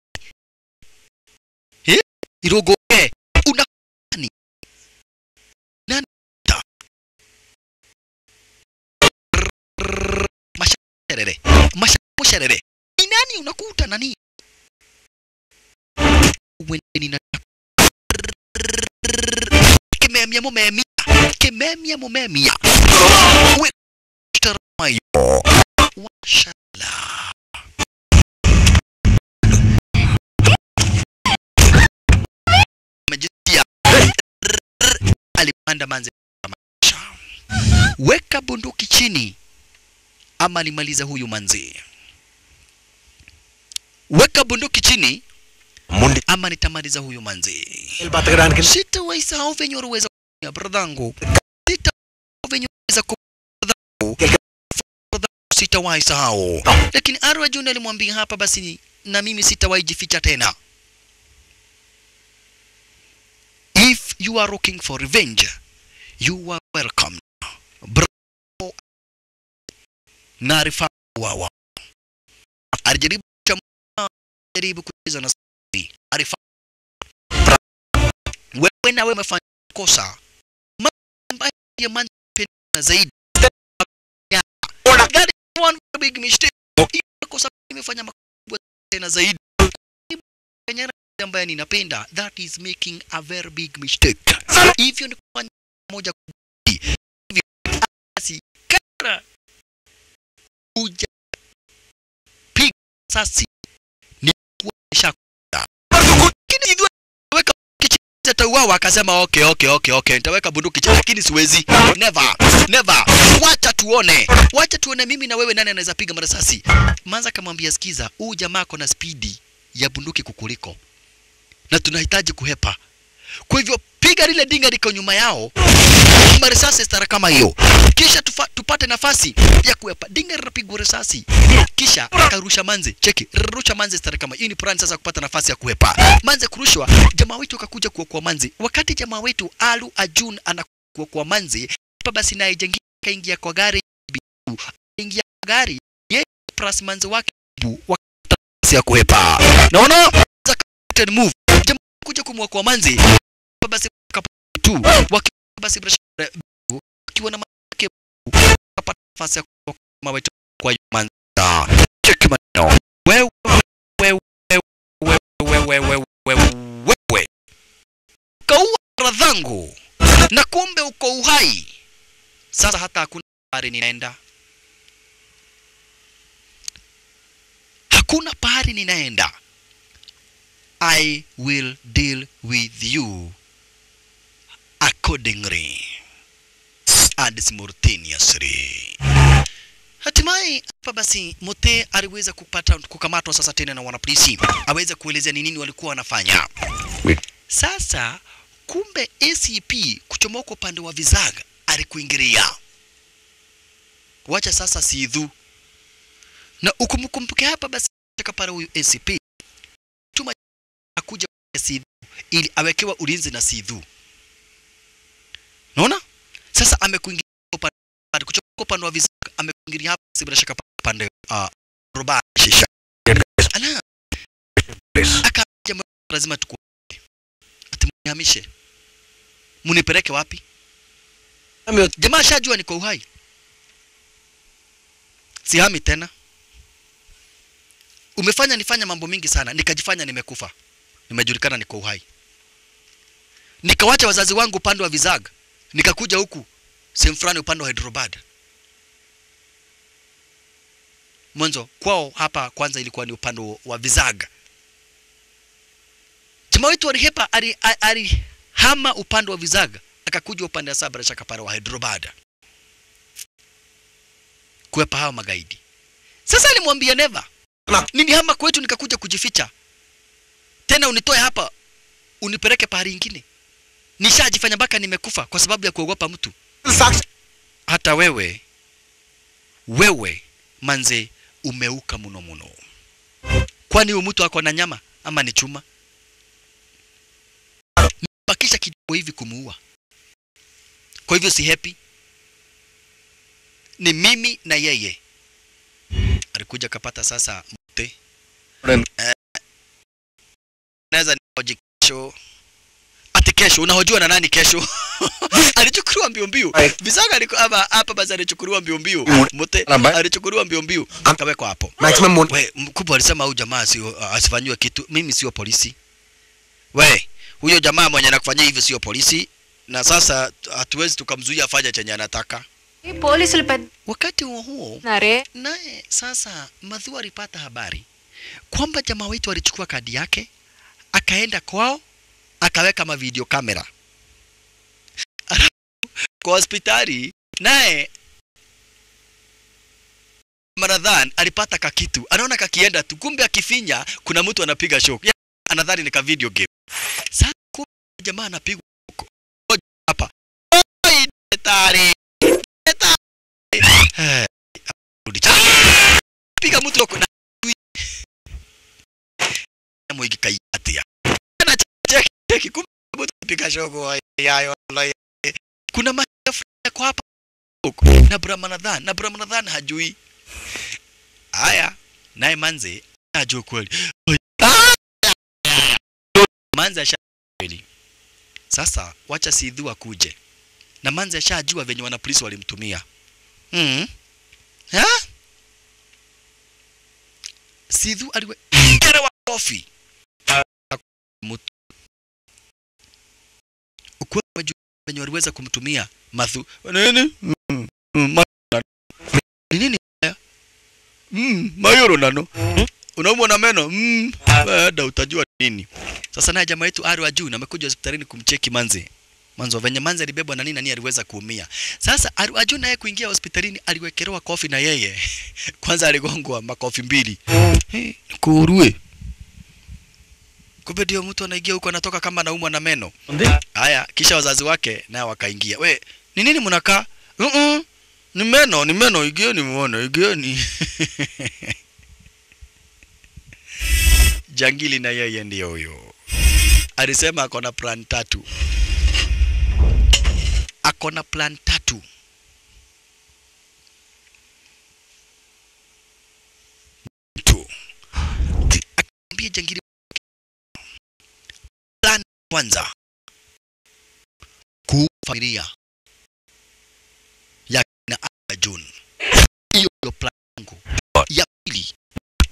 eh irogo eh una nani nani ta masharere masharere ni nani unakuta nani wendeni na kememia mumemia kememia mumemia we taramayo washala majisia alipanda manze weka bunduki chini ama nimaliza huyu manzi weka bunduki chini Mundi. ama nitamaliza huyu manzi El Bategrán que sitawaisahau venye uliweza kufanya bradhangu sitawaisahau venye uliweza kufanya bradhangu sitawahi sahau lakini Arwa June alimwambia hapa basi na mimi sitawahi jificha tena if you are looking for revenge you are welcome Bravo na Rifa wawa alijaribu kuchama- jaribu kucheza na Saudi. Arifa wewe na wewe umefanya kosa Mambo ambayo ya man penda zaidi Ya. That is one big mistake Hiyo kosa imefanya makubwa tena zaidi Kenya ambaye ninapenda that is making a very big mistake hivyo ni kufanya moja kubwa. hivyo basi kara uja piga sasi ni kuonyesha lakini hivyo weka kichini atauawa akasema okay okay okay okay nitaweka bunduki chini lakini siwezi never never wacha tuone wacha tuone mimi na wewe nani anaweza piga marasasi manza akamwambia sikiza huu jamaa ako na spidi ya bunduki kukuliko na tunahitaji kuhepa kwa hivyo piga lile dinga liko nyuma yao marisasi stara kama hiyo kisha tufa, tupate nafasi ya kuepa dinga linapigwa risasi kisha akarusha manze cheki rusha manze stara kama hiyo ni plan sasa kupata nafasi ya kuepa manze kurushwa jamaa wetu akakuja kuokoa manze wakati jamaa wetu alu ajun anakuokoa manze hapa basi naye jengi kaingia kwa gari ingia kwa gari yeye plus manze wake bu wakati nafasi ya kuepa naona captain move jamaa kuja kumwokoa manze hapa basi kapu tu waki basi bila nafasi ya kuwa kama wetu kwa Manza. Check maneno. Wewe wewe wewe wewe wewe wewe wewe. Kaua radhangu na kumbe uko uhai. Sasa hata hakuna pahali ninaenda, hakuna pahali ninaenda. I will deal with you accordingly and simultaneously. Hatimaye hapa basi Mote aliweza kupata kukamatwa sasa tena na wanapolisi, aweze kuelezea ni nini walikuwa wanafanya. Sasa kumbe ACP kuchomoka upande wa Vizaga alikuingilia. Wacha sasa Sidhu na ukumkumbuke hapa basi kapara huyu ACP tuma akuja kwa Sidhu ili awekewa ulinzi na Sidhu. Naona sasa amekuingilia upande kuchomoka upande wa Vizaga amekuingilia hapa si bila shaka upande uh, Roba Shisha. Ala. Akaja lazima tuku atimhamishe munipeleke wapi? Jamaa shajua niko uhai, sihami tena. Umefanya nifanya mambo mingi sana, nikajifanya nimekufa, nimejulikana niko uhai, nikawacha wazazi wangu upande wa Vizaga, nikakuja huku sehemu fulani upande wa Hyderabad. Mwanzo kwao hapa kwanza ilikuwa ni upande wa Vizaga. Jamaa wetu alihepa alihama ali, ali upande wa Vizaga akakuja upande wa Sabra Shakapara wa Hyderabad kuepa hao magaidi. Sasa alimwambia Neva, nilihama kwetu nikakuja kujificha, tena unitoe hapa unipeleke pahali ingine. Nishajifanya mpaka nimekufa kwa sababu ya kuogopa mtu. Hata wewe wewe manze umeuka muno muno. Kwani huyu mtu ako na nyama ama ni chuma? Mbakisha kidogo hivi kumuua. Kwa hivyo si happy, ni mimi na yeye. Alikuja kapata sasa mte eh, naweza nioje kesho ati kesho unahojiwa na nani kesho? alichukuliwa mbio mbio. Visaga aliko hapa hapa basi alichukuliwa mbio mbio. Mte alichukuliwa mbio mbio akawekwa hapo. Maximum We, mkubwa alisema huyu jamaa sio asifanyiwe kitu. Mimi sio polisi. We, huyo jamaa mwenye anakufanyia hivi sio polisi na sasa hatuwezi tukamzuia afanye chenye anataka. పోలీసులు పెద్ద Wakati huo huo నారే naye sasa Madhu alipata habari kwamba jamaa wetu alichukua kadi yake akaenda kwao akaweka mavideo kamera Alafu, kwa hospitali naye Maradhan alipata kakitu, anaona kakienda tu, kumbe akifinya kuna mtu anapiga show, Ya, anadhani ni ka video game. Sasa kumbe jamaa anapigwa huko Ngoja hapa, Oi, daktari, daktari, Eh, rudi chini. piga mtu huko na mwigi kaiatia na cheki cheki, kumbe mtu anapiga show yayo kuna machafu yako hapa huko na Brahmanadhan na Brahmanadhan hajui haya, naye manze hajui kweli. Ah! Manze asha kweli. Sasa wacha Sidhu akuje na manze ashajua venye wana polisi walimtumia mm. ha? Sidhu aliwe wa kofi mtu ukweli wajua venye waliweza kumtumia madhu nini mm. mm, ma- ni nini haya? mm, mayoro nano unaumwa na meno mm, baada utajua nini sasa naye jamaa yetu ari wa juu na amekuja hospitalini kumcheki manzi mwanzo venye manzi alibebwa na nini na nini aliweza kuumia sasa ari wa juu naye kuingia hospitalini aliwekelewa kofi na yeye kwanza aligongwa makofi mbili hey, kurue kumbe ndio mtu anaingia huko anatoka kama anaumwa na meno haya kisha wazazi wake naye wakaingia we ni nini mnakaa uh -uh. ni meno ni meno igieni muone igieni jangili na yeye ndio huyo alisema ako na plan tatu ako na plan tatu tu akaambia jangili plan kwanza kuua familia ya kina Arjun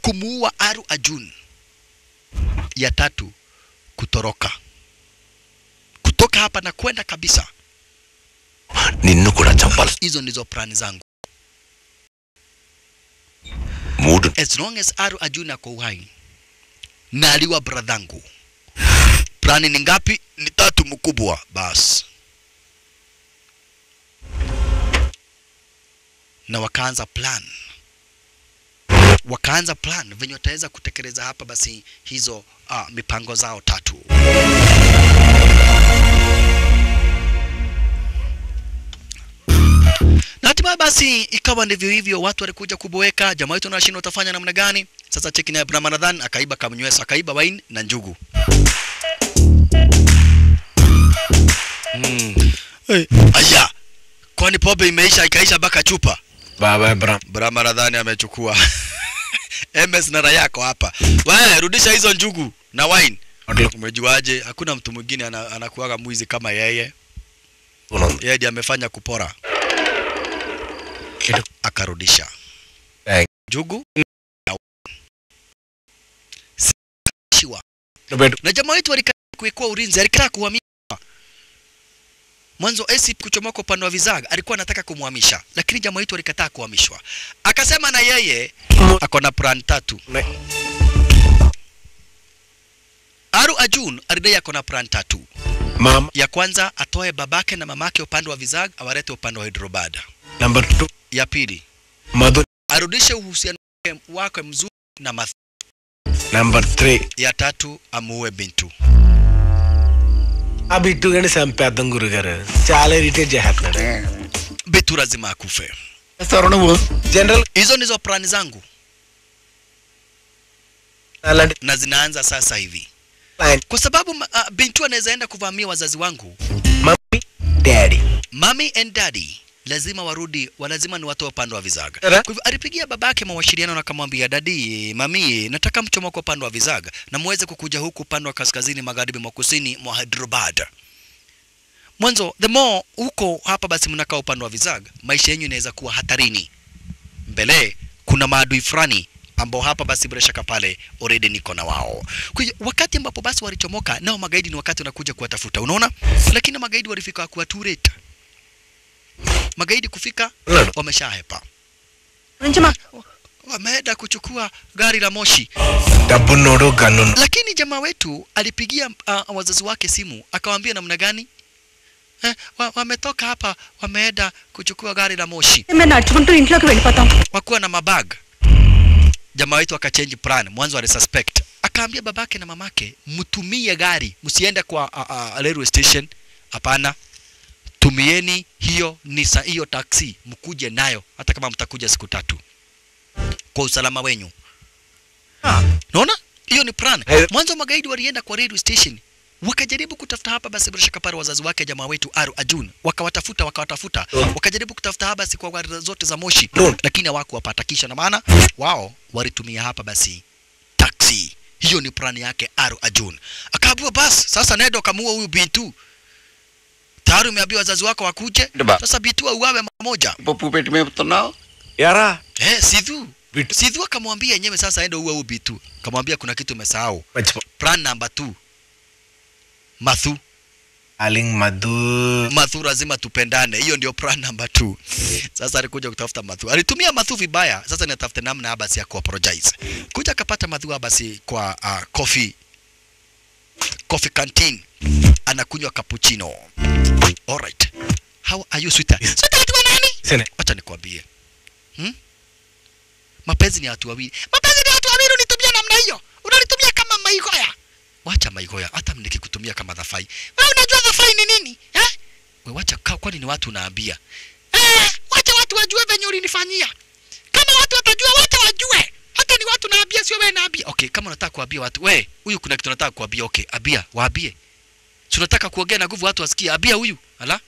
kumuua Aru Arjun. Ya tatu kutoroka, kutoka hapa na kwenda kabisa. నిన్ను కూడా చంపాలి Hizo ndizo plani zangu. మూడు As long as Aru Arjun ako uhai na aliwa bradhangu. Plani ni ngapi? Ni tatu mkubwa. Bas. Na wakaanza plan, wakaanza plan venye wataweza kutekeleza hapa basi hizo uh, mipango zao tatu. Na hatimaye basi ikawa ndivyo hivyo, watu walikuja kuboeka, jamaa wetu anashindwa utafanya namna gani? Sasa cheki na Abraham Ramadhan akaiba kamnywesa, akaiba wine na njugu. Mm. Hey. Aya, kwani pombe imeisha ikaisha mpaka chupa? Baba Abraham. Abraham Ramadhan amechukua MS na yako hapa. Wewe rudisha hizo njugu na wine. Umejuaje? Hakuna mtu mwingine ana, anakuwaga mwizi kama yeye. Yeye ndiye amefanya kupora. Akarudisha njugu na wine. Shiwa. Na jamaa wetu alikaa kuwekwa ulinzi, alikaa kuhamia mwanzo AC kuchomoka upande wa Vizaga alikuwa anataka kumhamisha, lakini jamaa wetu alikataa kuhamishwa. Akasema na yeye ako na plan tatu. Aru Ajun alidai ako na plan tatu. Mama. Ya kwanza atoe babake na mamake upande wa Vizaga awalete upande wa Hyderabad. Number two. Ya pili Mother. arudishe uhusiano wake- wake mzuri na Math. Number three. Ya tatu amuue Bintu. ఆ బిట్టు కానీ చంపేద్దాం గురుగారు చాలా ఇరిటేట్ చేస్తున్నాడు Bintu lazima akufe. నువ్వు general Hizo ndizo plani zangu అలాంటి na zinaanza sasa hivi, kwa sababu uh, Bintu anaweza enda kuvamia wazazi wangu mummy daddy Mommy and daddy lazima warudi, wa lazima ni watoe upande wa Vizaga. Era. Kwa hivyo alipigia babake mawasiliano na akamwambia, dadi, mami, nataka mchomoko upande wa Vizaga na muweze kukuja huku upande wa kaskazini magharibi mwa kusini mwa Hyderabad. Mwanzo the more huko hapa basi mnakaa upande wa Vizaga, maisha yenu inaweza kuwa hatarini. Mbele kuna maadui fulani ambao hapa basi bila shaka pale already niko na wao. Kwa hiyo wakati ambapo basi walichomoka nao magaidi, ni wakati wanakuja kuwatafuta, unaona, lakini magaidi walifika kuwa too late magaidi kufika wameshahepa, wameenda kuchukua gari la moshi. డబ్బున్నోడు gun Lakini jamaa wetu alipigia uh, wazazi wake simu akawaambia namna gani eh, wa, wametoka hapa wameenda kuchukua gari la moshi మేము నడుచుకుంటూ ఇంట్లోకి వెళ్ళిపోతాం wakuwa na mabag. Jamaa wetu akachange plan, mwanzo alisuspect, akaambia babake na mamake, mtumie gari, msiende kwa uh, uh, railway station. Hapana, tumieni hiyo nisa hiyo taksi, mkuje nayo, hata kama mtakuja siku tatu, kwa usalama wenyu. Naona hiyo ni plan. Mwanzo magaidi walienda kwa railway station wakajaribu kutafuta hapa basi bila shaka pale wazazi wake jamaa wetu Aru Ajun wakawatafuta wakawatafuta wakajaribu kutafuta hapa basi kwa gari zote za moshi lakini hawakuwapata kisha na maana wao walitumia hapa basi taxi hiyo ni plani yake Aru Ajun akaambiwa basi sasa nenda kamuua huyu Bintu tayari umeambiwa wazazi wako wakuje sasa Bintu auawe mara moja పప్పు పెట్టి మేపుతున్నావు Yara. Eh, Sidhu. Sidhu akamwambia yenyewe sasa aende uwe ubi tu. Akamwambia kuna kitu umesahau. Plan number 2. Mathu. Aling Madhu. Mathu lazima tupendane. Hiyo ndio plan number 2. Sasa alikuja kutafuta Mathu. Alitumia Mathu vibaya. Sasa ninatafuta namna basi ya kuapologize. Kuja akapata Mathu basi kwa uh, coffee coffee canteen. Anakunywa cappuccino. Alright. How are you sweetheart? Sweetheart wa nani? Sene. Acha nikwambie. Hmm? Mapenzi ni watu wawili. Mapenzi ni watu wawili unitumia namna hiyo. Unanitumia kama maigoya. Wacha maigoya, hata nikikutumia kama dhafai. Wewe unajua dhafai ni nini? Eh? Wewe wacha kaa, kwani ni watu unaambia. Eh, wacha watu wajue venye ulinifanyia. Kama watu watajua, wacha wajue. Hata ni watu naambia, sio wewe naambia. Okay, kama unataka kuambia watu, we, huyu kuna kitu nataka kuambia. Okay, abia, waambie. Si unataka kuongea na nguvu watu wasikie. Abia huyu. Ala?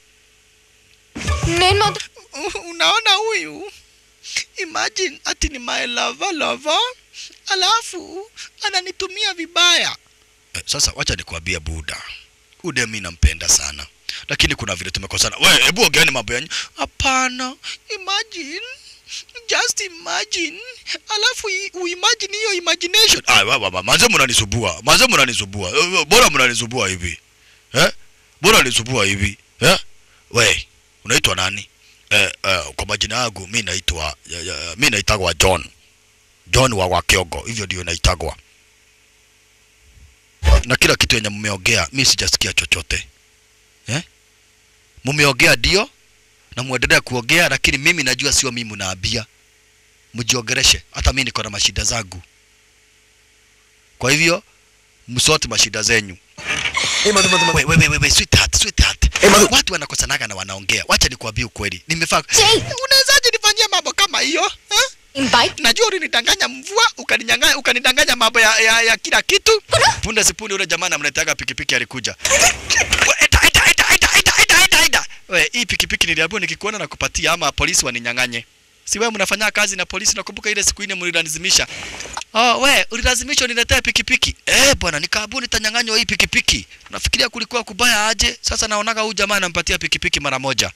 నేను మాత్రం Unaona huyu? Imagine ati ni my lover lover, alafu ananitumia vibaya. Eh, sasa wacha nikwambie Buda, Ude mimi nampenda sana, lakini kuna vile tumekosana. We, hebu ongeeni mambo yanyu. Hapana, imagine just imagine alafu i- uimagine hiyo imagination ah, wa- wa- wa- manze mnanisumbua manze mnanisumbua Eh, bora mnanisumbua hivi eh bora nisumbua hivi eh we unaitwa nani eh, eh, kwa majina yangu mi naitwa ya- ya- mi naitagwa John John wa Wakiogo hivyo ndio naitagwa na kila kitu yenye mmeongea mi sijasikia chochote eh mmeongea ndio na muendelea kuongea lakini mimi najua sio mimi mnaambia mjiongereshe hata mimi niko na mashida zangu kwa hivyo msote mashida zenyu Hey, Madhu, Madhu, Madhu. we, we, we, we, we, sweetheart, sweetheart. Hey, Madhu. watu wanakosanaga na wanaongea wacha nikwambie ukweli nimefaa unawezaje nifanyia mambo kama hiyo eh? Invite najua ulinidanganya mvua ukaninyang'anya ukanidanganya mambo ya, ya, ya kila kitu punde sipunde ule jamaa namletaga pikipiki alikuja We, ita, ita, ita, ita, ita, ita, ita, ita. we hii pikipiki niliambiwa nikikuona na kupatia ama polisi waninyang'anye si wewe mnafanya kazi na polisi nakumbuka ile siku ile mlilazimisha oh we ulilazimishwa niletee pikipiki eh bwana nikaambiwa nitanyang'anywa hii pikipiki nafikiria kulikuwa kubaya aje sasa naonaga huyu jamaa anampatia pikipiki mara moja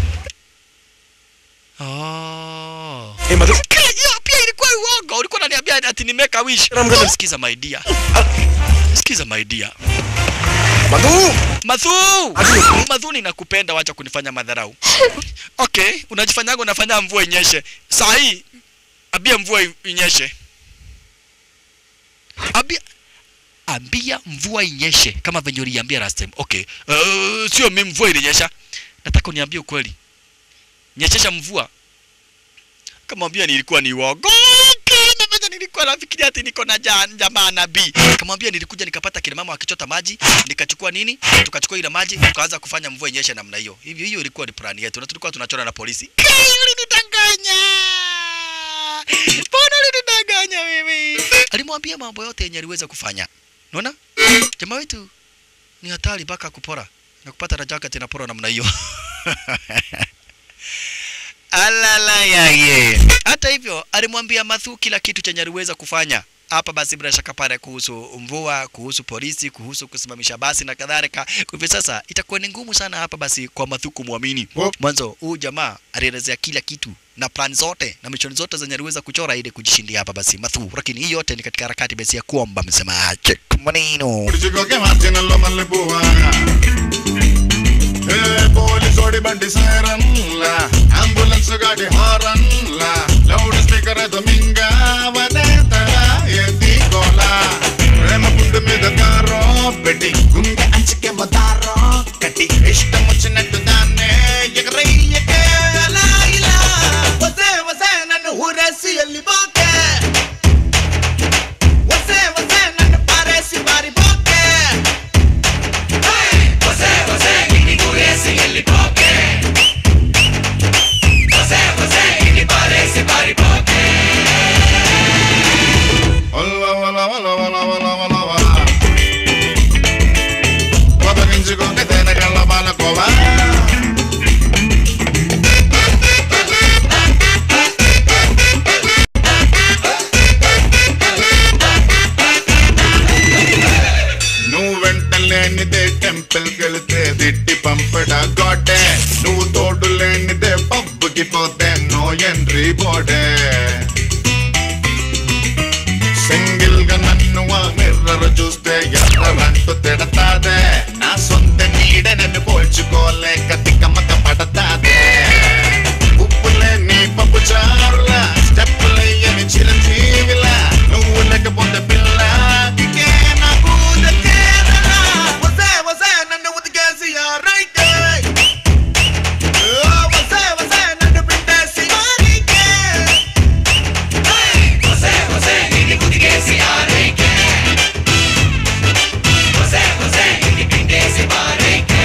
oh Hey, Madhu. Kile- hiyo pia ilikuwa uongo. Ulikuwa unaniambia ati ni make a wish. Ramgala. Sikiza my dear. Sikiza my dear. Madhu! Madhu! Ati- Madhu ninakupenda wacha kunifanya madharau. Okay, unajifanyaga unafanya mvua inyeshe. Saa hii ambia mvua i- inyeshe. Ambia ambia mvua inyeshe kama venye uliambia last time. Okay. Uh, sio mimi mvua ilinyesha. Nataka uniambie ukweli. Nyeshesha mvua kamwambia nilikuwa ni uongo Nafanya nilikuwa nafikiria ati niko na ja- jamaa nabii kamwambia nilikuja nikapata kina mama wakichota maji nikachukua nini tukachukua ile maji tukaanza kufanya mvua inyeshe namna hiyo hivyo hiyo ilikuwa ni plani yetu na tulikuwa tunachora na polisi Kai, ulinidanganya mbona ulinidanganya wewe alimwambia mambo yote yenye aliweza kufanya unaona jamaa wetu ni hatari mpaka kupora na kupata na jacket inapora namna hiyo alala yaye. Hata hivyo alimwambia Mathu kila kitu chenye aliweza kufanya hapa basi bila shaka pale kuhusu mvua, kuhusu polisi, kuhusu kusimamisha basi na kadhalika. Kwa hivyo sasa itakuwa ni ngumu sana hapa basi kwa Mathu kumwamini. Mwanzo huyu jamaa alielezea kila kitu na plan zote na mission zote zenye aliweza kuchora ili kujishindia hapa basi Mathu, lakini hii yote ni katika harakati basi ya kuomba msema check maneno. ఉడిచికోకే మార్చినల్లో మల్లె పువ్వా ఏ పోలీసోడి బండి సైరన్లా అంబులెన్స్ గాడి హారన్లా loud speaker ఎదు మింగావనే తల ఎత్తి గోలా ప్రేమ పుండు మీద కారో పెట్టి గుండె అంచుకే మదారో కట్టి ఇష్టం వచ్చినట్టు దాన్నే ఎగరయ్యకే అలా ఇలా వసే వసే నన్ను ఊరేసి వెళ్ళిపోకే వసే వసే నన్ను పారేసి పారిపోకే వసే వసే నిన్ను ఊరేసి వెళ్ళిపోకే వసే వసే నిన్ను పారేసి పారిపోకే వల్ల వల్ల వల్ల వల్ల వల్ల వల్ల వల్ల వదగించుకోక తేనెగల్ల బాలకోవా నువ్వు వెంట లేనిదే టెంపుల్ కెళితే దిట్టి పంపడా గోడే నువ్వు తోడు లేనిదే పబ్బుకి పోతే నో ఎంట్రీ బోర్డే సింగిల్ గా నన్ను ఆ మిర్రర్ చూస్తే ఎర్రంటూ తిడతాదే నా సొంత నీడ నన్ను పోల్చుకోలేక తిక్కమక్క పడతాదే ఉప్పులే నీ పప్పు చారులా స్టెప్పులయ్యని చిరంజీవిలా నువ్వు లేకపోతే పిల్ల దిగే నాకు దక్కేదలా. వసే వసే నన్ను ఉతికేసి ఆ రైటే. ఓ వసే వసే నన్ను పిండేసి మారీకే. వసే వసే నిన్ను ఉతికేసి ఆ రైకే. వసే వసే నిన్ను పిండేసి మారీకే.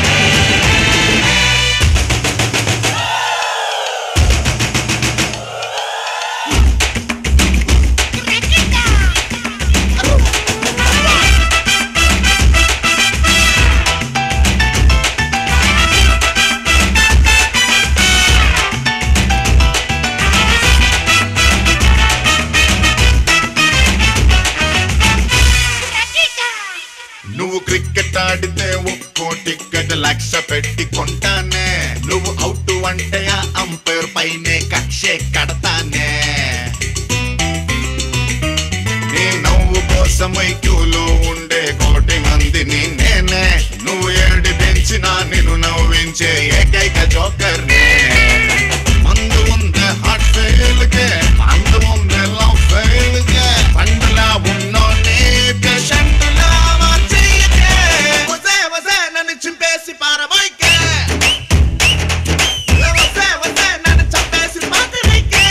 నువ్వు క్రికెట్ ఆడితే ఒక్కో టికెట్ లక్ష పెట్టి కొంటానే నువ్వు అవుట్ అంటే ఆ అంపైర్ పైనే కక్షే కడతానే మైక్యూలో ఉండే కోటి మందిని నేనే నువ్వు ఏడిపించిన నిన్ను నవ్వించే ఏకైక జోకర్ నేనే మందు ముందే హార్ట్ ఫెయిల్ కే మందు ముందే లవ్ ఫెయిల్ కే పండులా ఉన్నోనే పేషెంట్ లా మార్చేయకే వసే వసే నన్ను చింపేసి పారబోయికే వసే వసే నన్ను చంపేసి పాతరేకే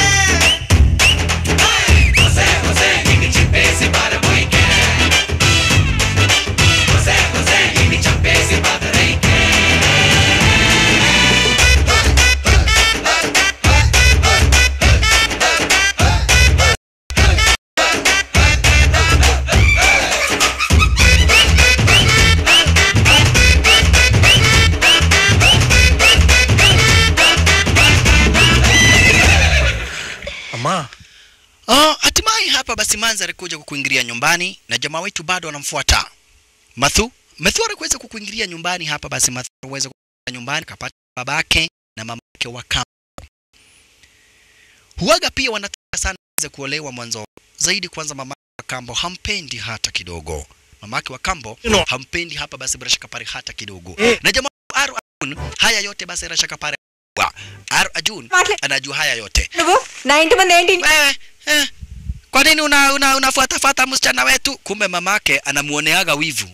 వసే వసే నిన్ను చింపేసి పారబోయికే వసే వసే నిన్ను చంపేసి పాతరేకే Ama. Oh, hatimaye hapa basi Manza alikuja kukuingilia nyumbani na jamaa wetu bado anamfuata. Mathu, Mathu alikuweza kukuingilia nyumbani hapa basi Mathu aliweza kukuingilia nyumbani kapata babake na mamake wa kambo. Huaga pia wanataka sana aweze kuolewa mwanzo. Zaidi kwanza mamake wa kambo hampendi hata kidogo. Mamake wa kambo hampendi hapa basi bila shaka pale hata kidogo. Na jamaa Aru Ajun haya yote basi bila shaka pale. Aru Ajun anajua haya yote. నువ్వు నా ఇంటి ముందు ఏంటి Wewe, eh, kwa nini una, una, unafuata fata msichana wetu? Kumbe mamake anamuoneaga wivu.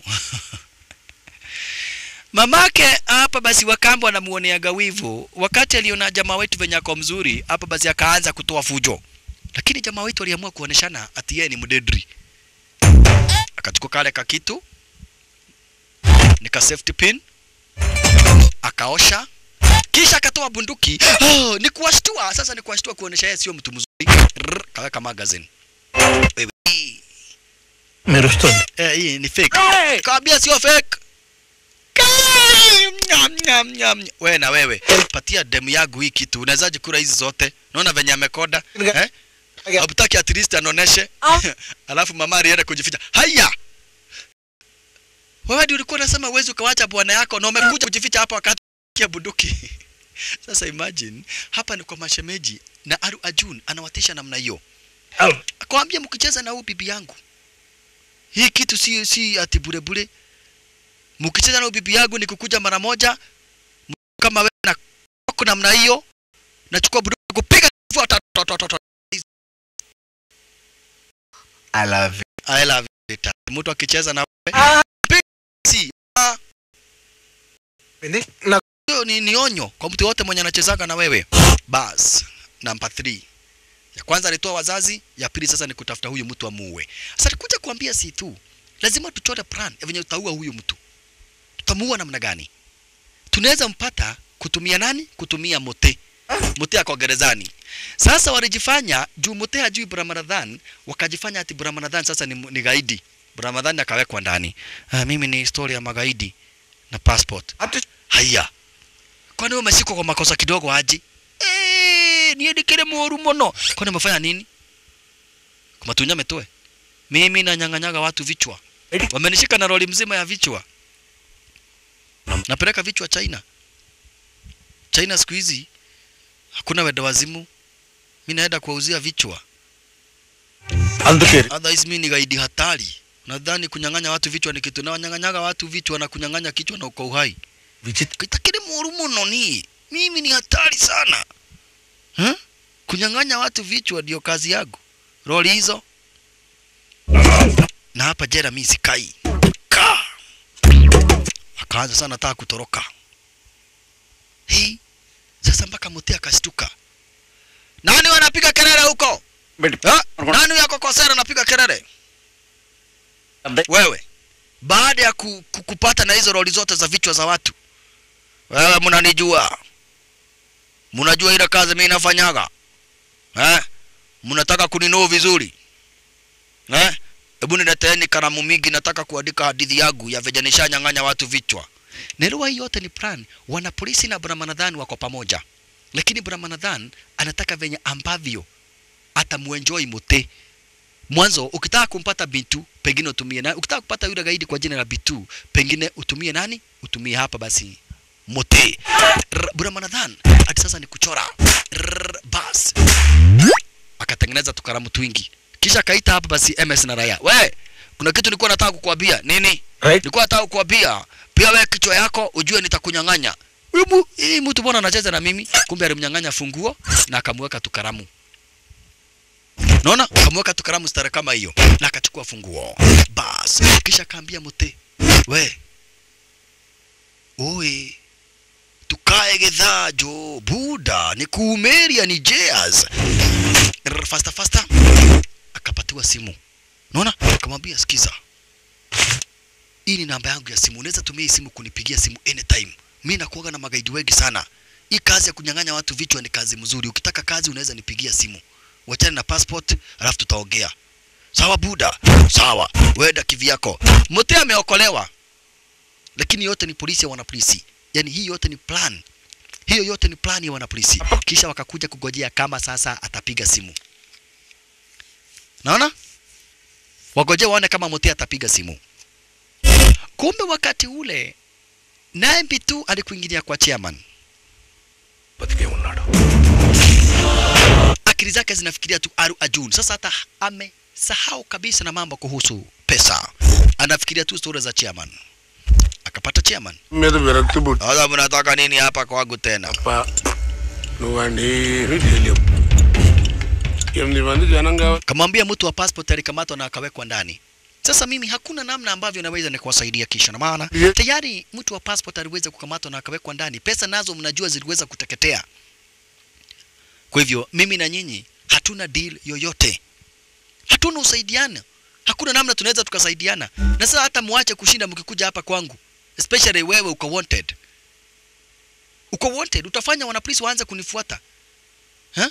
mamake hapa basi wakambo anamuoneaga wivu. Wakati aliona jamaa wetu venye ako mzuri, hapa basi akaanza kutoa fujo, lakini jamaa wetu aliamua kuoneshana ati yeye ni mdedri. Akachukua kale kakitu nika safety pin akaosha kisha akatoa bunduki oh, ni kuwashtua sasa ni kuwashtua kuonesha yeye sio mtu mzuri Rrr, kaweka magazine Wewe, hii. Merustondi. eh, hii ni fake kaambia sio fake Kai! Nyam, nyam, nyam. wewe na wewe patia demu yangu hii kitu unawezaje kula hizi zote naona venye amekoda eh? Habutaki at least anoneshe alafu mama alienda kujificha haya wewe ndio ulikuwa unasema uwezi ukawacha bwana yako na umekuja kujificha hapa wakati kia bunduki sasa imagine hapa ni kwa mashemeji na Aru Ajun anawatisha namna hiyo akwambia mkicheza na huyu bibi yangu hii kitu si si ati bure bure mkicheza na huyu bibi yangu ni kukuja mara moja m- kama wewe na kwa namna hiyo nachukua bunduki kupiga kifua ta- ta- ta- ta- ta- I love it. I love it. Mtu akicheza na wewe piga si ah. Hiyo ni, ni onyo kwa mtu yote mwenye anachezaga na wewe. Bas, namba 3. Ya kwanza alitoa wazazi, ya pili sasa ni kutafuta huyu mtu amuue. Sasa alikuja kuambia si tu. Lazima tuchore plan ya venye tutaua huyu mtu. Tutamuua namna gani? Tunaweza mpata kutumia nani? Kutumia mote. Mote ako gerezani. Sasa walijifanya juu mote hajui Brahmaradhan, wakajifanya ati Brahmaradhan sasa ni, ni gaidi. Brahmaradhan akawekwa ndani. Ah, mimi ni historia ya magaidi na passport. Haya. Kwani wewe umeshikwa kwa makosa kidogo aji? Eh, niendekele moru mono. Kwani umefanya nini? Kumatunya metoe. Mimi nanyang'anyaga watu vichwa. Wamenishika na roli mzima ya vichwa. Napeleka vichwa China. China siku hizi hakuna wenda wazimu. Mimi naenda kuwauzia vichwa. అందుకే Otherwise mimi ni gaidi hatari. Nadhani kunyang'anya watu vichwa ni kitu na wanyang'anyaga watu vichwa na kunyang'anya kichwa na uko uhai. Kitakiri muru muno ni. Mimi ni hatari sana. Huh? Kunyang'anya watu vichwa ndio kazi yangu. Roli hizo. Na hapa jera mimi sikai. Ka. Akaanza sana nataka kutoroka. Hii sasa mpaka Mutea akashtuka. Nani wanapiga kelele huko? Ha? Nani yako kosera anapiga kelele? Wewe. Baada ya ku, ku, kupata na hizo roli zote za vichwa za watu. Wewe mnanijua. Mnajua ile kazi mimi nafanyaga. Eh? Mnataka kuninua vizuri. Eh? Hebu nileteeni kalamu mingi nataka kuandika hadithi yangu ya venye nishanyang'anya watu vichwa. Naelewa hii yote ni plan. Wana polisi na Brahmanadhan wako pamoja. Lakini Brahmanadhan anataka venye ambavyo atamuenjoy Mute. Mwanzo ukitaka kumpata Bintu pengine utumie nani? Ukitaka kupata yule gaidi kwa jina la Bintu pengine utumie nani? Utumie hapa basi Mute. R- Brahmanadhan hadi sasa ni kuchora. R- Bas. Akatengeneza tukaramu twingi. Kisha akaita hapa basi MS na Raya. We, kuna kitu nilikuwa nataka kukuambia nini Right. nilikuwa nataka kukuambia pia wewe kichwa yako ujue nitakunyang'anya Huyu mu- hii mtu mbona anacheza na mimi kumbe alimnyang'anya funguo na akamweka tu karamu naona akamweka tu karamu stara kama hiyo na akachukua funguo bas kisha akaambia mute we oe tukae gedhaa jo buda ni kuumeria ni jeas Rrr, faster faster akapatiwa simu naona akamwambia sikiza hii ni namba yangu ya simu unaweza tumia hii simu kunipigia simu anytime mi nakuaga na magaidi wengi sana hii kazi ya kunyang'anya watu vichwa ni kazi mzuri ukitaka kazi unaweza nipigia simu wachane na passport alafu tutaongea sawa buda sawa wenda kivyako mte ameokolewa lakini yote ni polisi ya wanapolisi yani hii yote ni plan hiyo yote ni plan ya wanapolisi kisha wakakuja kugojea kama sasa atapiga simu naona wagoje waone kama Mutea atapiga simu. Kumbe wakati ule naye Mbitu alikuingilia kwa chairman, akili zake zinafikiria tu Aru Ajun. Sasa hata amesahau kabisa na mambo kuhusu pesa, anafikiria tu stori za chairman. Akapata chairman, మీద విరక్తి పుట్టి sasa mnataka nini hapa kwangu tena? నువ్వండి ఏమీ తెలియవు ఎనిమిది మంది జనం కావాలి Kamwambia mtu wa passport alikamatwa na akawekwa ndani. Sasa mimi hakuna namna ambavyo naweza nikuwasaidia kisha, na maana tayari mtu wa passport aliweza kukamatwa na akawekwa ndani. Pesa nazo mnajua ziliweza kuteketea. Kwa hivyo mimi na nyinyi hatuna deal yoyote, hatuna usaidiana, hakuna namna tunaweza tukasaidiana. Na sasa hata muache kushinda mkikuja hapa kwangu, especially wewe uko wanted, uko wanted, utafanya wanapolisi waanze kunifuata ha?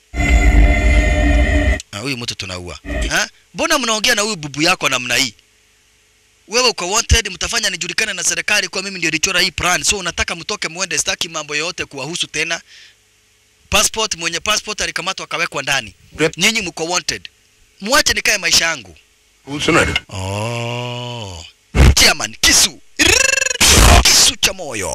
Ah, huyu mtu tunaua. Ha? Mbona mnaongea na huyu bubu yako namna hii? Wewe uko wanted, mtafanya nijulikane na serikali kwa mimi ndio nilichora hii plan. So unataka mtoke muende, sitaki mambo yoyote kuwahusu tena. Passport, mwenye passport alikamatwa akawekwa ndani. Nyinyi mko wanted. Muache nikae maisha yangu. కూర్చున్నాడు Oh. Chairman, kisu. Rrrr. Kisu cha moyo.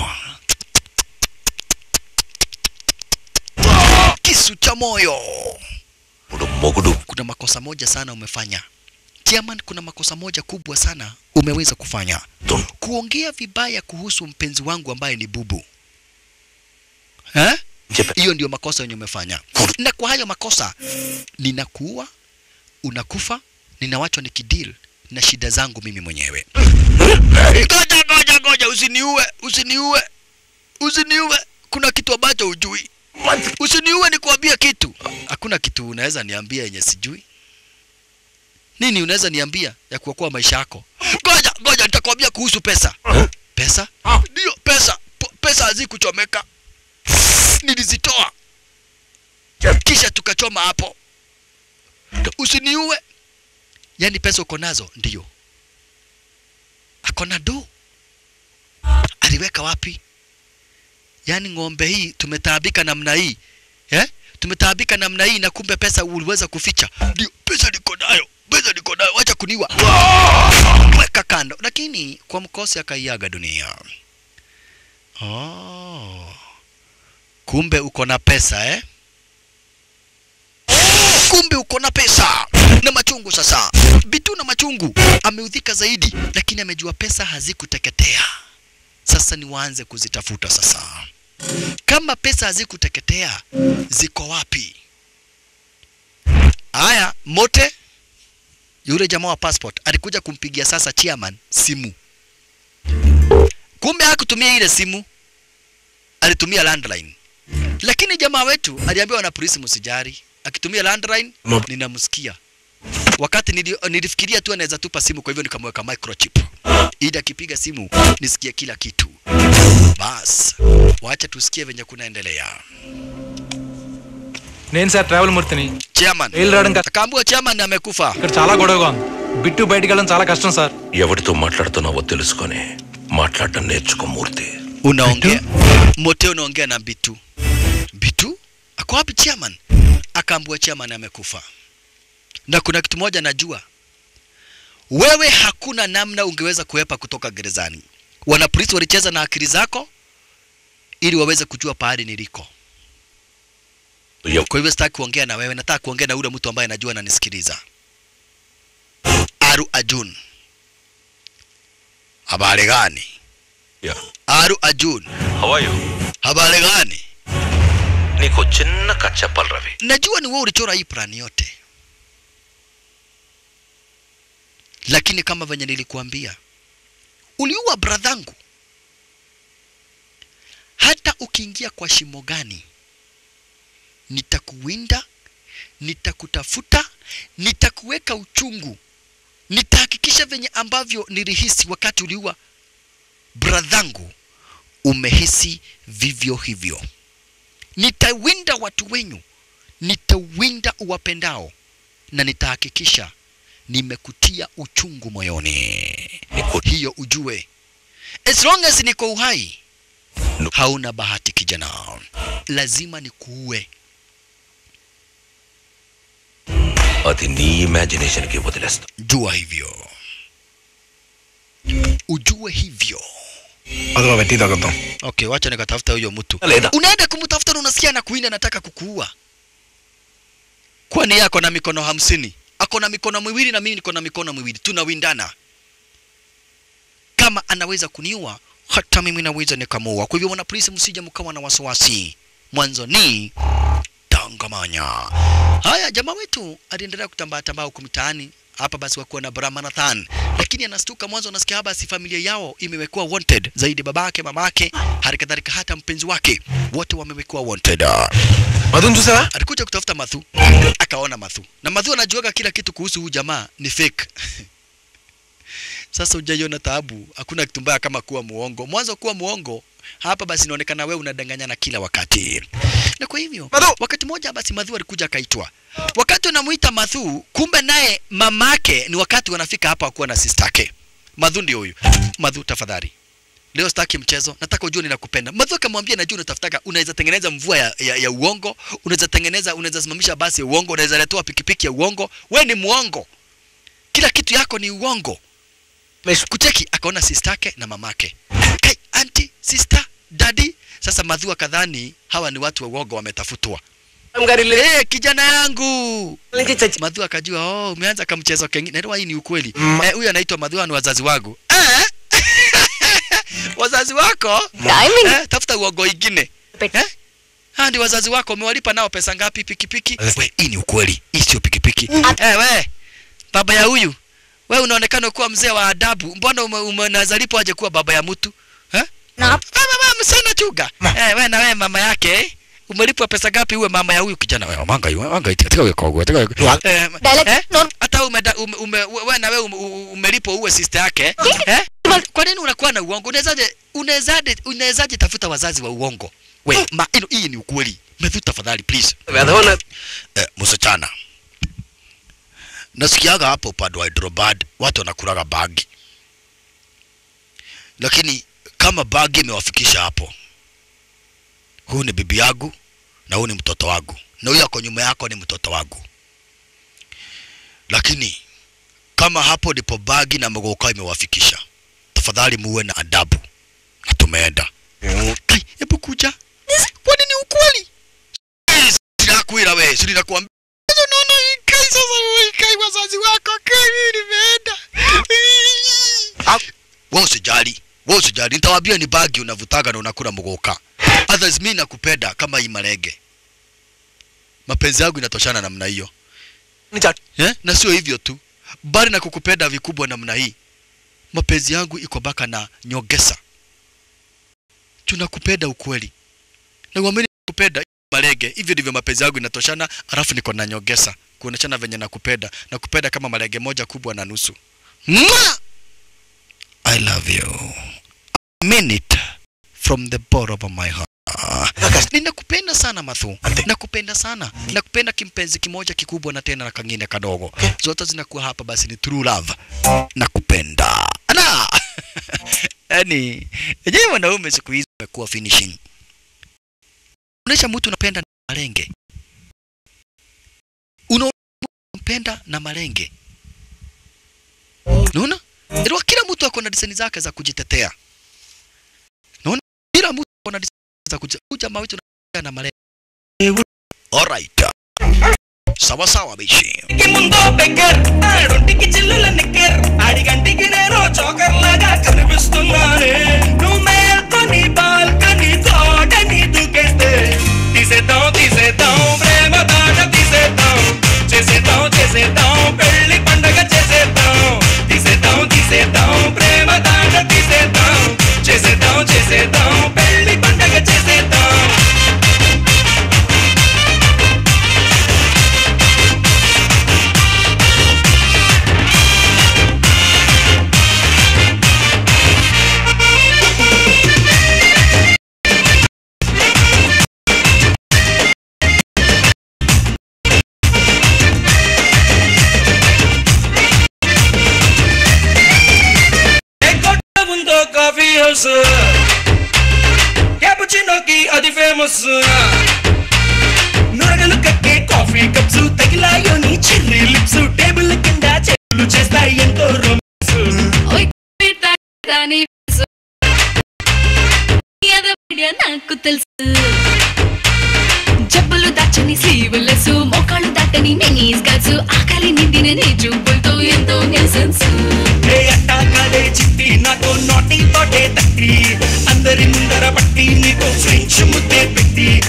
Kisu cha moyo. మొగుడు Kuna makosa moja sana umefanya. Chairman, kuna makosa moja kubwa sana umeweza kufanya. Kuongea vibaya kuhusu mpenzi wangu ambaye ni bubu. Eh? Hiyo ndio makosa yenye umefanya. Na kwa hayo makosa ninakuua, unakufa, ninawachwa nikideal na shida zangu mimi mwenyewe. Ngoja, ngoja, ngoja, usiniue, usiniue, usiniue. Kuna kitu ambacho hujui. Usiniue nikuambia kitu. Hakuna kitu unaweza niambia yenye sijui. Nini unaweza niambia ya kuokoa maisha yako? Ngoja, ngoja nitakwambia kuhusu pesa. Pesa? Ndio, pesa. P pesa hazikuchomeka. Nilizitoa. Kisha tukachoma hapo. Usiniue. Yaani pesa uko nazo? Ndio. Ako na do. Aliweka wapi? Yaani ng'ombe hii tumetaabika namna hii eh? Tumetaabika namna hii na kumbe pesa uliweza kuficha. Ndio, pesa niko nayo, pesa niko nayo, wacha kuniua. Weka kando. Lakini kwa mkosi akaiaga dunia. Oh. Kumbe uko na pesa eh? Kumbe uko na pesa na machungu sasa. Bitu na machungu ameudhika zaidi, lakini amejua pesa hazikuteketea. Sasa ni waanze kuzitafuta sasa. Kama pesa hazikuteketea, ziko wapi? Haya, Mote yule jamaa wa passport alikuja kumpigia sasa chairman simu. Kumbe hakutumia ile simu, alitumia landline. Lakini jamaa wetu aliambiwa na polisi msijari, akitumia landline ninamsikia. Wakati nili, nilifikiria tu anaweza tupa simu, kwa hivyo nikamweka microchip ili akipiga simu nisikie kila kitu. Bas, wacha tusikie venye kunaendelea. నేను sir travel మూర్తిని Chairman రైలు రావడం కష్టం. akaambiwa chairman amekufa. ఇక్కడ చాలా గొడవగా ఉంది బిట్టు బయటికి వెళ్ళడం చాలా కష్టం సార్ ఎవరితో మాట్లాడుతున్నావో తెలుసుకొని మాట్లాడటం నేర్చుకో మూర్తి Unaongea Mote, unaongea na Bitu. Bitu ako wapi chairman? Akaambiwa chairman amekufa. Na kuna kitu moja najua, wewe hakuna namna ungeweza kuepa kutoka gerezani. Wanapolisi walicheza na akili zako ili waweze kujua pahali niliko. Kwa hivyo sitaki kuongea na wewe, nataka kuongea na yule mtu ambaye najua ananisikiliza. Aru Ajun. Habari gani? Yeah. Aru Ajun. How are you? Habari gani? Niko చిన్న కథ చెప్పాలి Ravi Najua ni wewe ulichora hii plani yote, lakini kama venye nilikuambia, uliua bradhangu. Hata ukiingia kwa shimo gani, nitakuwinda, nitakutafuta, nitakuweka uchungu, nitahakikisha venye ambavyo nilihisi wakati uliua bradhangu, umehisi vivyo hivyo. Nitawinda watu wenyu, nitawinda uwapendao, na nitahakikisha nimekutia uchungu moyoni. Hiyo ujue, as long as niko uhai, hauna bahati kijana, lazima nikuue. అది నీ ఇమాజినేషన్ కి వదిలేస్తా Jua hivyo, ujue hivyo. Madhuva vetti takato. Okay, wacha nikatafuta huyo mtu. Leda. Unaenda kumtafuta na unasikia na kuina nataka kukuua. Kwani yako na mikono hamsini? Ako na mikono miwili na mimi niko na mikono miwili. Tunawindana. Kama anaweza kuniua, hata mimi naweza nikamuua. Kwa hivyo wana polisi, msije mkawa na wasiwasi. Mwanzo ni tangamanya. Haya, jamaa wetu aliendelea kutambaa tambaa huko mitaani hapa basi wakuwa na Brahmanathan, lakini anastuka mwanzo, anasikia basi familia yao imewekwa wanted zaidi, babake, mamake, hali kadhalika hata mpenzi wake, wote wamewekwa wanted. Madhun చూసావా Alikuja kutafuta Mathu, akaona Mathu na Mathu anajuaga kila kitu kuhusu huyu jamaa ni fake. Sasa hujaiona taabu, hakuna kitu mbaya kama kuwa muongo. Mwanzo kuwa muongo hapa basi inaonekana wewe unadanganyana kila wakati. Na kwa hivyo wakati mmoja basi Madhu alikuja akaitwa. Wakati unamuita Madhu, kumbe naye mamake ni wakati wanafika hapa kuwa na sistake. Madhu ndio huyu. Madhu tafadhali. Leo sitaki mchezo, nataka ujue ninakupenda. Madhu akamwambia najua unatafutaka, unaweza tengeneza mvua ya, ya, ya uongo, unaweza tengeneza, unaweza simamisha basi ya uongo, unaweza letewa pikipiki ya uongo. We ni muongo, kila kitu yako ni uongo. Kucheki akaona sistake na mamake, kai anti, sister, daddy. Sasa Madhu akadhani hawa ni watu wa uongo wametafutwa. Hey, kijana yangu Madhu akajua oh, umeanza kamchezo kengine. Ndio hii ni ukweli. Eh, huyu anaitwa Madhu ni wazazi wangu. Eh? wazazi wako? Eh, tafuta uongo ingine. Eh? Ha, ndi wazazi wako umewalipa nao pesa ngapi pikipiki? We, hii ni ukweli. Hii sio pikipiki. Eh, we. Baba ya huyu. We unaonekana kuwa mzee wa adabu. Mbona ume, umenazalipo aje kuwa baba ya mtu? Eh? Mama, mama, msana chuga. Eh, we na we mama yake eh? umelipwa pesa ngapi uwe mama ya huyu kijana wewe manga yu manga iti katika wewe kogwe katika eh, eh, hata ume, ume, ume wewe na wewe ume, umelipwa uwe sister yake eh? kwa nini unakuwa na uongo unawezaje unawezaje unawezaje tafuta wazazi wa uongo we ma ino hii ni ukweli Matthew tafadhali please eh, msichana nasikiaga hapo upande wa Hyderabad watu wanakulaga bagi lakini kama bagi imewafikisha hapo huu ni bibi yangu na huu ni mtoto wangu na huyu ako nyuma yako ni mtoto wangu lakini kama hapo ndipo bagi na mgoka imewafikisha tafadhali muwe na adabu na tumeenda kai hebu kuja kwani ni ukweli sinakwira we si ninakuambia sasa unaona hii kai sasa hii kai wazazi wako kai mimi nimeenda wewe usijali wewe usijali nitawaambia ni bagi unavutaga na unakula mgoka others mimi nakupenda kama hii marege mapenzi yangu inatoshana namna hiyo eh? na sio hivyo tu bali na kukupenda vikubwa namna hii mapenzi yangu iko baka na nyongesa tunakupenda ukweli na uamini kupenda marege hivyo ndivyo mapenzi yangu inatoshana alafu niko na nyongesa kuoneshana venye nakupenda nakupenda kama marege moja kubwa na nusu Mwah! I love you I mean it from the bottom of my heart ninakupenda sana Mathu, nakupenda sana, nakupenda kimpenzi kimoja kikubwa na tena na kangine kadogo, zote zinakuwa hapa, basi ni true love, nakupenda ana yani yenyewe wanaume siku hizi wamekuwa finishing. Unaonyesha mtu unapenda na malenge, unampenda na malenge, unaona ndio kila mtu ako na diseni zake za kujitetea, unaona kila mtu ako na diseni za kuja jamaa wetu na malenge. Alright. sawasawa bishi ఇంటికి ముందో బెగ్గర్ ఆడొంటికి చిల్లుల నిక్కర్ ఆడిగంటికి నేను చోకర్ లాగా కనిపిస్తున్నానే నువ్వు మేల్కొని బాల్కని తోటని దూకేస్తే తీసేద్దాం తీసేద్దాం ప్రేమ దాట తీసేద్దాం చేసేద్దాం చేసేద్దాం పెళ్లి పండగ చేసేద్దాం తీసేద్దాం తీసేద్దాం ప్రేమ దాట తీసేద్దాం చేసేద్దాం చేసేద్దాం పెళ్లి పండగ చేసేద్దాం ఎక్కడ ఉందో కాఫీ హౌస్ క్యాపుచినోకి అది ఫేమస్ నురగలు కక్కే కాఫీ కప్స్ తగిలాయో నీ చెర్రీ లిప్స్ టేబుల్ కింద చెల్లు చేస్తాయి ఎంతో రొమాన్స్ దాని ఏదో వీడియో నాకు తెలుసు జబ్బులు దాచని స్లీవ్లెస్ మోకాళ్ళు దాటని నెనీస్ గల్స్ ఆకలి నిండిన నీ చూపులతో ఎంతో న్యూసెన్స్ ఏ అట్టా కాదే చిట్టి నాతో నాటి తోటే తట్టి అందరి ముందర పట్టి నీకు ఫ్రెంచ్ ముద్దే పెట్టి